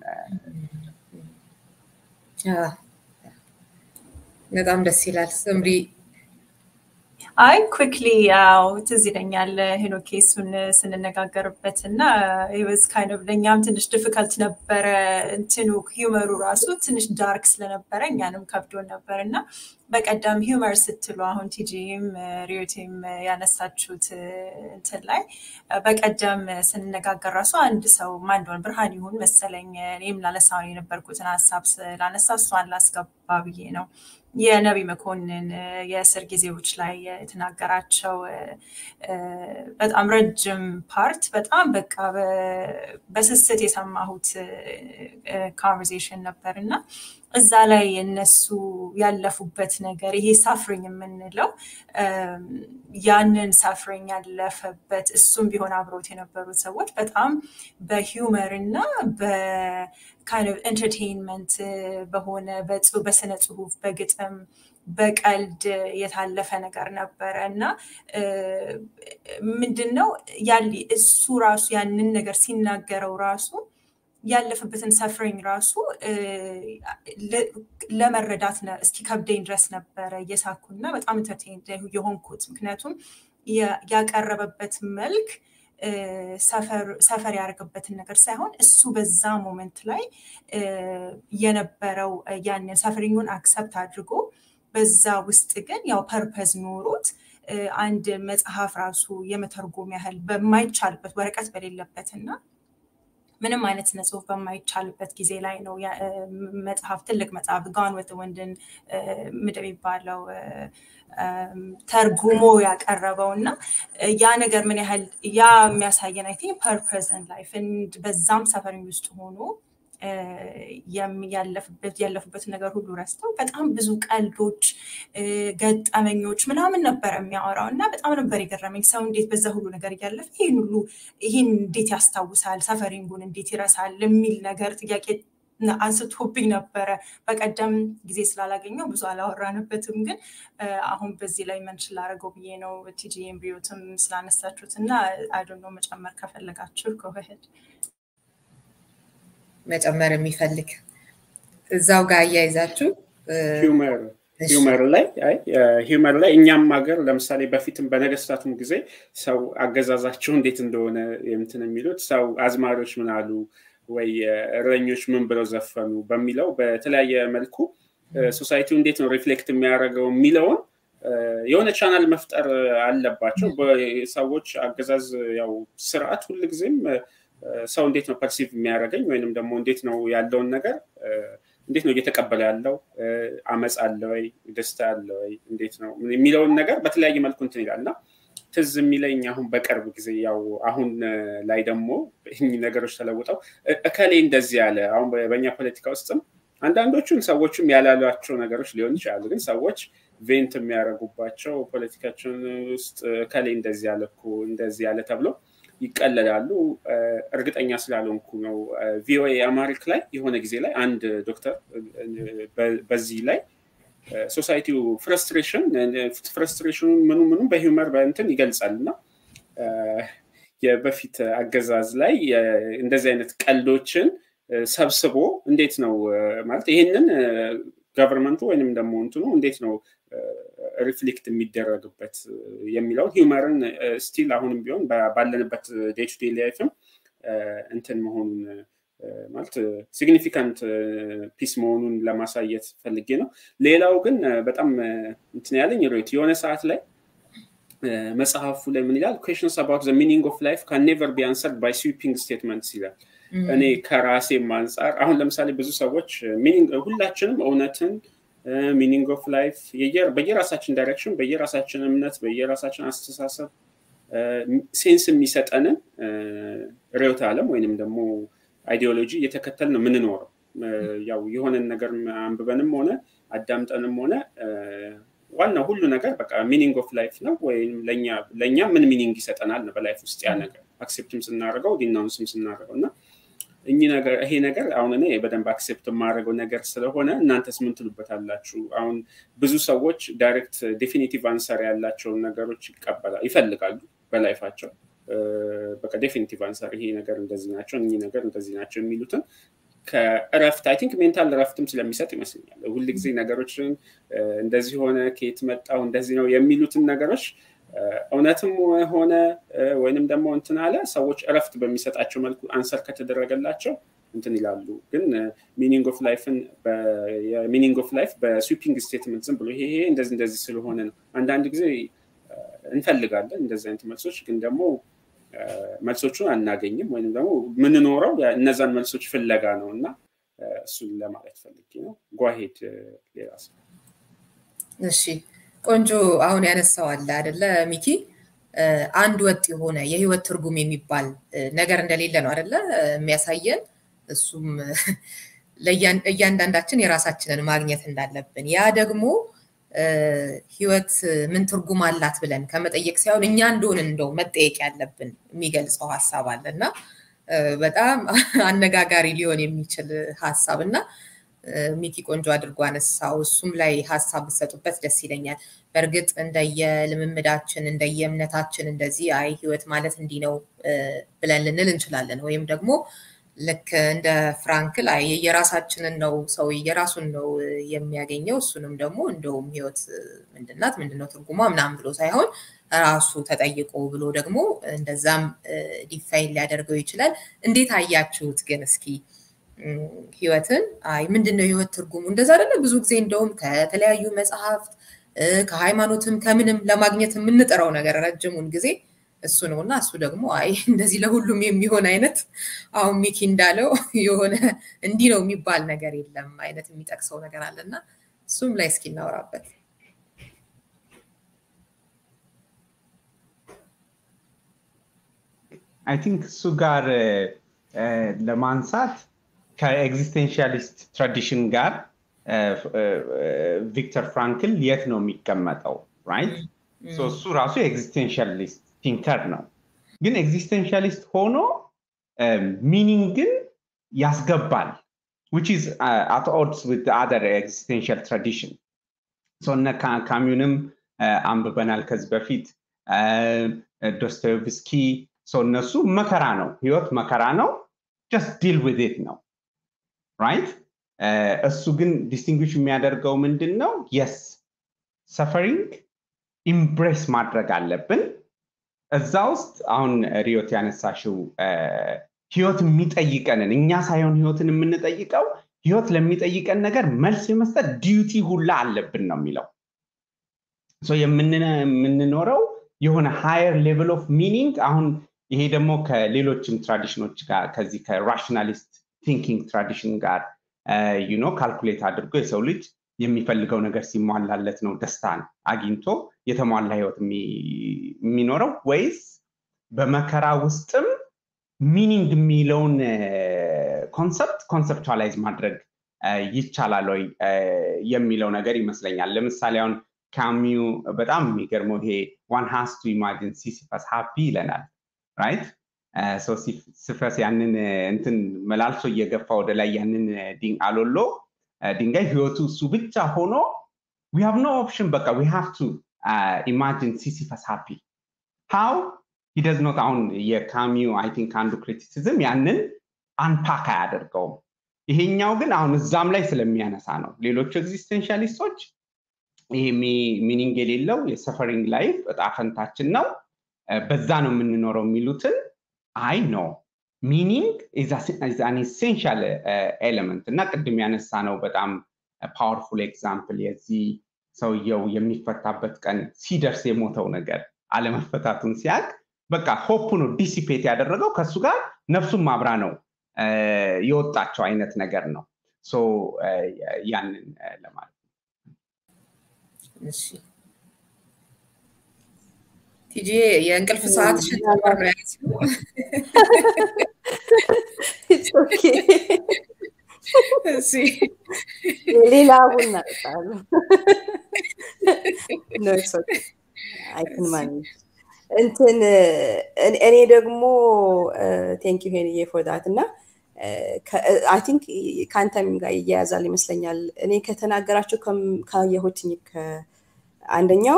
በጣም ደስ ይላል። ስምሪ አይ ኩክሊ ያው ትዝ ይለኛል ሄኖኬ እሱን ስንነጋገርበት እና ወዝ ካይንድ ለእኛም ትንሽ ዲፊከልት ነበረ እንትኑ ሂውመሩ ራሱ ትንሽ ዳርክ ስለነበረ እኛንም ከብዶን ነበር እና በቀደም ሂውመር ስትሉ አሁን ቲጂም ሪዮቲም ያነሳችሁት እንትን ላይ በቀደም ስንነጋገር ራሱ አንድ ሰው ማንደሆን ብርሃን ይሁን መሰለኝ እኔም ላነሳውን የነበርኩትን ሀሳብ ስላነሳ እሷን ላስገባ ብዬ ነው። የነቢ መኮንን የእስር ጊዜዎች ላይ የተናገራቸው በጣም ረጅም ፓርት በጣም በቃ በስስት የሰማሁት ኮንቨርሴሽን ነበር እና እዛ ላይ እነሱ ያለፉበት ነገር ይሄ ሳፍሪኝ የምንለው ያንን ሳፍሪኝ ያለፈበት እሱም ቢሆን አብሮት የነበሩት ሰዎች በጣም በሂውመር እና በካይንድ ኦፍ ኤንተርቴንመንት በሆነ በስነ ጽሁፍ በግጥም በቀልድ የታለፈ ነገር ነበረ እና ምንድን ነው እሱ ራሱ ያንን ነገር ሲናገረው ራሱ ያለፈበትን ሰፍሪንግ ራሱ ለመረዳት እስኪ ከብደኝ ድረስ ነበረ እየሳኩና በጣም ኢንተርቴን የሆንኩት ምክንያቱም ያቀረበበት መልክ ሰፈር ያደርግበትን ነገር ሳይሆን እሱ በዛ ሞመንት ላይ የነበረው ያንን ሰፈሪንጉን አክሰፕት አድርጎ በዛ ውስጥ ግን ያው ፐርፐዝ ኖሮት አንድ መጽሐፍ ራሱ የመተርጎም ያህል በማይቻልበት ወረቀት በሌለበት እና ምንም አይነት ስነ ጽሁፍ በማይቻልበት ጊዜ ላይ ነው መጽሐፍ ትልቅ መጽሐፍ ጋን ወት ወንድን ምድ የሚባለው ተርጉሞ ያቀረበው እና ያ ነገር ምን ያህል ያ የሚያሳየን አይ ቲንክ ፐርፐዝን ላይፍ በዛም ሰፈሪ ውስጥ ሆኖ ያለፉበትን ነገር ሁሉ ረስተው በጣም ብዙ ቀልዶች፣ ገጠመኞች ምናምን ነበር የሚያወራው እና በጣም ነበር የገረመኝ። ሰው እንዴት በዛ ሁሉ ነገር እያለፈ ይህን ሁሉ ይህን እንዴት ያስታውሳል፣ ሰፈሪንጉን እንዴት ይረሳል የሚል ነገር ጥያቄ አንስቶብኝ ነበረ። በቀደም ጊዜ ስላላገኘው ብዙ አላወራንበትም፣ ግን አሁን በዚህ ላይ መንሽን ላደረገው ብዬ ነው። ቲጂ ኤምብሪዮትም ስላነሳችሁት እና አይዶኖ መጨመር ከፈለጋችሁ ከውህድ መጨመር የሚፈልግ እዛው ጋር አያይዛችሁ ሂውመር ላይ ሂውመር ላይ እኛም ሀገር ለምሳሌ በፊትም በነገስታቱም ጊዜ ሰው አገዛዛቸው እንዴት እንደሆነ እንትን የሚሉት ሰው አዝማሪዎች ምን አሉ ወይ እረኞች ምን ብለው ዘፈኑ በሚለው በተለያየ መልኩ ሶሳይቲው እንዴት ነው ሪፍሌክት የሚያደርገው የሚለውን የሆነ ቻናል መፍጠር አለባቸው። ሰዎች አገዛዝ ያው ስርዓት ሁልጊዜም ሰው እንዴት ነው ፐርሲቭ የሚያደርገኝ ወይንም ደግሞ እንዴት ነው ያለውን ነገር እንዴት ነው እየተቀበለ ያለው አመፅ አለ ወይ ደስታ አለ ወይ እንዴት ነው የሚለውን ነገር በተለያየ መልኩ እንትን ይላል እና ትዝ የሚለኝ አሁን በቅርብ ጊዜ ያው አሁን ላይ ደግሞ ይህ ነገሮች ተለውጠው እከሌ እንደዚህ ያለ አሁን በእኛ ፖለቲካ ውስጥም አንዳንዶቹን ሰዎችም ያላሏቸው ነገሮች ሊሆን ይችላሉ ግን ሰዎች ቬንት የሚያደርጉባቸው ፖለቲካችን ውስጥ እከሌ እንደዚህ ያለ እኮ እንደዚህ ያለ ተብሎ ይቀለላሉ። እርግጠኛ ስላልሆንኩ ነው። ቪኦኤ አማሪክ ላይ የሆነ ጊዜ ላይ አንድ ዶክተር በዚህ ላይ ሶሳይቲው ፍረስትሬሽን ፍረስትሬሽኑን ምኑ ምኑ በሂውመር በእንትን ይገልጻል እና የበፊት አገዛዝ ላይ እንደዚህ አይነት ቀልዶችን ሰብስቦ እንዴት ነው ማለት ይህንን ገቨርንመንቱ ወይንም ደግሞ እንትኑ እንዴት ነው ሪፍሌክት የሚደረግበት የሚለውን ሂውመርን ስቲል አሁንም ቢሆን ባለንበት ዴይ ቱ ዴይ ላይፍም እንትን መሆኑን ማለት ሲግኒፊካንት ፒስ መሆኑን ለማሳየት ፈልጌ ነው። ሌላው ግን በጣም እንትን ያለኝ ሮት የሆነ ሰዓት ላይ መጽሐፉ ላይ ምን ይላል? ኩዌሽንስ አባውት ዘ ሚኒንግ ኦፍ ላይፍ ካን ኔቨር ቢ አንሰርድ ባይ ስዊፒንግ ስቴትመንትስ ይላል። እኔ ከራሴም አንጻር አሁን ለምሳሌ ብዙ ሰዎች ሁላችንም እውነትን ሚኒንግ ኦፍ ላይፍ በየራሳችን ዳይሬክሽን፣ በየራሳችን እምነት፣ በየራሳችን አስተሳሰብ ሴንስ የሚሰጠንን ርዕዮተ ዓለም ወይንም ደግሞ አይዲዮሎጂ እየተከተል ነው የምንኖረው። ያው የሆነን ነገር አንብበንም ሆነ አዳምጠንም ሆነ ዋናው ሁሉ ነገር በቃ ሚኒንግ ኦፍ ላይፍ ነው ወይም ለእኛ ምን ሚኒንግ ይሰጠናል ነው በላይፍ ውስጥ ያ ነገር አክሴፕትም ስናደርገው ዲናውንስም ስናደርገው እና እኚህ ነገር ይሄ ነገር አሁን እኔ በደንብ አክሴፕት የማደርገው ነገር ስለሆነ እናንተስ ምን ትሉበታላችሁ? አሁን ብዙ ሰዎች ዳይሬክት ዴፊኒቲቭ አንሰር ያላቸውን ነገሮች ይቀበላል ይፈልጋሉ በላይፋቸው በቃ ዴፊኒቲቭ አንሰር ይሄ ነገር እንደዚህ ናቸው እኚህ ነገር እንደዚህ ናቸው የሚሉትን ከእረፍት አይ ቲንክ ሜንታል እረፍትም ስለሚሰጥ ይመስለኛል ሁል ጊዜ ነገሮችን እንደዚህ ሆነ ከየት መጣው እንደዚህ ነው የሚሉትን ነገሮች እውነትም ሆነ ወይንም ደግሞ እንትን አለ ሰዎች እረፍት በሚሰጣቸው መልኩ አንሰር ከተደረገላቸው እንትን ይላሉ። ግን ሚኒንግ ኦፍ ላይፍን የሚኒንግ ኦፍ ላይፍ በስዊፒንግ ስቴትመንት ዝም ብሎ ይሄ እንደዚህ እንደዚህ ስለሆነ ነው። አንዳንድ ጊዜ እንፈልጋለን እንደዚህ አይነት መልሶች፣ ግን ደግሞ መልሶቹን አናገኝም ወይም ደግሞ የምንኖረው እነዛን መልሶች ፍለጋ ነው እና እሱን ለማለት ፈልጌ ነው። ጓሄድ ሌላ ሰው እሺ ቆንጆ አሁን ያነሳው አለ አደለ ሚኪ አንድ ወጥ የሆነ የህይወት ትርጉም የሚባል ነገር እንደሌለ ነው አደለ የሚያሳየን እሱም እያንዳንዳችን የራሳችንን ማግኘት እንዳለብን ያ ደግሞ ህይወት ምን ትርጉም አላት ብለን ከመጠየቅ ሳይሆን እኛ እንደሆን እንደው መጠየቅ ያለብን የሚገልጸው ሀሳብ አለ እና በጣም አነጋጋሪ ሊሆን የሚችል ሀሳብ እና ሚኪ ቆንጆ አድርጎ አነሳው። እሱም ላይ ሀሳብ ብሰጡበት ደስ ይለኛል። በእርግጥ እንደየልምምዳችን እንደየእምነታችን እንደዚህ አይ ህይወት ማለት እንዲህ ነው ብለን ልንል እንችላለን። ወይም ደግሞ ልክ እንደ ፍራንክል አይ የራሳችንን ነው ሰው የራሱን ነው የሚያገኘው እሱንም ደግሞ እንደውም ህይወት ምንድናት ምንድነው ትርጉሟ ምናምን ብሎ ሳይሆን ራሱ ተጠይቆ ብሎ ደግሞ እንደዛም ዲፋይን ሊያደርገው ይችላል። እንዴት አያችሁት ግን እስኪ ህይወትን አይ ምንድን ነው ህይወት ትርጉሙ እንደዛ አይደለ ብዙ ጊዜ እንደውም ከተለያዩ መጽሐፍት ከሃይማኖትም ከምንም ለማግኘት የምንጥረው ነገር ረጅሙን ጊዜ እሱ ነው እና እሱ ደግሞ አይ እንደዚህ ለሁሉም የሚሆን አይነት አሁን ሚኪ እንዳለው የሆነ እንዲህ ነው የሚባል ነገር የለም አይነት የሚጠቅሰው ነገር አለና እሱም ላይ እስኪ እናወራበት አይ ቲንክ እሱ ጋር ለማንሳት ከኤግዚስቴንሻሊስት ትራዲሽን ጋር ቪክተር ፍራንክል የት ነው የሚቀመጠው ራይት እሱ ራሱ ኤግዚስቴንሻሊስት ቲንከር ነው ግን ኤግዚስቴንሻሊስት ሆኖ ሚኒንግን ያስገባል which is uh, at odds with the other existential tradition so እነ ካሚዩንም አንብበናል ከዚህ በፊት ዶስቶቭስኪ ሰው እነሱ መከራ ነው ህይወት መከራ ነው ጀስት ዲል ዊዝ ኢት ነው ራይት እሱ ግን ዲስቲንግዊሽ የሚያደርገው ምንድን ነው የስ ሰፈሪንግ ኢምብሬስ ማድረግ አለብን እዛ ውስጥ አሁን ሪዮት ያነሳሽው ህይወት የሚጠይቀንን እኛ ሳይሆን ህይወትን የምንጠይቀው ህይወት ለሚጠይቀን ነገር መልስ የመስጠት ዲዩቲ ሁላ አለብን ነው የሚለው የምንኖረው የሆነ ሃየር ሌቭል ኦፍ ሚኒንግ አሁን ይሄ ደግሞ ከሌሎችም ትራዲሽኖች ጋር ከዚህ ከራሽናሊስት ቲንኪንግ ትራዲሽን ጋር ዩኖ ካልኩሌት አድርጎ የሰው ልጅ የሚፈልገው ነገር ሲሟላለት ነው ደስታን አግኝቶ የተሟላ ህይወት የሚኖረው ወይስ በመከራ ውስጥም ሚኒንግ የሚለውን ኮንሰፕት ኮንሰፕቹዋላይዝ ማድረግ ይቻላል ወይ የሚለው ነገር ይመስለኛል ለምሳሌ አሁን ካሚዩ በጣም የሚገርመው ይሄ ዋን ሃስ ቱ ኢማጂን ሲሲፈስ ሃፒ ይለናል ራይት ሲፈስ ያንን እንትን መላልሶ እየገፋ ወደ ላይ ያንን አሎሎ ድንጋይ ህይወቱ እሱ ብቻ ሆኖ ዊ ሃቭ ኖ ኦፕሽን በቃ ዊ ሃቭ ቱ ኢማጂን ሲሲፈስ ሃፒ ሃው ሂደዝ ኖት አሁን የካሚዩ አይ ቲንክ አንዱ ክሪቲሲዝም ያንን አንፓክ አያደርገውም ይሄኛው ግን አሁን እዛም ላይ ስለሚያነሳ ነው ሌሎቹ ኤግዚስቴንሻሊስቶች ይሄ ሚኒንግ የሌለው የሰፈሪንግ ላይፍ እጣ ፈንታችን ነው በዛ ነው የምንኖረው የሚሉትን አይ ነው ሚኒንግ አን ኢሴንሻል ኤሌመንት እና ቅድም ያነሳ ነው በጣም ፓወርፉል ኤግዛምፕል የዚህ ሰውየው የሚፈታበት ቀን ሲደርስ የሞተው ነገር አለመፈታቱን ሲያቅ በቃ ሆፕ ነው ዲሲፔት ያደረገው ከእሱ ጋር ነፍሱን ማብራ ነው የወጣቸው አይነት ነገር ነው ያንን ለማለት ነው ቲጂ የእንቅልፍ ሰዓትሽን ጨምር ነው ያለችው ሌላ ቡና እጠጣለሁ አይክን ማኔጅ እንትን እኔ ደግሞ ቴንክ ዩ ሄንዬ ፎር ዳት እና አይ ቲንክ ከአንተም ጋር ይያያዛል ይመስለኛል እኔ ከተናገራቸው ካየሁትኝ አንደኛው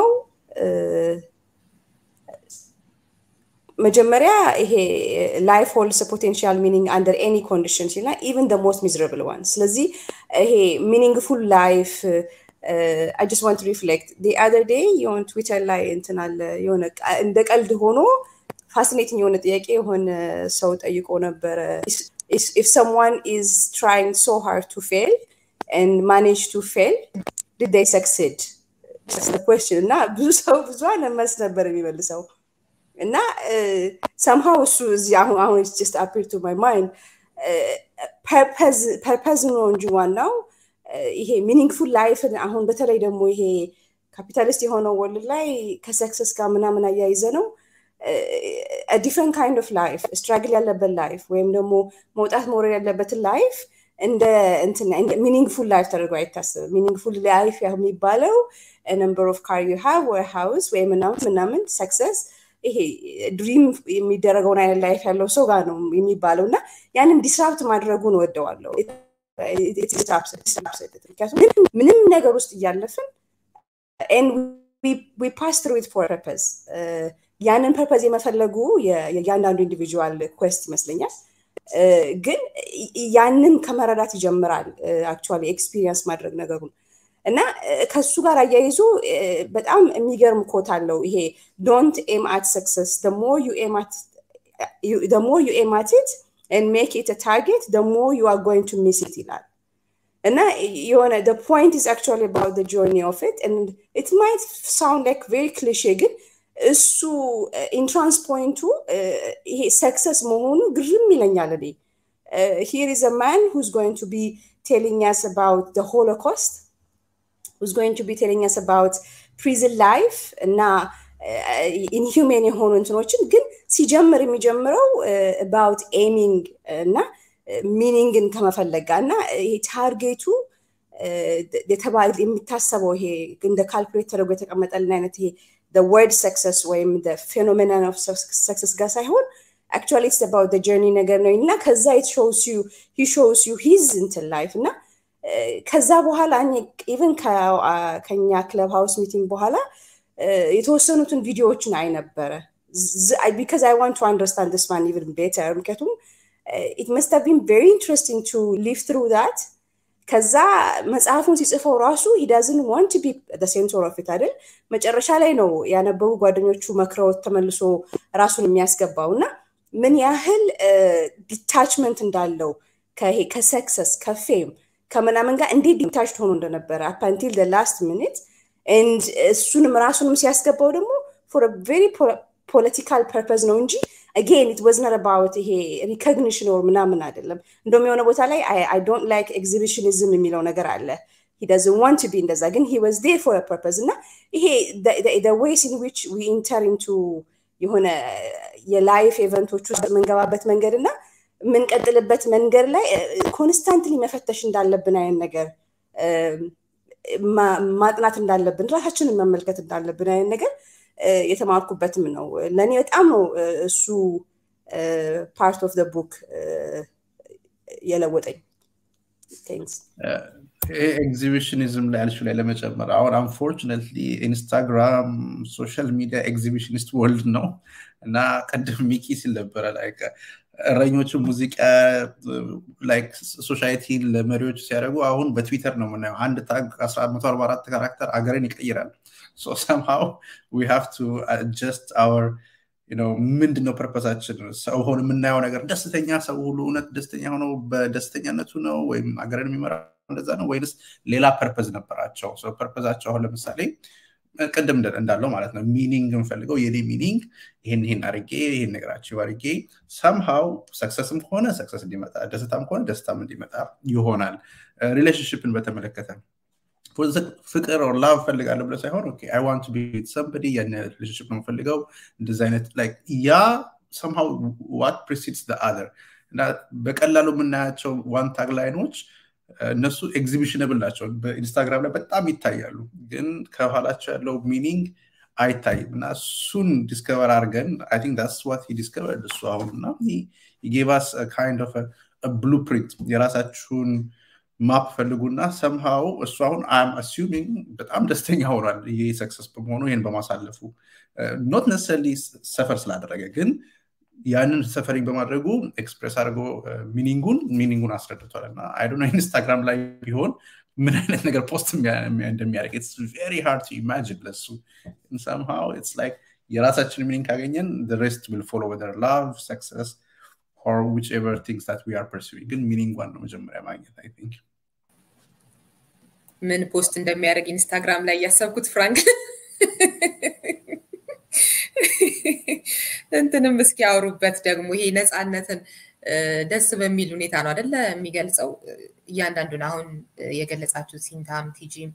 መጀመሪያ ይሄ ላይፍ ሆልስ ፖቴንሻል ሚኒንግ አንደር ኤኒ ኮንዲሽን ሲልና ኢቨን ደ ሞስት ሚዝረብል ዋን ስለዚህ ይሄ ሚኒንግፉል ላይፍ አይ ጀስት ዋንት ሪፍሌክት ዲ አዘር ዴይ የሆነ ትዊተር ላይ እንትን አለ የሆነ እንደ ቀልድ ሆኖ ፋሲኔቲንግ የሆነ ጥያቄ የሆነ ሰው ጠይቆ ነበረ if someone is trying so hard to fail and manage to fail did they succeed that's the question እና ብዙ ሰው ብዙ መልስ ነበር የሚመልሰው እና ሰምሃው እሱ እዚህ አሁን አሁን ጀስት አፒር ቱ ማይ ማይንድ ፐርፐዝ ነው እንጂ ዋናው ይሄ ሚኒንግፉል ላይፍን አሁን በተለይ ደግሞ ይሄ ካፒታሊስት የሆነው ወርልድ ላይ ከሰክሰስ ጋር ምናምን አያይዘ ነው ዲፍረንት ካይንድ ኦፍ ላይፍ ስትራግል ያለበት ላይፍ ወይም ደግሞ መውጣት መውረድ ያለበትን ላይፍ እንደ ሚኒንግፉል ላይፍ ተደርጎ አይታሰብም ሚኒንግፉል ላይፍ የሚባለው ነምበር ኦፍ ካር ዩ ሃቭ ወይ ሃውስ ወይ ምናምን ምናምን ሰክሰስ ይሄ ድሪም የሚደረገውን አይነት ላይፍ ያለው ሰው ጋር ነው የሚባለው እና ያንን ዲስራፕት ማድረጉን ወደዋለው ምክንያቱም ምንም ነገር ውስጥ እያለፍን ዊ ፓስ ትሩ ኢት ፎር ፐርፐዝ ያንን ፐርፐዝ የመፈለጉ የእያንዳንዱ ኢንዲቪጁዋል ኩዌስት ይመስለኛል ግን ያንን ከመረዳት ይጀምራል አክቹዋሊ ኤክስፒሪየንስ ማድረግ ነገሩን እና ከሱ ጋር አያይዞ በጣም የሚገርም ኮት አለው ይሄ ዶንት ኤም አት ሰክሰስ ሞር ዩ ኤም አት ኢት and make it a target, the more you are going to miss it ይላል እና የሆነ the point is actually about the journey of it and it might sound like very cliche ግን እሱ ኢንትራንስ ፖይንቱ ይሄ ሰክሰስ መሆኑ ግርም ይለኛል እኔ here is a man who's going to be telling us about the holocaust who's going to be telling us about prison life እና ኢንሁሜን የሆኑ እንትኖችን ግን ሲጀምር የሚጀምረው አባውት ኤሚንግ እና ሚኒንግን ከመፈለግ ጋር እና ይሄ ታርጌቱ የሚታሰበው ይሄ እንደ ካልኩሌት ተደርጎ የተቀመጠልን አይነት ይሄ ወርድ ሰክሰስ ወይም ፌኖሜናን ኦፍ ሰክሰስ ጋር ሳይሆን አክቹዋሊ ኢትስ አባውት ጀርኒ ነገር ነው እና ከዛ ሾውስ ዩ ሂ ሾውስ ዩ ሂዝ እንትን ላይፍ እና ከዛ በኋላ ኢቨን ከኛ ክለብ ሃውስ ሚቲንግ በኋላ የተወሰኑትን ቪዲዮዎችን አይ ነበረ ቢካዝ አይ ዋንት ቱ አንደርስታንድ ስ ማን ኢቨን ቤተር ምክንያቱም ኢት መስት ቢን ቨሪ ኢንትረስቲንግ ቱ ሊቭ ትሩ ዳት ከዛ መጽሐፉን ሲጽፈው ራሱ ሂዳዝን ዋንት ቢ ሴንተር ኦፍ ኢት አይደል መጨረሻ ላይ ነው ያነበቡ ጓደኞቹ መክረውት ተመልሶ ራሱን የሚያስገባው እና ምን ያህል ዲታችመንት እንዳለው ከሰክሰስ ከፌም ከምናምን ጋር እንዴት ዲታችድ ሆኖ እንደነበረ አፓንቲል ላስት ሚኒት ኤንድ እሱንም ራሱንም ሲያስገባው ደግሞ ፎር ቬሪ ፖለቲካል ፐርፐዝ ነው እንጂ አጌን ኢት ወዝ ነት አባውት ይሄ ሪኮግኒሽን ወር ምናምን አይደለም እንደውም የሆነ ቦታ ላይ አይ ዶንት ላይክ ኤግዚቢሽኒዝም የሚለው ነገር አለ ሂ ደዝን ዋንት ቢ እንደዛ ግን ሂ ወዝ ዴር ፎር ፐርፐዝ እና ይሄ ዌይስ ኢን ዊች ዊ ኢንተር ኢንቱ የሆነ የላይፍ ኤቨንቶች ውስጥ የምንገባበት መንገድ እና የምንቀጥልበት መንገድ ላይ ኮንስታንትሊ መፈተሽ እንዳለብን አይነት ነገር ማጥናት እንዳለብን ራሳችንን መመልከት እንዳለብን አይነት ነገር የተማርኩበትም ነው ለእኔ በጣም ነው እሱ ፓርት ኦፍ ቡክ የለወጠኝ ኤግዚቢሽኒዝም ላይ ያልሽው ላይ ለመጨመር አሁን አንፎርችነትሊ ኢንስታግራም ሶሻል ሚዲያ ኤግዚቢሽኒስት ወርልድ ነው እና ቅድም ሚኪ ሲል ነበረ ላይክ እረኞቹ ሙዚቃ ላይክ ሶሳይቲን ለመሪዎች ሲያደርጉ አሁን በትዊተር ነው የምናየው አንድ ታግ 144 ካራክተር አገርን ይቀይራል so somehow we have to adjust our ምንድን ነው ፐርፐዛችን? ሰው ሆን የምናየው ነገር ደስተኛ ሰው ሁሉ እውነት ደስተኛ ሆነው በደስተኛነቱ ነው ወይም ሀገርን የሚመራ እንደዛ ነው ወይንስ ሌላ ፐርፐዝ ነበራቸው? ፐርፐዛቸው አሁን ለምሳሌ ቅድም እንዳለው ማለት ነው ሚኒንግ የምፈልገው የኔ ሚኒንግ ይህን ይህን አርጌ ይህን ነገራቸው አርጌ ሰምሃው ሰክሰስም ከሆነ ሰክሰስ እንዲመጣ ደስታም ከሆነ ደስታም እንዲመጣ ይሆናል። ሪሌሽንሽፕን በተመለከተ ፍቅር ኦር ላቭ ፈልጋለሁ ብለ ሳይሆን አይ ዋንት ቢ ሰምበዲ ያን ሪሌሽንሽፕ ነው የምፈልገው እንደዚ አይነት ያ ሰምሃው ዋት ፕሪሲድስ አዘር እና በቀላሉ የምናያቸው ዋን ታግ ላይኖች እነሱ ኤግዚቢሽነብል ናቸው። በኢንስታግራም ላይ በጣም ይታያሉ፣ ግን ከኋላቸው ያለው ሚኒንግ አይታይም እና እሱን ዲስከቨር አድርገን አይ ቲንክ ዳትስ ዋት ሂ ዲስከቨርድ እሱ አሁን እና ጌቫስ ካይንድ ኦፍ ብሉፕሪንት የራሳችሁን ማፕ ፈልጉና ሰምሃው እሱ አሁን አም አሱሚንግ በጣም ደስተኛ ሆኗል ይሄ ሰክሰስ በመሆኑ ይህን በማሳለፉ ኖት ነሰሊ ሰፈር ስላደረገ ግን ያንን ሰፈሪንግ በማድረጉ ኤክስፕሬስ አድርጎ ሚኒንጉን ሚኒንጉን አስረድቷል እና አይዶ ኢንስታግራም ላይ ቢሆን ምን አይነት ነገር ፖስት እንደሚያደርግ ኢትስ ቬሪ ሃርድ ቱ ኢማጂን ለሱ ሰምሃው ኢትስ ላይክ የራሳችን ሚኒንግ ካገኘን ሬስት ዊል ፎሎ ወደር ላቭ ሰክሰስ ኦር ዊች ኤቨር ቲንግስ ታት ዊ አር ፐርሱዊንግ ግን ሚኒንጓን ነው መጀመሪያ ማግኘት አይ ቲንክ ምን ፖስት እንደሚያደርግ ኢንስታግራም ላይ እያሰብኩት ፍራንክ እንትንም እስኪ ያወሩበት ደግሞ ይሄ ነፃነትን ደስ በሚል ሁኔታ ነው አደለ የሚገልጸው እያንዳንዱን አሁን የገለጻችሁ ሲንታም ቲጂም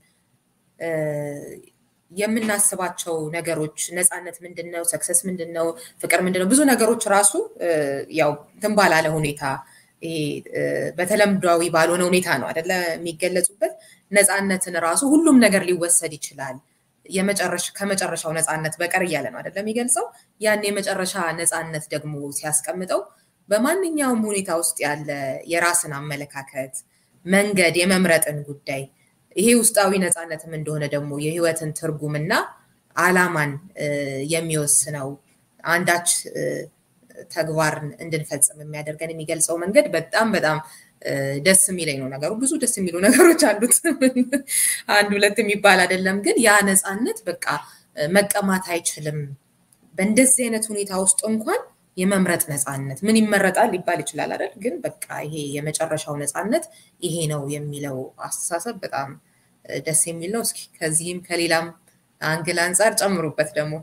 የምናስባቸው ነገሮች ነፃነት ምንድን ነው ሰክሰስ ምንድን ነው ፍቅር ምንድን ነው ብዙ ነገሮች ራሱ ያው እንትን ባላለ ሁኔታ በተለምዷዊ ባልሆነ ሁኔታ ነው አደለ የሚገለጹበት ነፃነትን ራሱ ሁሉም ነገር ሊወሰድ ይችላል ከመጨረሻው ነፃነት በቀር እያለ ነው አይደለም የሚገልጸው ያን የመጨረሻ ነፃነት ደግሞ ሲያስቀምጠው በማንኛውም ሁኔታ ውስጥ ያለ የራስን አመለካከት መንገድ የመምረጥን ጉዳይ ይሄ ውስጣዊ ነፃነትም እንደሆነ ደግሞ የህይወትን ትርጉምና አላማን የሚወስነው አንዳች ተግባርን እንድንፈጽም የሚያደርገን የሚገልጸው መንገድ በጣም በጣም ደስ የሚለኝ ነው ነገሩ። ብዙ ደስ የሚሉ ነገሮች አሉት። አንድ ሁለት የሚባል አይደለም። ግን ያ ነፃነት በቃ መቀማት አይችልም። በእንደዚህ አይነት ሁኔታ ውስጥ እንኳን የመምረጥ ነፃነት ምን ይመረጣል ሊባል ይችላል አይደል? ግን በቃ ይሄ የመጨረሻው ነፃነት ይሄ ነው የሚለው አስተሳሰብ በጣም ደስ የሚል ነው። እስኪ ከዚህም ከሌላም አንግል አንጻር ጨምሩበት ደግሞ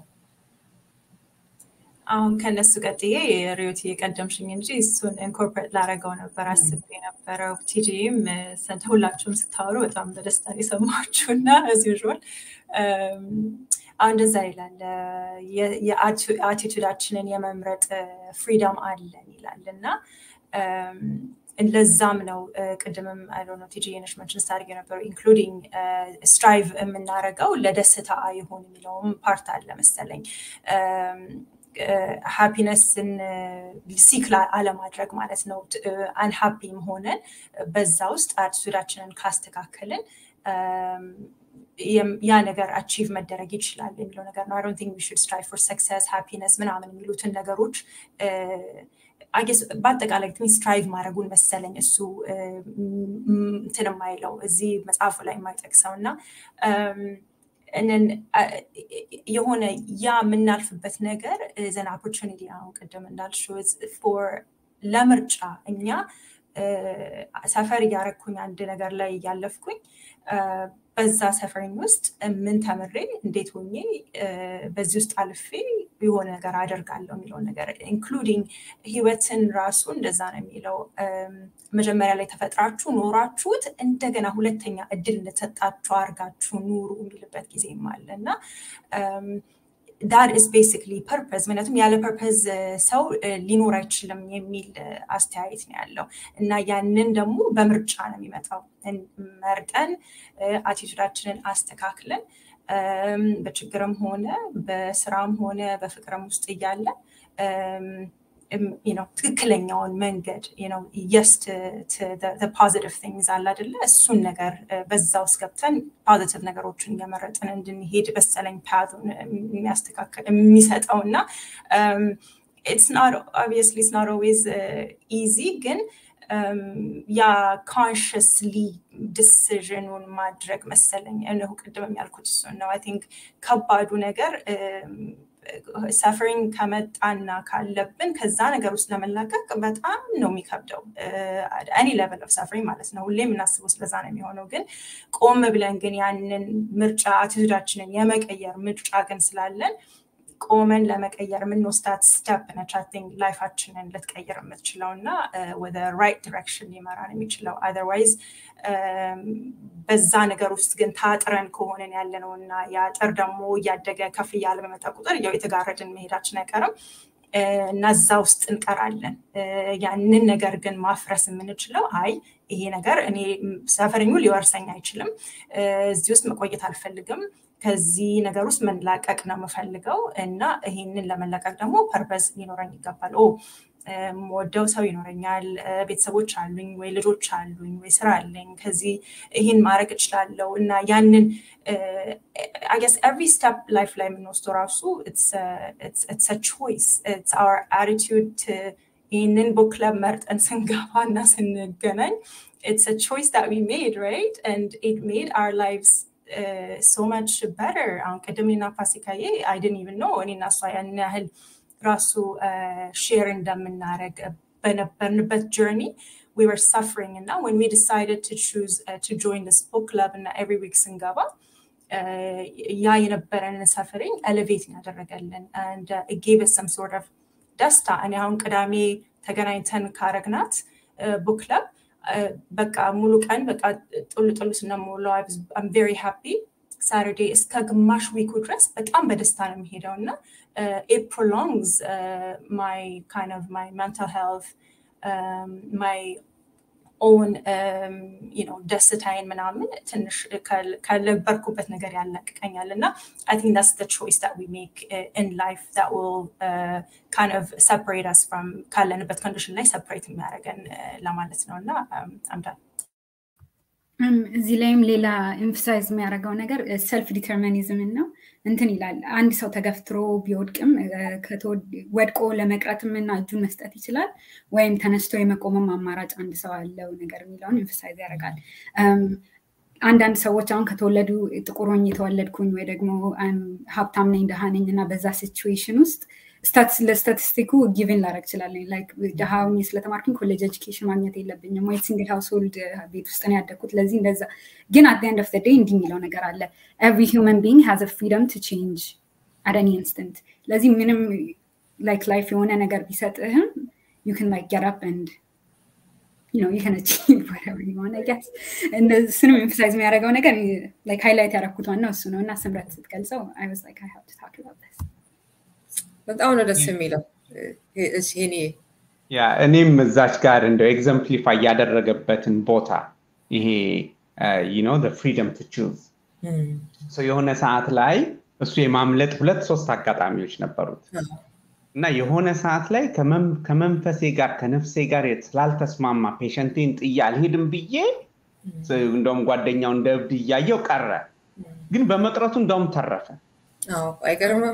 አሁን ከነሱ ቀጥዬ ሪዮት የቀደምሽኝ እንጂ እሱን ኢንኮርፖሬት ላረገው ነበር አስቤ የነበረው። ቲጂም ሁላችሁም ስታወሩ በጣም በደስታ የሰማችሁ እና እዚ ዥል አሁን እንደዛ ይላል የአቲቱዳችንን የመምረጥ ፍሪደም አለን ይላል እና ለዛም ነው ቅድምም አይዶነ ቲጂ የነሽ መንሽን ስታደርግ የነበረው ኢንክሉዲንግ ስትራይቭ የምናደርገው ለደስታ አይሆን የሚለውም ፓርት አለ መሰለኝ ሃፒነስን ሲክ አለማድረግ ማለት ነው። አንሃፒም ሆነን በዛ ውስጥ አቲቱዳችንን ካስተካከልን ያ ነገር አቺቭ መደረግ ይችላል የሚለው ነገር ነው። አይ ቲንክ ዊ ሹድ ስትራይቭ ፎር ሰክሰስ ሃፒነስ ምናምን የሚሉትን ነገሮች አጌስ በአጠቃላይ ግን ስትራይቭ ማድረጉን መሰለኝ እሱ እንትን የማይለው እዚህ መጽሐፉ ላይ የማይጠቅሰው እና የሆነ ያ የምናልፍበት ነገር ዘን ኦፖርቹኒቲ አሁን ቅድም እንዳልሽው ፎር ለምርጫ እኛ ሰፈር እያረግኩኝ አንድ ነገር ላይ እያለፍኩኝ በዛ ሰፈሪኝ ውስጥ ምን ተምሬ እንዴት ሆኜ በዚህ ውስጥ አልፌ የሆነ ነገር አደርጋለሁ የሚለውን ነገር ኢንክሉዲንግ ህይወትን ራሱ እንደዛ ነው የሚለው መጀመሪያ ላይ ተፈጥራችሁ ኖራችሁት እንደገና ሁለተኛ እድል እንደተሰጣችሁ አርጋችሁ ኑሩ የሚልበት ጊዜም አለ እና ዳት ኢስ ቤሲክሊ ፐርፐዝ ምክንያቱም ያለ ፐርፐዝ ሰው ሊኖር አይችልም የሚል አስተያየት ነው ያለው እና ያንን ደግሞ በምርጫ ነው የሚመጣው መርጠን አቲቱዳችንን አስተካክለን በችግርም ሆነ በስራም ሆነ በፍቅርም ውስጥ እያለ ትክክለኛውን መንገድ የስ ፖዚቲቭ ቲንግዝ አለ አይደለ እሱን ነገር በዛ ውስጥ ገብተን ፖዚቲቭ ነገሮችን እየመረጥን እንድንሄድ በሰለኝ ፓዙን የሚያስተካከል የሚሰጠው እና ኢትስ ናት ኦብቪየስሊ ኢትስ ናት ኦልዌይዝ ኢዚ ግን ያ ኮንሽስሊ ዲሲዥኑን ማድረግ መሰለኝ እነሁ ቅድም የሚያልኩት እሱን ነው አይ ቲንክ ከባዱ ነገር ሰፈሪንግ ከመጣና ካለብን ከዛ ነገር ውስጥ ለመላቀቅ በጣም ነው የሚከብደው። ኤኒ ሌቨል ኦፍ ሰፈሪንግ ማለት ነው። ሁሌ የምናስበው ስለዛ ነው የሚሆነው። ግን ቆም ብለን ግን ያንን ምርጫ አቲቱዳችንን የመቀየር ምርጫ ግን ስላለን ቆመን ለመቀየር የምንወስዳት ስቴፕ ነች ቲንክ ላይፋችንን ልትቀይር የምትችለው እና ወደ ራይት ዲሬክሽን ሊመራን የሚችለው አዘርዋይዝ በዛ ነገር ውስጥ ግን ታጥረን ከሆነን ያለ ነው እና የአጥር ደግሞ እያደገ ከፍ እያለ በመጣ ቁጥር ያው የተጋረድን መሄዳችን አይቀርም እና እዛ ውስጥ እንቀራለን። ያንን ነገር ግን ማፍረስ የምንችለው አይ ይሄ ነገር እኔ ሰፈረኙ ሊወርሰኝ አይችልም፣ እዚህ ውስጥ መቆየት አልፈልግም፣ ከዚህ ነገር ውስጥ መላቀቅ ነው የምፈልገው እና ይሄንን ለመላቀቅ ደግሞ ፐርፐዝ ሊኖረኝ ይገባል። ወደው ሰው ይኖረኛል፣ ቤተሰቦች አሉኝ ወይ ልጆች አሉኝ ወይ ስራ አለኝ፣ ከዚህ ይህን ማድረግ እችላለሁ እና ያንን አገስ ኤቭሪ ስቴፕ ላይፍ ላይ የምንወስደው ራሱ ኢትስ ቾይስ ኢትስ አወር አቲቱድ ይህንን ቡክ ክለብ መርጠን ስንገባ እና ስንገናኝ ኢትስ ቾይስ ዳት ዊ ሜድ ራይት ኤንድ ኢት ሜድ አወር ላይቭስ ሶ ማች በተር አሁን ቅድም ና ፋሲካዬ አይድን ኢቭን ነው እኔና እሷ ያን ያህል ራሱ ሼር እንደምናደረግ በነበርንበት ጆርኒ we were suffering and now when we decided to choose uh, to join this book club እና every week ስንገባ ያ የነበረንን ሰፈሪንግ ኤሌቬት ያደረገልን and uh, it gave us some sort of ደስታ እኔ አሁን ቅዳሜ ተገናኝተን ካረግናት ቡክ ክለብ በቃ ሙሉ ቀን በቃ ጥሉ ጥሉ ስነሞላው አም ቬሪ ሃፒ ሳተርዴ እስከ ግማሽ ዊኩ ድረስ በጣም በደስታ ነው የሚሄደው እና ኢት ፕሮሎንግስ ማይ ካይንድ ኦፍ ማይ ሜንታል ሄልት ማይ ኦን ደስታዬን ምናምን ትንሽ ከነበርኩበት ነገር ያላቅቀኛል እና አይ ቲንክ ዳስ ደ ቾይስ ዳት ዊ ሜክ ኢን ላይፍ ዳት ዊል ካይንድ ኦፍ ሰፐሬት አስ ፍሮም ካለንበት ኮንዲሽን ላይ ሰፐሬት የሚያደርገን ለማለት ነው እና አምዳል እዚህ ላይም ሌላ ኤምፋሳይዝ የሚያደርገው ነገር ሰልፍ ዲተርሚኒዝምን ነው። እንትን ይላል አንድ ሰው ተገፍትሮ ቢወድቅም ወድቆ ለመቅረትም እና እጁን መስጠት ይችላል፣ ወይም ተነስቶ የመቆምም አማራጭ አንድ ሰው አለው ነገር የሚለውን ኤምፋሳይዝ ያደርጋል። አንዳንድ ሰዎች አሁን ከተወለዱ ጥቁር ሆኜ የተወለድኩኝ ወይ ደግሞ ሀብታም ነኝ ደሃ ነኝ እና በዛ ሲቹዌሽን ውስጥ ለስታቲስቲኩ ጊቭን ላረግ እችላለሁ። ላይክ ድሃ ሆኜ ስለተማርኩኝ ኮሌጅ ኤጁኬሽን ማግኘት የለብኝም ወይ ሲንግል ሃውስሆልድ ቤት ውስጥ ነው ያደግኩት። ለዚህ እንደዛ ግን አት ኤንድ ኦፍ ዴይ እንዲህ የሚለው ነገር አለ ኤቭሪ ሂውመን ቢንግ ሃዝ ፍሪደም ቱ ቼንጅ አት ኤኒ ኢንስተንት። ለዚህ ምንም ላይክ ላይፍ የሆነ ነገር ቢሰጥህም ዩ ክን ላይክ ጌት አፕ ኤንድ you know you can achieve whatever you want I guess እሱንም ኤምፋሳይዝ የሚያደርገው ነገር ላይክ ሃይላይት ያደረኩት ዋናው እሱ ነው እና ስምረት ስትገልጸው I was like I have to talk about this በጣም ነው ደስ የሚለው እኔ ያ እኔም እዛች ጋር እንደው ኤግዘምፕሊፋይ ያደረገበትን ቦታ ይሄ ነው ፍሪደም ቱ ቹዝ የሆነ ሰዓት ላይ እሱ የማምለጥ ሁለት ሶስት አጋጣሚዎች ነበሩት እና የሆነ ሰዓት ላይ ከመንፈሴ ጋር ከነፍሴ ጋር ስላልተስማማ ፔሸንቴን ጥዬ አልሄድም ብዬ እንደውም ጓደኛው እንደ እብድ እያየው ቀረ ግን በመቅረቱ እንደውም ተረፈ አይገርምም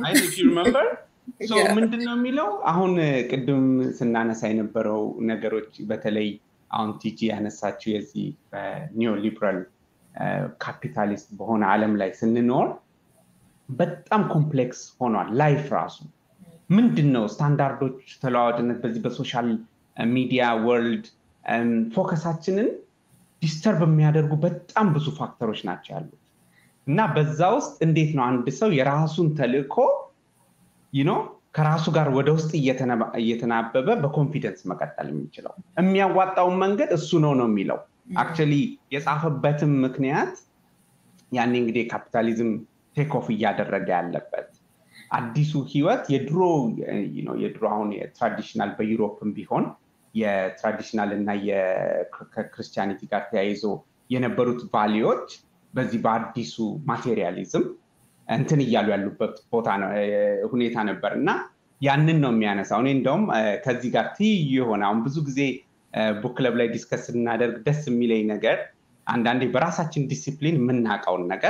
ምንድን ነው የሚለው አሁን ቅድም ስናነሳ የነበረው ነገሮች በተለይ አሁን ቲጂ ያነሳችው የዚህ በኒዮ ሊበራል ካፒታሊስት በሆነ አለም ላይ ስንኖር በጣም ኮምፕሌክስ ሆኗል ላይፍ ራሱ ምንድን ነው ስታንዳርዶች ተለዋዋጭነት በዚህ በሶሻል ሚዲያ ወርልድ ፎከሳችንን ዲስተርብ የሚያደርጉ በጣም ብዙ ፋክተሮች ናቸው ያሉት እና በዛ ውስጥ እንዴት ነው አንድ ሰው የራሱን ተልእኮ ይኖ ከራሱ ጋር ወደ ውስጥ እየተናበበ በኮንፊደንስ መቀጠል የሚችለው የሚያዋጣውን መንገድ እሱ ነው ነው የሚለው አክቹሊ የጻፈበትም ምክንያት ያኔ እንግዲህ ካፒታሊዝም ቴክኦፍ እያደረገ ያለበት አዲሱ ህይወት የድሮ የድሮ አሁን የትራዲሽናል በዩሮፕም ቢሆን የትራዲሽናል እና ከክርስቲያኒቲ ጋር ተያይዞ የነበሩት ቫሊዎች በዚህ በአዲሱ ማቴሪያሊዝም እንትን እያሉ ያሉበት ቦታ ሁኔታ ነበር እና ያንን ነው የሚያነሳው እኔ እንደውም ከዚህ ጋር ትይዩ የሆነ አሁን ብዙ ጊዜ ቡክ ክለብ ላይ ዲስከስ ስናደርግ ደስ የሚለኝ ነገር አንዳንዴ በራሳችን ዲሲፕሊን የምናውቀውን ነገር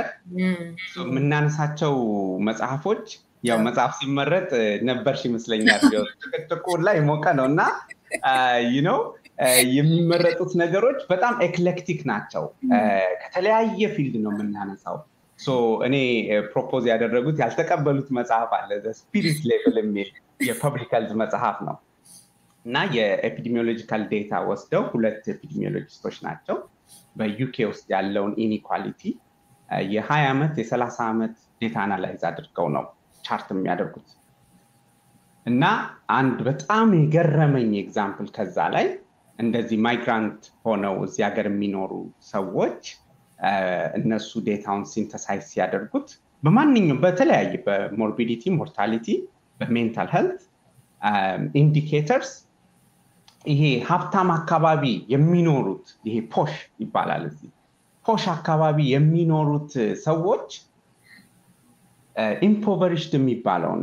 የምናነሳቸው መጽሐፎች ያው መጽሐፍ ሲመረጥ ነበርሽ ይመስለኛል ጭቅጭቁ ላይ ሞቀ ነው እና ነው የሚመረጡት ነገሮች በጣም ኤክሌክቲክ ናቸው ከተለያየ ፊልድ ነው የምናነሳው እኔ ፕሮፖዝ ያደረጉት ያልተቀበሉት መጽሐፍ አለ ስፒሪት ሌቭል የሚል የፐብሊክ ሄልዝ መጽሐፍ ነው እና የኤፒዲሚዮሎጂካል ዴታ ወስደው ሁለት ኤፒዲሚዮሎጂስቶች ናቸው በዩኬ ውስጥ ያለውን ኢኒኳሊቲ የ20 ዓመት የ30 ዓመት ዴታ አናላይዝ አድርገው ነው ቻርት የሚያደርጉት እና አንድ በጣም የገረመኝ ኤግዛምፕል ከዛ ላይ እንደዚህ ማይግራንት ሆነው እዚህ ሀገር የሚኖሩ ሰዎች እነሱ ዴታውን ሲንተሳይዝ ሲያደርጉት በማንኛውም በተለያየ በሞርቢዲቲ ሞርታሊቲ በሜንታል ሄልት ኢንዲኬተርስ ይሄ ሀብታም አካባቢ የሚኖሩት ይሄ ፖሽ ይባላል እዚህ ፖሽ አካባቢ የሚኖሩት ሰዎች ኢምፖቨሪሽድ የሚባለውን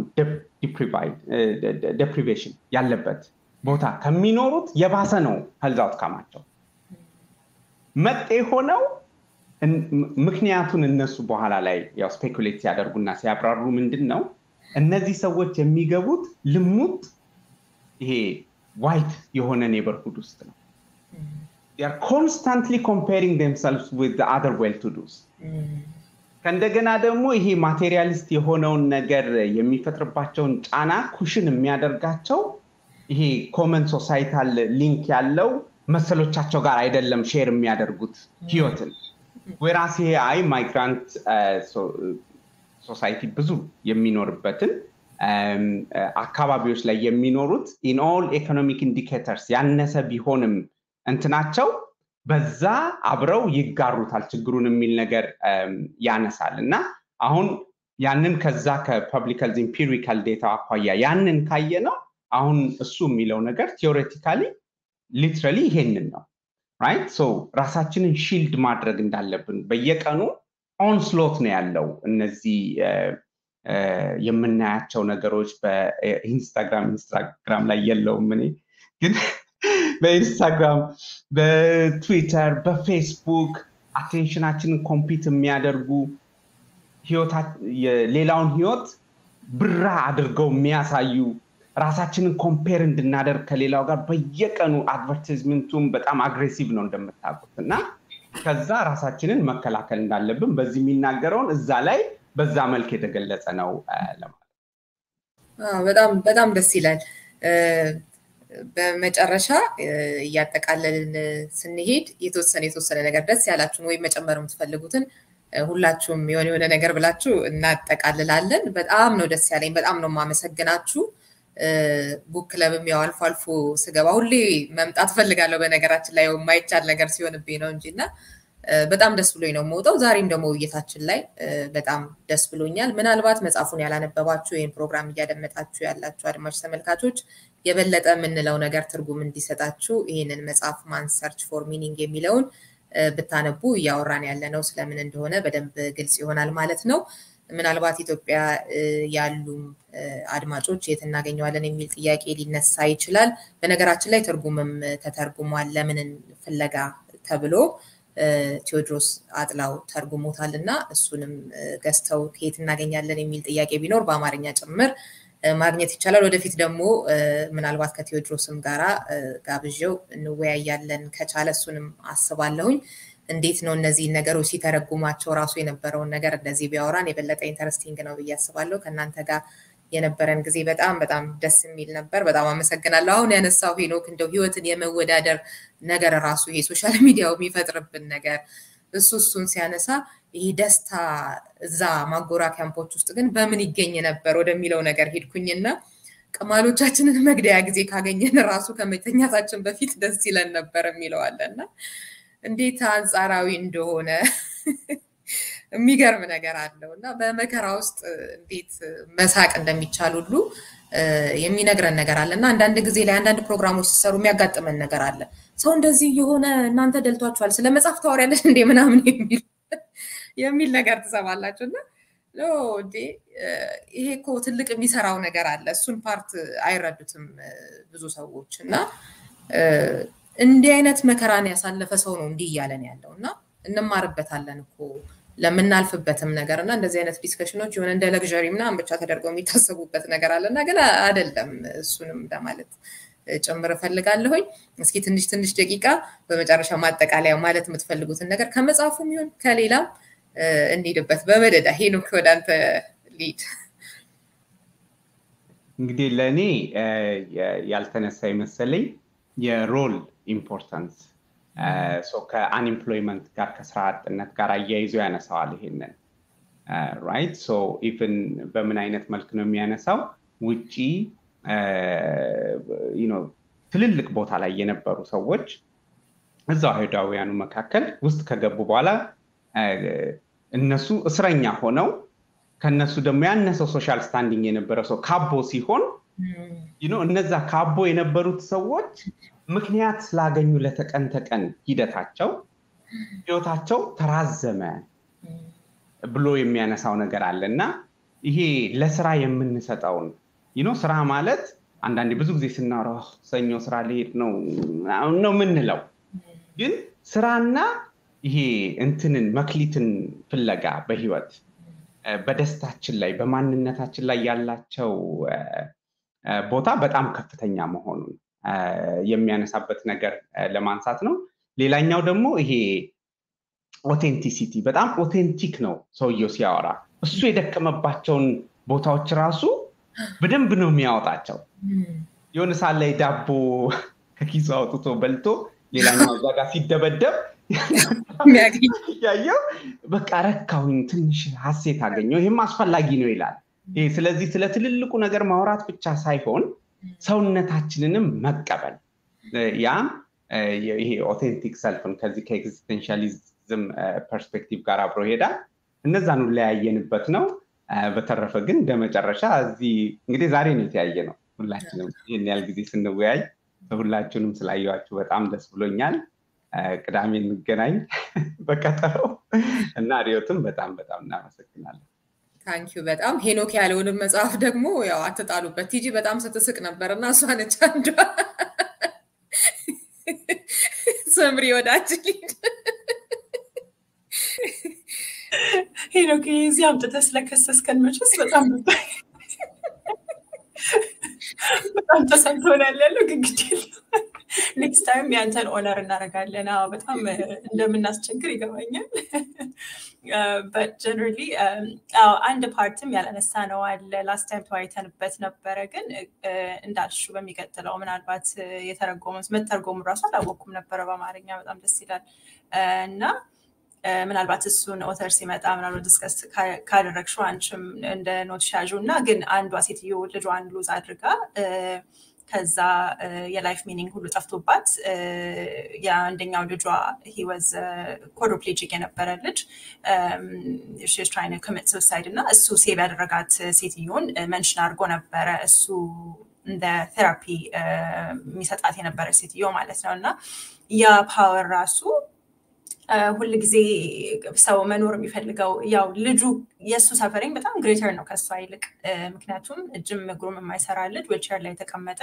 ዴፕሪቬሽን ያለበት ቦታ ከሚኖሩት የባሰ ነው ሄልዝ አውትካማቸው መጤ ሆነው ምክንያቱን እነሱ በኋላ ላይ ያው ስፔኩሌት ሲያደርጉና ሲያብራሩ ምንድን ነው እነዚህ ሰዎች የሚገቡት ልሙጥ ይሄ ዋይት የሆነ ኔበርሁድ ውስጥ ነው ኮንስታንትሊ ኮምፔሪንግ ደምሰልቭስ ዊዝ አደር ዌል ቱ ዱስ ከእንደገና ደግሞ ይሄ ማቴሪያሊስት የሆነውን ነገር የሚፈጥርባቸውን ጫና ኩሽን የሚያደርጋቸው ይሄ ኮመን ሶሳይታል ሊንክ ያለው መሰሎቻቸው ጋር አይደለም ሼር የሚያደርጉት ህይወትን ወራስ ይሄ አይ ማይግራንት ሶሳይቲ ብዙ የሚኖርበትን አካባቢዎች ላይ የሚኖሩት ኢን ኦል ኢኮኖሚክ ኢንዲኬተርስ ያነሰ ቢሆንም እንትናቸው በዛ አብረው ይጋሩታል ችግሩን የሚል ነገር ያነሳል እና አሁን ያንን ከዛ ከፐብሊክ ሄልዝ ኢምፒሪካል ዴታ አኳያ ያንን ካየ ነው አሁን እሱ የሚለው ነገር ቴዎሬቲካሊ ሊትራሊ ይሄንን ነው ራይት ሶ ራሳችንን ሺልድ ማድረግ እንዳለብን በየቀኑ ኦንስሎት ነው ያለው እነዚህ የምናያቸው ነገሮች በኢንስታግራም ኢንስታግራም ላይ የለውም እኔ ግን በኢንስታግራም በትዊተር በፌስቡክ አቴንሽናችንን ኮምፒት የሚያደርጉ ሌላውን ህይወት ብራ አድርገው የሚያሳዩ ራሳችንን ኮምፔር እንድናደርግ ከሌላው ጋር በየቀኑ አድቨርቲዝመንቱም በጣም አግሬሲቭ ነው እንደምታውቁት እና ከዛ ራሳችንን መከላከል እንዳለብን በዚህ የሚናገረውን እዛ ላይ በዛ መልክ የተገለጸ ነው ለማለት በጣም በጣም ደስ ይላል በመጨረሻ እያጠቃለልን ስንሄድ የተወሰነ የተወሰነ ነገር ደስ ያላችሁን ወይም መጨመር የምትፈልጉትን ሁላችሁም የሆነ የሆነ ነገር ብላችሁ እናጠቃልላለን በጣም ነው ደስ ያለኝ በጣም ነው ማመሰግናችሁ ቡክ ክለብም ያው አልፎ አልፎ ስገባ ሁሌ መምጣት ፈልጋለሁ በነገራችን ላይ የማይቻል ነገር ሲሆንብኝ ነው እንጂ እና በጣም ደስ ብሎኝ ነው የምወጣው ዛሬም ደግሞ ውይይታችን ላይ በጣም ደስ ብሎኛል ምናልባት መጽሐፉን ያላነበባችሁ ይህን ፕሮግራም እያደመጣችሁ ያላችሁ አድማጭ ተመልካቾች የበለጠ የምንለው ነገር ትርጉም እንዲሰጣችሁ ይህንን መጽሐፍ ማን ሰርች ፎር ሚኒንግ የሚለውን ብታነቡ እያወራን ያለ ነው ስለምን እንደሆነ በደንብ ግልጽ ይሆናል ማለት ነው ምናልባት ኢትዮጵያ ያሉም አድማጮች የት እናገኘዋለን የሚል ጥያቄ ሊነሳ ይችላል በነገራችን ላይ ትርጉምም ተተርጉሟል ለምንን ፍለጋ ተብሎ ቴዎድሮስ አጥላው ተርጉሞታል እና እሱንም ገዝተው ከየት እናገኛለን የሚል ጥያቄ ቢኖር በአማርኛ ጭምር ማግኘት ይቻላል ወደፊት ደግሞ ምናልባት ከቴዎድሮስም ጋራ ጋብዣው እንወያያለን ከቻለ እሱንም አስባለሁኝ እንዴት ነው እነዚህ ነገሮች ሲተረጉማቸው ራሱ የነበረውን ነገር እንደዚህ ቢያወራን የበለጠ ኢንተረስቲንግ ነው ብዬ አስባለሁ ከእናንተ ጋር የነበረን ጊዜ በጣም በጣም ደስ የሚል ነበር በጣም አመሰግናለሁ አሁን ያነሳው ሄኖክ እንደው ህይወትን የመወዳደር ነገር ራሱ ይሄ ሶሻል ሚዲያው የሚፈጥርብን ነገር እሱ እሱን ሲያነሳ ይህ ደስታ እዛ ማጎራ ካምፖች ውስጥ ግን በምን ይገኝ ነበር ወደሚለው ነገር ሄድኩኝና ቅማሎቻችንን መግደያ ጊዜ ካገኘን ራሱ ከመተኛታችን በፊት ደስ ይለን ነበር የሚለዋለና እንዴት አንጻራዊ እንደሆነ የሚገርም ነገር አለው እና በመከራ ውስጥ እንዴት መሳቅ እንደሚቻል ሁሉ የሚነግረን ነገር አለ እና አንዳንድ ጊዜ ላይ አንዳንድ ፕሮግራሞች ሲሰሩ የሚያጋጥመን ነገር አለ ሰው እንደዚህ የሆነ እናንተ ደልቷችኋል ስለ መጽሐፍ ታወሪያለሽ እንዴ ምናምን የሚል የሚል ነገር ትሰማላችሁ እና እንዴ ይሄ እኮ ትልቅ የሚሰራው ነገር አለ እሱን ፓርት አይረዱትም ብዙ ሰዎች እና እንዲህ አይነት መከራን ያሳለፈ ሰው ነው እንዲህ እያለን ያለው እና እንማርበታለን እኮ ለምናልፍበትም ነገር እና እንደዚህ አይነት ዲስከሽኖች የሆነ እንደ ለግዠሪ ምናምን ብቻ ተደርገው የሚታሰቡበት ነገር አለ እና ግን አይደለም እሱንም ለማለት ጭምር እፈልጋለሁኝ እስኪ ትንሽ ትንሽ ደቂቃ በመጨረሻ ማጠቃለያ ማለት የምትፈልጉትን ነገር ከመጽሐፉም ይሁን ከሌላም እንሂድበት በመደዳ ሄኖክ ወደ አንተ ሊድ እንግዲህ ለእኔ ያልተነሳ የመሰለኝ የሮል ኢምፖርታንስ ከአንኤምፕሎይመንት ጋር ከስራ አጥነት ጋር አያይዞ ያነሳዋል ይሄንን ራይት ሶ ኢቭን በምን አይነት መልክ ነው የሚያነሳው ውጪ ትልልቅ ቦታ ላይ የነበሩ ሰዎች እዛው አይሁዳውያኑ መካከል ውስጥ ከገቡ በኋላ እነሱ እስረኛ ሆነው ከነሱ ደግሞ ያነሰው ሶሻል ስታንዲንግ የነበረ ሰው ካቦ ሲሆን እነዛ ካቦ የነበሩት ሰዎች ምክንያት ስላገኙ ለተቀን ተቀን ሂደታቸው ህይወታቸው ተራዘመ ብሎ የሚያነሳው ነገር አለ እና ይሄ ለስራ የምንሰጠውን ይኖ ስራ ማለት አንዳንዴ ብዙ ጊዜ ስናወራ ሰኞ ስራ ሊሄድ ነው ነው የምንለው ግን ስራና ይሄ እንትንን መክሊትን ፍለጋ በህይወት በደስታችን ላይ በማንነታችን ላይ ያላቸው ቦታ በጣም ከፍተኛ መሆኑን የሚያነሳበት ነገር ለማንሳት ነው ሌላኛው ደግሞ ይሄ ኦቴንቲሲቲ በጣም ኦቴንቲክ ነው ሰውየው ሲያወራ እሱ የደከመባቸውን ቦታዎች ራሱ በደንብ ነው የሚያወጣቸው የሆነ ሰዓት ላይ ዳቦ ከኪሱ አውጥቶ በልቶ ሌላኛው እዛ ጋር ሲደበደብ ያየው በቃ ረካሁኝ ትንሽ ሀሴት አገኘው ይህም አስፈላጊ ነው ይላል ስለዚህ ስለ ትልልቁ ነገር ማውራት ብቻ ሳይሆን ሰውነታችንንም መቀበል ያም ይሄ ኦቴንቲክ ሰልፍን ከዚህ ከኤግዚስቴንሻሊዝም ፐርስፔክቲቭ ጋር አብሮ ይሄዳል እነዛን ለያየንበት ነው በተረፈ ግን እንደ መጨረሻ እዚህ እንግዲህ ዛሬ ነው የተያየ ነው ሁላችንም ይህን ያህል ጊዜ ስንወያይ ሁላችሁንም ስላየዋችሁ በጣም ደስ ብሎኛል ቅዳሜ እንገናኝ በቀጠረው እና ሪዮትም በጣም በጣም እናመሰግናለን ታንኪዩ በጣም ሄኖክ ያለውንም መጽሐፍ ደግሞ ያው አትጣሉበት ቲጂ በጣም ስትስቅ ነበር እና እሷ ነች አንዷ ሰምሪ ወዳችን ሄኖክ እዚህ አምጥተህ ስለከሰስከን መቼስ በጣም በጣም ተሰምቶናል ያለው ግን ግድ ኔክስት ታይም ያንተን ኦነር እናደርጋለን በጣም እንደምናስቸግር ይገባኛል በት ጀነራሊ አንድ ፓርትም ያላነሳ ነው አለ ላስት ታይም ተወያይተንበት ነበረ ግን እንዳልሹ በሚቀጥለው ምናልባት የተረጎመ መተርጎሙ ራሱ አላወቅኩም ነበረ በአማርኛ በጣም ደስ ይላል እና ምናልባት እሱን ኦተር ሲመጣ ምናልባት ዲስከስ ካደረግሽው አንቺም እንደ ኖት ሻዡ እና ግን አንዷ ሴትዮ ልጇን ሉዝ አድርጋ ከዛ የላይፍ ሚኒንግ ሁሉ ጠፍቶባት የአንደኛው ልጇ ሂወዝ ኮዶፕሌጂክ የነበረ ልጅ ትራይን ኮሚት ሱሳይድ እና እሱ ሴቭ ያደረጋት ሴትዮን መንሽን አድርጎ ነበረ እሱ እንደ ቴራፒ የሚሰጣት የነበረ ሴትዮ ማለት ነው እና ያ ፓወር ራሱ ሁል ጊዜ ሰው መኖር የሚፈልገው ያው ልጁ የእሱ ሰፈሪንግ በጣም ግሬተር ነው ከእሷ ይልቅ ምክንያቱም እጅም እግሩም የማይሰራ ልጅ ዊልቸር ላይ የተቀመጠ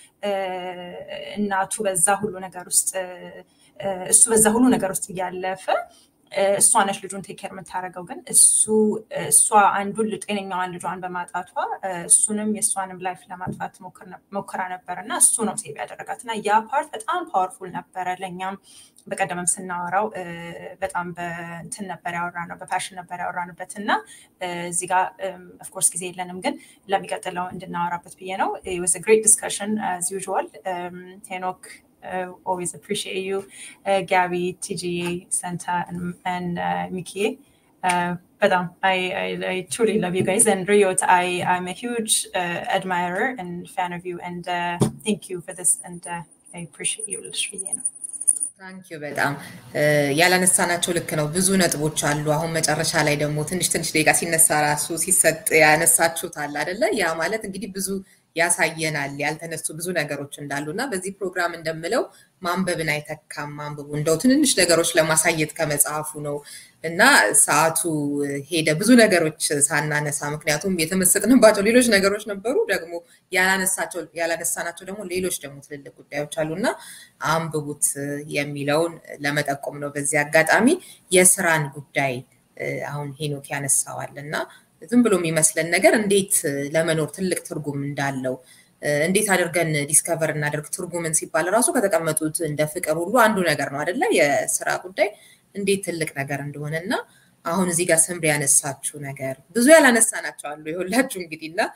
እናቱ በዛ ሁሉ ነገር ውስጥ እሱ በዛ ሁሉ ነገር ውስጥ እያለፈ እሷ ነች ልጁን ቴኬር የምታደርገው ግን እሱ እሷ አንዱን ጤነኛዋን ልጇን በማጣቷ እሱንም የእሷንም ላይፍ ለማጥፋት ሞክራ ነበር እና እሱ ነው ሴቭ ያደረጋት እና ያ ፓርት በጣም ፓወርፉል ነበረ ለእኛም በቀደምም ስናወራው በጣም በንትን ነበር ያወራ ነው በፓሽን ነበር ያወራንበት እና እዚህ ጋር ኦፍኮርስ ጊዜ የለንም ግን ለሚቀጥለው እንድናወራበት ብዬ ነው ወዝ ግሬት ዲስከሽን አዝ ዩዥዋል ሄኖክ uh, always appreciate you, uh, Gabby, TGA, Santa, and, and uh, Mikie. Uh, but um, I, I, I truly love you guys. And Riot, I, I'm a huge uh, admirer and fan of you. And uh, thank you for this. And uh, I appreciate you. You know. ታንኪዩ በጣም ያላነሳናቸው ልክ ነው። ብዙ ነጥቦች አሉ። አሁን መጨረሻ ላይ ደግሞ ትንሽ ትንሽ ደቂቃ ሲነሳ ራሱ ሲሰጥ ያነሳችሁት አለ አደለ? ያ ማለት እንግዲህ ብዙ ያሳየናል ያልተነሱ ብዙ ነገሮች እንዳሉ እና በዚህ ፕሮግራም እንደምለው ማንበብን አይተካም። ማንበቡ እንደው ትንንሽ ነገሮች ለማሳየት ከመጽሐፉ ነው እና ሰዓቱ ሄደ ብዙ ነገሮች ሳናነሳ፣ ምክንያቱም የተመሰጥንባቸው ሌሎች ነገሮች ነበሩ፣ ደግሞ ያላነሳናቸው ደግሞ ሌሎች ደግሞ ትልልቅ ጉዳዮች አሉ እና አንብቡት የሚለውን ለመጠቆም ነው። በዚህ አጋጣሚ የስራን ጉዳይ አሁን ሄኖክ ያነሳዋል እና ዝም ብሎ የሚመስለን ነገር እንዴት ለመኖር ትልቅ ትርጉም እንዳለው እንዴት አድርገን ዲስከቨር እናደርግ ትርጉምን ሲባል ራሱ ከተቀመጡት እንደ ፍቅር ሁሉ አንዱ ነገር ነው አደለ? የስራ ጉዳይ እንዴት ትልቅ ነገር እንደሆነ እና አሁን እዚህ ጋር ስምሪ ያነሳችው ነገር ብዙ ያላነሳናቸው አሉ የሁላችሁ እንግዲህ እና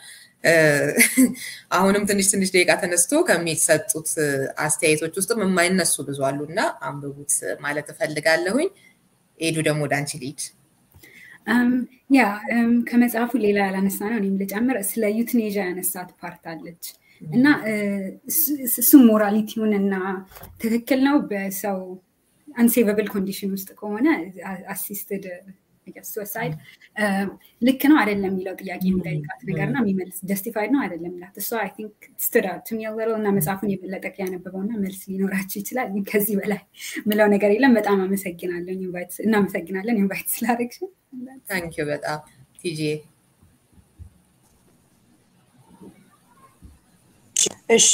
አሁንም ትንሽ ትንሽ ደቂቃ ተነስቶ ከሚሰጡት አስተያየቶች ውስጥም የማይነሱ ብዙ አሉ እና አንብቡት ማለት እፈልጋለሁኝ። ኤዱ ደግሞ ወደ አንቺ ልሂድ። ያ ከመጽሐፉ ሌላ ያላነሳ ነው እኔም ልጨምር ስለ ዩትኔዣ ያነሳት ፓርት አለች እና እሱም ሞራሊቲውን እና ትክክል ነው በሰው አንሴቨብል ኮንዲሽን ውስጥ ከሆነ አሲስትድ ሱሳይድ ልክ ነው አይደለም የሚለው ጥያቄ የሚጠይቃት ነገር እና የሚመልስ ጀስቲፋይድ ነው አይደለም ላት እሷ አይ ቲንክ ስቱዳት የሚያወረው እና መጽሐፉን የበለጠ ያነበበው እና መልስ ሊኖራቸው ይችላል። ከዚህ በላይ ምለው ነገር የለም። በጣም አመሰግናለን። እናመሰግናለን ኢንቫይት ስላደረግሽን። ታንኪዩ በጣም ቲጂ እሺ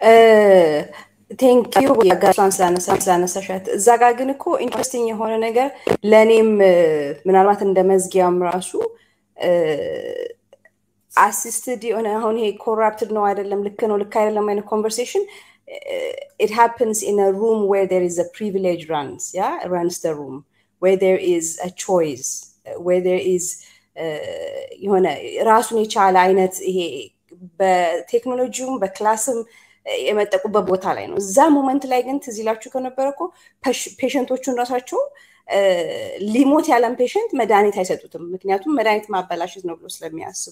ቴንኪዩ ጋሷን ስላነሳሻት። እዛ ጋር ግን እኮ ኢንትረስቲንግ የሆነ ነገር ለእኔም ምናልባት እንደ መዝጊያም ራሱ አሲስትድ የሆነ አሁን ይሄ ኮራፕትድ ነው አይደለም፣ ልክ ነው ልክ አይደለም አይነት ኮንቨርሴሽን it happens in a room where there is a privilege runs yeah runs the room where there is a choice where there is የሆነ ራሱን የቻለ አይነት ይሄ በቴክኖሎጂውም በክላስም የመጠቁበት ቦታ ላይ ነው። እዛ ሞመንት ላይ ግን ትዝ ይላችሁ ከነበረ እኮ ፔሸንቶቹን ራሳቸው ሊሞት ያለን ፔሸንት መድኃኒት አይሰጡትም። ምክንያቱም መድኃኒት ማበላሸት ነው ብሎ ስለሚያስቡ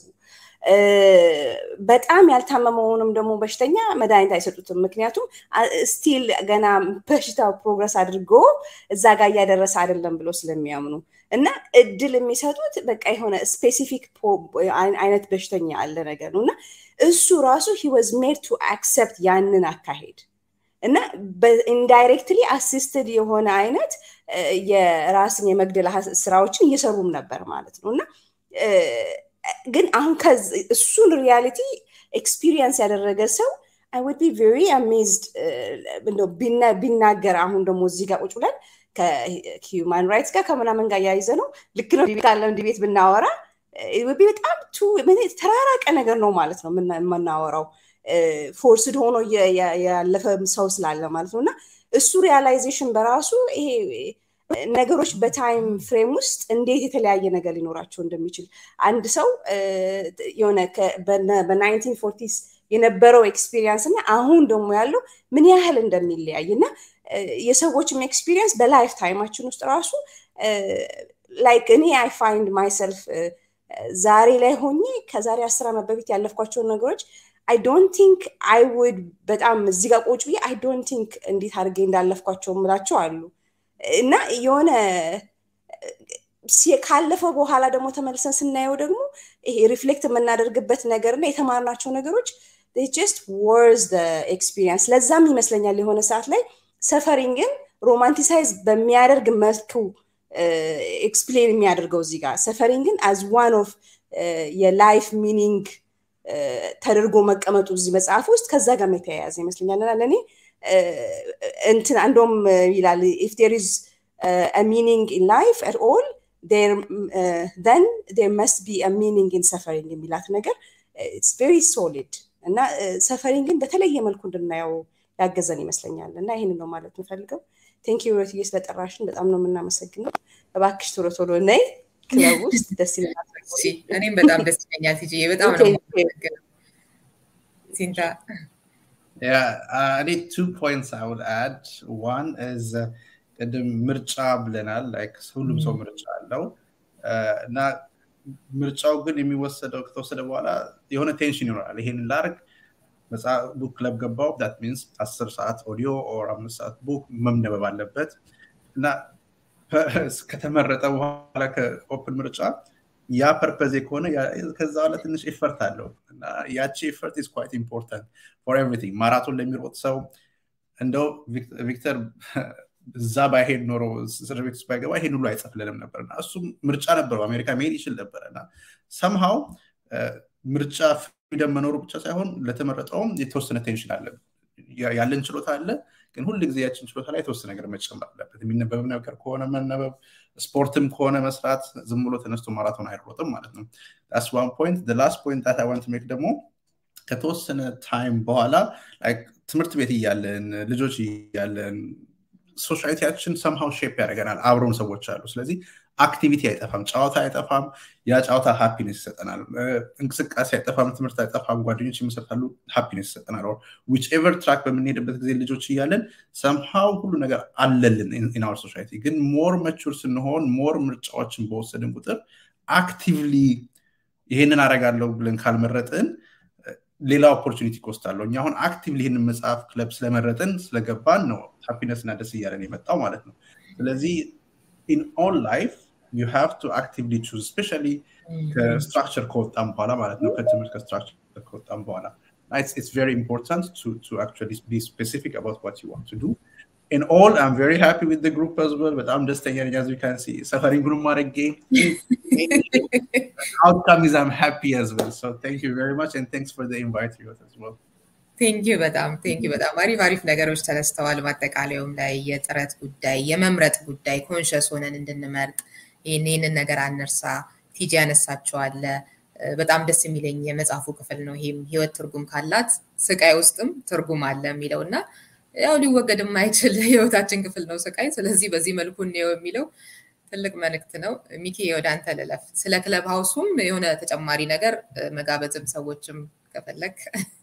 በጣም ያልታመመውንም ደግሞ በሽተኛ መድኃኒት አይሰጡትም። ምክንያቱም ስቲል ገና በሽታው ፕሮግረስ አድርጎ እዛ ጋር እያደረሰ አይደለም ብሎ ስለሚያምኑ እና እድል የሚሰጡት በቃ የሆነ ስፔሲፊክ አይነት በሽተኛ አለ ነገር ነው እና እሱ ራሱ ሂ ዋዝ ሜድ ቱ አክሰፕት ያንን አካሄድ እና ኢንዳይሬክትሊ አሲስትድ የሆነ አይነት የራስን የመግደል ስራዎችን እየሰሩም ነበር ማለት ነው እና ግን አሁን እሱን ሪያሊቲ ኤክስፒሪየንስ ያደረገ ሰው አይ ውድ ቢ ቬሪ አሜዝድ ቢናገር አሁን ደግሞ እዚህ ጋር ቁጭ ብለን ከሂውማን ራይትስ ጋር ከምናምን ጋር ያይዘ ነው ልክ ነው ካለም ዲቤት ብናወራ በጣም ተራራቀ ነገር ነው ማለት ነው የምናወራው ፎርስድ ሆኖ ያለፈ ሰው ስላለ ማለት ነው እና እሱ ሪያላይዜሽን በራሱ ይሄ ነገሮች በታይም ፍሬም ውስጥ እንዴት የተለያየ ነገር ሊኖራቸው እንደሚችል አንድ ሰው የሆነ በናይንቲን ፎርቲስ የነበረው ኤክስፒሪየንስ እና አሁን ደግሞ ያለው ምን ያህል እንደሚለያይ እና የሰዎችም ኤክስፒሪየንስ በላይፍ ታይማችን ውስጥ ራሱ ላይክ እኔ አይ ፋይንድ ማይሰልፍ ዛሬ ላይ ሆኜ ከዛሬ አስር ዓመት በፊት ያለፍኳቸውን ነገሮች አይ ዶንት ቲንክ አይ ውድ በጣም እዚህ ጋር ቁጭ ብዬ አይ ዶንት ቲንክ እንዴት አድርጌ እንዳለፍኳቸው ምላቸው አሉ እና የሆነ ካለፈው በኋላ ደግሞ ተመልሰን ስናየው ደግሞ ይሄ ሪፍሌክት የምናደርግበት ነገር እና የተማርናቸው ነገሮች ጀስት ወርዝ ኤክስፒሪየንስ ለዛም ይመስለኛል የሆነ ሰዓት ላይ ሰፈሪንግን ሮማንቲሳይዝ በሚያደርግ መልኩ ኤክስፕሌን የሚያደርገው እዚህ ጋር ሰፈሪንግን አዝ ዋን ኦፍ የላይፍ ሚኒንግ ተደርጎ መቀመጡ እዚህ መጽሐፍ ውስጥ ከዛ ጋር የተያያዘ ይመስለኛል እና ለእኔ እንትን አንዶም ይላል ኢፍ ዴር ኢዝ ሚኒንግ ኢን ላይፍ አት ኦል then there must be a meaning in suffering የሚላት ነገር ኢትስ ቬሪ ሶሊድ እና ሰፈሪንግን በተለየ መልኩ እንድናየው ያገዘን ይመስለኛል እና ይህን ነው ማለት የምፈልገው ቴንክ ዩ ሮትዬ ስለጠራሽን በጣም ነው የምናመሰግነው እባክሽ ቶሎ ቶሎ ነይ ክለብ ውስጥ ደስ ይለናል እኔም በጣም ደስ ይለኛል ቲጂ በጣም ነው ሲንታ እኔ ቱ ፖይንትስ አይ ውድ አድ ዋን ኢዝ ቅድም ምርጫ ብለናል ላይክ ሁሉም ሰው ምርጫ አለው እና ምርጫው ግን የሚወሰደው ከተወሰደ በኋላ የሆነ ቴንሽን ይኖራል ይሄን ላርግ ቡክ ክለብ ገባው ዳት ሚንስ አስር ሰዓት ኦዲዮ ኦር አምስት ሰዓት ቡክ መምነበብ አለበት እና ከተመረጠ በኋላ ከኦፕን ምርጫ ያ ፐርፐዜ ከሆነ ከዛ በኋላ ትንሽ ኤፈርት አለው እና ያቺ ኤፈርት ኢዝ ኳይት ኢምፖርታንት ፎር ኤቭሪቲንግ ማራቶን ለሚሮጥ ሰው እንደው ቪክተር እዛ ባይሄድ ኖሮ እስር ቤት ውስጥ ባይገባ ይሄን ሁሉ አይጽፍልንም ነበር እና እሱም ምርጫ ነበረው አሜሪካ መሄድ ይችል ነበረ እና ሰምሃው ምርጫ ፍሪደም መኖሩ ብቻ ሳይሆን ለተመረጠውም የተወሰነ ቴንሽን አለ ያለን ችሎታ አለ ግን ሁል ጊዜ ያችን ችሎታ ላይ የተወሰነ ነገር መጨመር አለበት የሚነበብ ነገር ከሆነ መነበብ ስፖርትም ከሆነ መስራት ዝም ብሎ ተነስቶ ማራቶን አይሮጥም ማለት ነው ስ ዋን ፖይንት ላስት ፖይንት ታት ዋንት ሜክ ደግሞ ከተወሰነ ታይም በኋላ ትምህርት ቤት እያለን ልጆች እያለን ሶሳይቲያችን ሰምሃው ሼፕ ያደርገናል አብረውን ሰዎች አሉ ስለዚህ አክቲቪቲ አይጠፋም፣ ጨዋታ አይጠፋም። ያ ጨዋታ ሃፒነስ ይሰጠናል። እንቅስቃሴ አይጠፋም፣ ትምህርት አይጠፋም፣ ጓደኞች ይመሰረታሉ፣ ሃፒነስ ይሰጠናል። ዊች ኤቨር ትራክ በምንሄድበት ጊዜ ልጆች እያለን ሰምሃው ሁሉ ነገር አለልን ኢን አወር ሶሳይቲ። ግን ሞር መቹር ስንሆን ሞር ምርጫዎችን በወሰድን ቁጥር አክቲቭሊ ይሄንን አረጋለሁ ብለን ካልመረጥን ሌላ ኦፖርቹኒቲ ኮስት አለው። እኛ አሁን አክቲቭሊ ይህንን መጽሐፍ ክለብ ስለመረጥን ስለገባን ነው ሃፒነስ እና ደስ እያለን የመጣው ማለት ነው። ስለዚህ ኢን ኦል ላይፍ ዩ ሃቭ ቱ አክቲቭሊ ቹዝ ስፔሻሊ ከስትራክቸር ከወጣም በኋላ ማለት ነው ከትምህርት ከስትራክቸር ከወጣም በኋላ it's very important to to actually be specific about what you want to do in all i'm very happy with the group as well but i'm just saying as you can see suffering group game outcome is i'm happy as well so thank you very much and thanks for the invite as well ቴንኪዩ በጣም ቴንኪዩ በጣም አሪፍ አሪፍ ነገሮች ተነስተዋል። ማጠቃለያውም ላይ የጥረት ጉዳይ፣ የመምረጥ ጉዳይ ኮንሸስ ሆነን እንድንመርጥ ይህንን ነገር አንርሳ። ቲጂ ያነሳቸዋለ በጣም ደስ የሚለኝ የመጽሐፉ ክፍል ነው። ይህም ህይወት ትርጉም ካላት ስቃይ ውስጥም ትርጉም አለ የሚለው እና ያው ሊወገድ የማይችል ህይወታችን ክፍል ነው ስቃይ። ስለዚህ በዚህ መልኩ እንየው የሚለው ትልቅ መልእክት ነው። ሚኪ ወደ አንተ ልለፍ። ስለ ክለብ ሀውሱም የሆነ ተጨማሪ ነገር መጋበዝም ሰዎችም ከፈለግ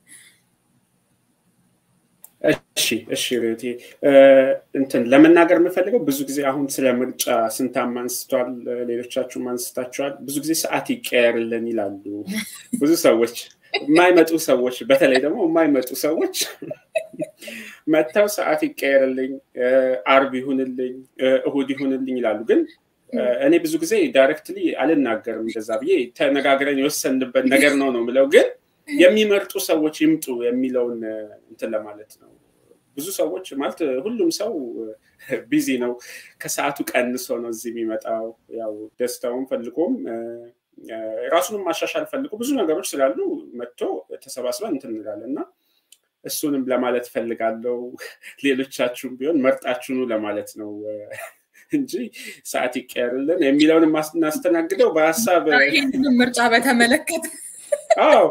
እሺ እሺ ሬቴ እንትን ለመናገር የምፈልገው ብዙ ጊዜ አሁን ስለ ምርጫ ስንታም አንስቷል፣ ሌሎቻችሁም አንስታችኋል። ብዙ ጊዜ ሰዓት ይቀየርልን ይላሉ ብዙ ሰዎች የማይመጡ ሰዎች በተለይ ደግሞ የማይመጡ ሰዎች መጥተው ሰዓት ይቀየርልኝ፣ አርብ ይሁንልኝ፣ እሁድ ይሁንልኝ ይላሉ። ግን እኔ ብዙ ጊዜ ዳይሬክትሊ አልናገርም እንደዛ ብዬ ተነጋግረን የወሰንበት ነገር ነው ነው ምለው ግን የሚመርጡ ሰዎች ይምጡ የሚለውን እንትን ለማለት ነው። ብዙ ሰዎች ማለት ሁሉም ሰው ቢዚ ነው። ከሰዓቱ ቀንሶ ነው እዚህ የሚመጣው። ያው ደስታውን ፈልጎም ራሱንም ማሻሻል ፈልጎ ብዙ ነገሮች ስላሉ መጥቶ ተሰባስበን እንትን እንላለን እና እሱንም ለማለት ፈልጋለው። ሌሎቻችሁም ቢሆን መርጣችሁኑ ለማለት ነው እንጂ ሰዓት ይቀየርልን የሚለውን እናስተናግደው በሀሳብ ይህንን ምርጫ በተመለከተ አዎ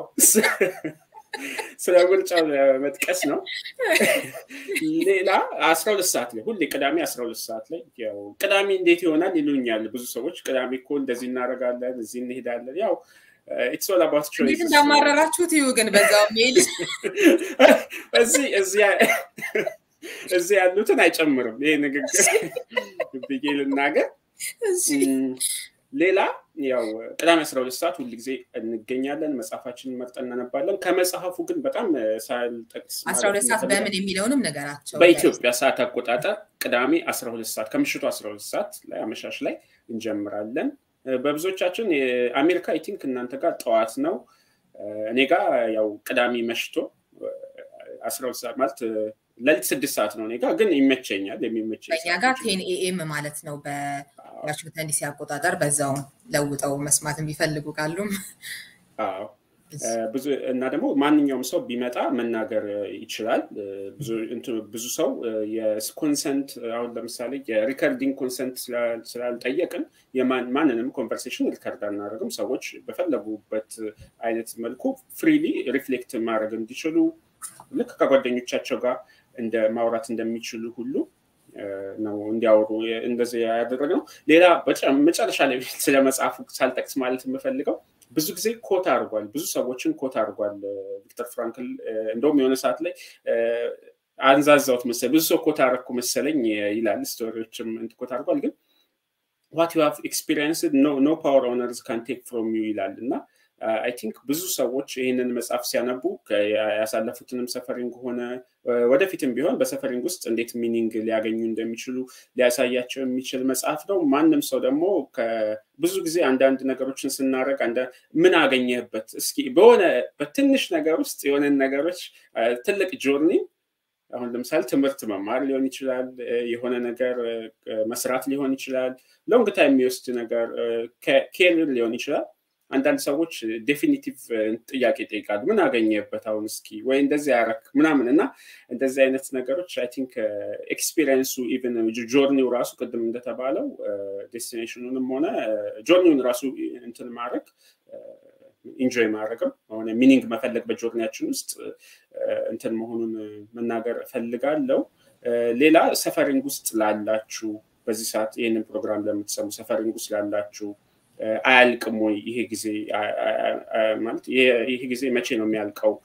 ስለ ምርጫው ለመጥቀስ ነው። ሌላ አስራ ሁለት ሰዓት ላይ ሁሌ ቅዳሜ አስራ ሁለት ሰዓት ላይ ያው ቅዳሜ እንዴት ይሆናል ይሉኛል ብዙ ሰዎች። ቅዳሜ እኮ እንደዚህ እናደርጋለን፣ እዚህ እንሄዳለን። ያው ኢትስ ኦል አባውት ቾይስ። እንዴት እንዳማረራችሁት ይሁ ግን በዛው ሜል እዚህ እዚህ ያሉትን አይጨምርም ይሄ ንግግር ብዬ ልናገር። ሌላ ያው ቅዳሜ አስራ ሁለት ሰዓት ሁል ጊዜ እንገኛለን። መጽሐፋችንን መርጠን እናነባለን። ከመጽሐፉ ግን በጣም ሳልጠቅስ አስራ ሁለት ሰዓት በምን የሚለውንም ነገራቸው በኢትዮጵያ ሰዓት አቆጣጠር ቅዳሜ አስራ ሁለት ሰዓት ከምሽቱ አስራ ሁለት ሰዓት ላይ አመሻሽ ላይ እንጀምራለን። በብዙዎቻችን የአሜሪካ አይ ቲንክ እናንተ ጋር ጠዋት ነው። እኔ ጋር ያው ቅዳሜ መሽቶ አስራ ሁለት ሰዓት ማለት ለሊት ስድስት ሰዓት ነው እኔ ጋር ግን ይመቸኛል። የሚመቸኝ በእኛ ጋር ቴን ኤኤም ማለት ነው በዋሽንግተን ዲሲ አቆጣጠር። በዛው ለውጠው መስማት የሚፈልጉ ካሉም ብዙ እና ደግሞ ማንኛውም ሰው ቢመጣ መናገር ይችላል። ብዙ ሰው የኮንሰንት አሁን ለምሳሌ የሪከርዲንግ ኮንሰንት ስላልጠየቅን ማንንም ኮንቨርሴሽን ሪከርድ አናደርግም። ሰዎች በፈለጉበት አይነት መልኩ ፍሪሊ ሪፍሌክት ማድረግ እንዲችሉ ልክ ከጓደኞቻቸው ጋር እንደ ማውራት እንደሚችሉ ሁሉ ነው እንዲያወሩ እንደዚህ ያደረግነው። ሌላ መጨረሻ ላይ ስለ መጽሐፉ ሳልጠቅስ ማለት የምፈልገው ብዙ ጊዜ ኮት አድርጓል፣ ብዙ ሰዎችን ኮት አድርጓል ቪክተር ፍራንክል። እንደውም የሆነ ሰዓት ላይ አንዛዛውት መሰለኝ ብዙ ሰው ኮት አደረግኩ መሰለኝ ይላል። ስቶሪዎችም ኮት አድርጓል። ግን ዋት ዩ ሃቭ ኤክስፒሪየንስ ኖ ፓወር ኦነርስ ካን ቴክ ፍሮም ዩ ይላል እና አይ ቲንክ ብዙ ሰዎች ይህንን መጽሐፍ ሲያነቡ ያሳለፉትንም ሰፈሪንግ ሆነ ወደፊትም ቢሆን በሰፈሪንግ ውስጥ እንዴት ሚኒንግ ሊያገኙ እንደሚችሉ ሊያሳያቸው የሚችል መጽሐፍ ነው። ማንም ሰው ደግሞ ብዙ ጊዜ አንዳንድ ነገሮችን ስናደርግ ምን አገኘህበት እስኪ በሆነ በትንሽ ነገር ውስጥ የሆነን ነገሮች ትልቅ ጆርኒ አሁን ለምሳሌ ትምህርት መማር ሊሆን ይችላል፣ የሆነ ነገር መስራት ሊሆን ይችላል፣ ሎንግ ታይም የሚወስድ ነገር ኬሪር ሊሆን ይችላል። አንዳንድ ሰዎች ዴፊኒቲቭ ጥያቄ ይጠይቃሉ። ምን አገኘበት አሁን እስኪ ወይ እንደዚህ ያረክ ምናምን እና እንደዚህ አይነት ነገሮች አይ ቲንክ ኤክስፒሪየንሱ ኢቨን ጆርኒው ራሱ ቅድም እንደተባለው ዴስቲኔሽኑንም ሆነ ጆርኒውን ራሱ እንትን ማድረግ ኢንጆይ ማድረግም ሆነ ሚኒንግ መፈለግ በጆርኒያችን ውስጥ እንትን መሆኑን መናገር እፈልጋለሁ። ሌላ ሰፈሪንግ ውስጥ ላላችሁ በዚህ ሰዓት ይህንን ፕሮግራም ለምትሰሙ ሰፈሪንግ ውስጥ ላላችሁ አያልቅም ወይ ይሄ ጊዜ ማለት ይሄ ጊዜ መቼ ነው የሚያልቀው?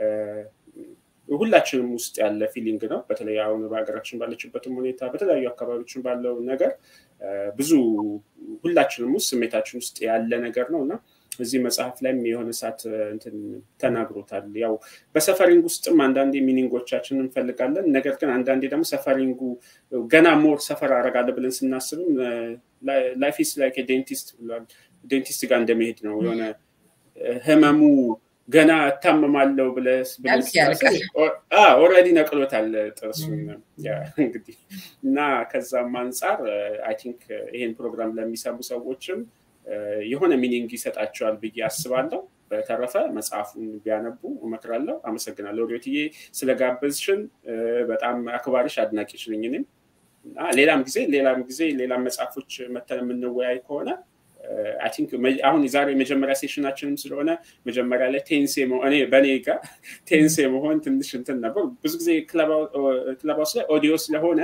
ሁላችንም ውስጥ ያለ ፊሊንግ ነው። በተለይ አሁን በሀገራችን ባለችበትም ሁኔታ በተለያዩ አካባቢዎችን ባለው ነገር ብዙ ሁላችንም ውስጥ ስሜታችን ውስጥ ያለ ነገር ነው እና እዚህ መጽሐፍ ላይም የሆነ ሰዓት እንትን ተናግሮታል። ያው በሰፈሪንግ ውስጥም አንዳንዴ ሚኒንጎቻችን እንፈልጋለን። ነገር ግን አንዳንዴ ደግሞ ሰፈሪንጉ ገና ሞር ሰፈር አረጋለ ብለን ስናስብም ላይፍ ኢስ ላይክ ዴንቲስት ብሏል። ዴንቲስት ጋር እንደመሄድ ነው የሆነ ህመሙ ገና እታመማለሁ ብለህ ኦልሬዲ ነቅሎታል ጥርሱን እንግዲህ እና ከዛም አንጻር አይ ቲንክ ይሄን ፕሮግራም ለሚሰሙ ሰዎችም የሆነ ሚኒንግ ይሰጣቸዋል ብዬ አስባለሁ። በተረፈ መጽሐፉን ቢያነቡ እመክራለሁ። አመሰግናለሁ ሪዮትዬ ስለጋበዝሽን። በጣም አክባሪሽ አድናቂሽ ነኝ እኔም ሌላም ጊዜ ሌላም ጊዜ ሌላም መጽሐፎች መተን የምንወያይ ከሆነ አይ ቲንክ አሁን የዛሬ የመጀመሪያ ሴሽናችንም ስለሆነ መጀመሪያ ላይ ቴንሴ እኔ በእኔ ጋር ቴንሴ መሆን ትንሽ እንትን ነበር። ብዙ ጊዜ ክለባውስ ላይ ኦዲዮ ስለሆነ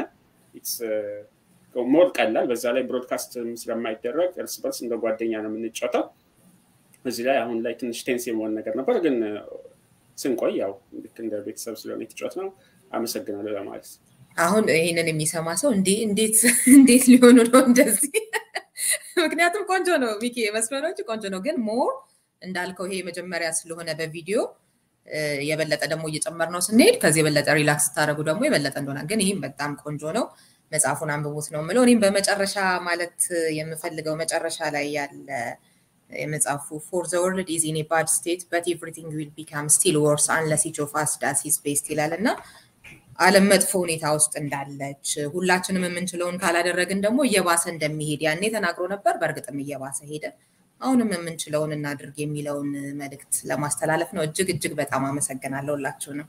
ሞር ቀላል፣ በዛ ላይ ብሮድካስት ስለማይደረግ እርስ በርስ እንደ ጓደኛ ነው የምንጫወተው። እዚህ ላይ አሁን ላይ ትንሽ ቴንስ የመሆን ነገር ነበር፣ ግን ስንቆይ ያው ልክ እንደ ቤተሰብ ስለሆነ የተጫወት ነው። አመሰግናለሁ ለማለት አሁን ይህንን የሚሰማ ሰው እንዴት እንዴት ሊሆኑ ነው እንደዚህ? ምክንያቱም ቆንጆ ነው ሚኪ መስመሮች ቆንጆ ነው፣ ግን ሞር እንዳልከው ይሄ መጀመሪያ ስለሆነ በቪዲዮ የበለጠ ደግሞ እየጨመር ነው ስንሄድ ከዚህ የበለጠ ሪላክስ ስታደረጉ ደግሞ የበለጠ እንደሆነ ግን ይህም በጣም ቆንጆ ነው። መጽሐፉን አንብቡት ነው የምለው። እኔም በመጨረሻ ማለት የምፈልገው መጨረሻ ላይ ያለ የመጽሐፉ ፎር ዘ ወርልድ ኢዝ ኢን ባድ ስቴት በት ኤቭሪቲንግ ዊል ቢካም ስቲል ወርስ አንለስ ኢች ኦፍ አስ ዳስ ሂዝ ቤስት ይላል እና ዓለም መጥፎ ሁኔታ ውስጥ እንዳለች ሁላችንም የምንችለውን ካላደረግን ደግሞ እየባሰ እንደሚሄድ ያኔ ተናግሮ ነበር። በእርግጥም እየባሰ ሄደ። አሁንም የምንችለውን እናድርግ የሚለውን መልእክት ለማስተላለፍ ነው። እጅግ እጅግ በጣም አመሰግናለሁ ሁላችሁንም።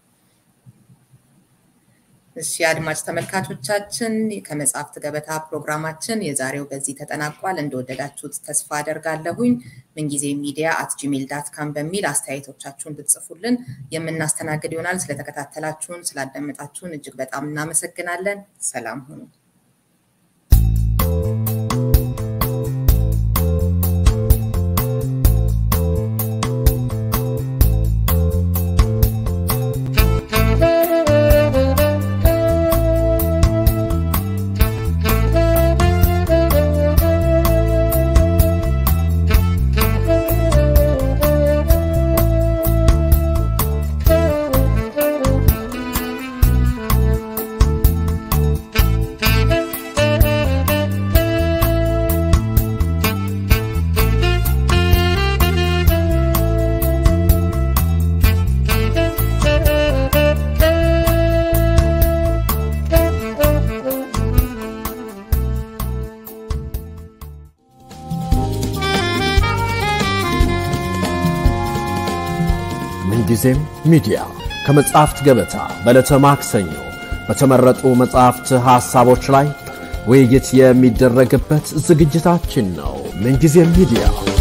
እሺ አድማጭ ተመልካቾቻችን ከመጽሐፍት ገበታ ፕሮግራማችን የዛሬው በዚህ ተጠናቋል። እንደወደዳችሁት ተስፋ አደርጋለሁኝ። ምንጊዜ ሚዲያ አት ጂሜል ዳት ካም በሚል አስተያየቶቻችሁን ብትጽፉልን የምናስተናግድ ይሆናል። ስለተከታተላችሁን፣ ስላዳመጣችሁን እጅግ በጣም እናመሰግናለን። ሰላም ሁኑ። ምንጊዜም ሚዲያ ከመጽሐፍት ገበታ በዕለተ ማክሰኞ በተመረጡ መጽሐፍት ሐሳቦች ላይ ውይይት የሚደረግበት ዝግጅታችን ነው። ምንጊዜም ሚዲያ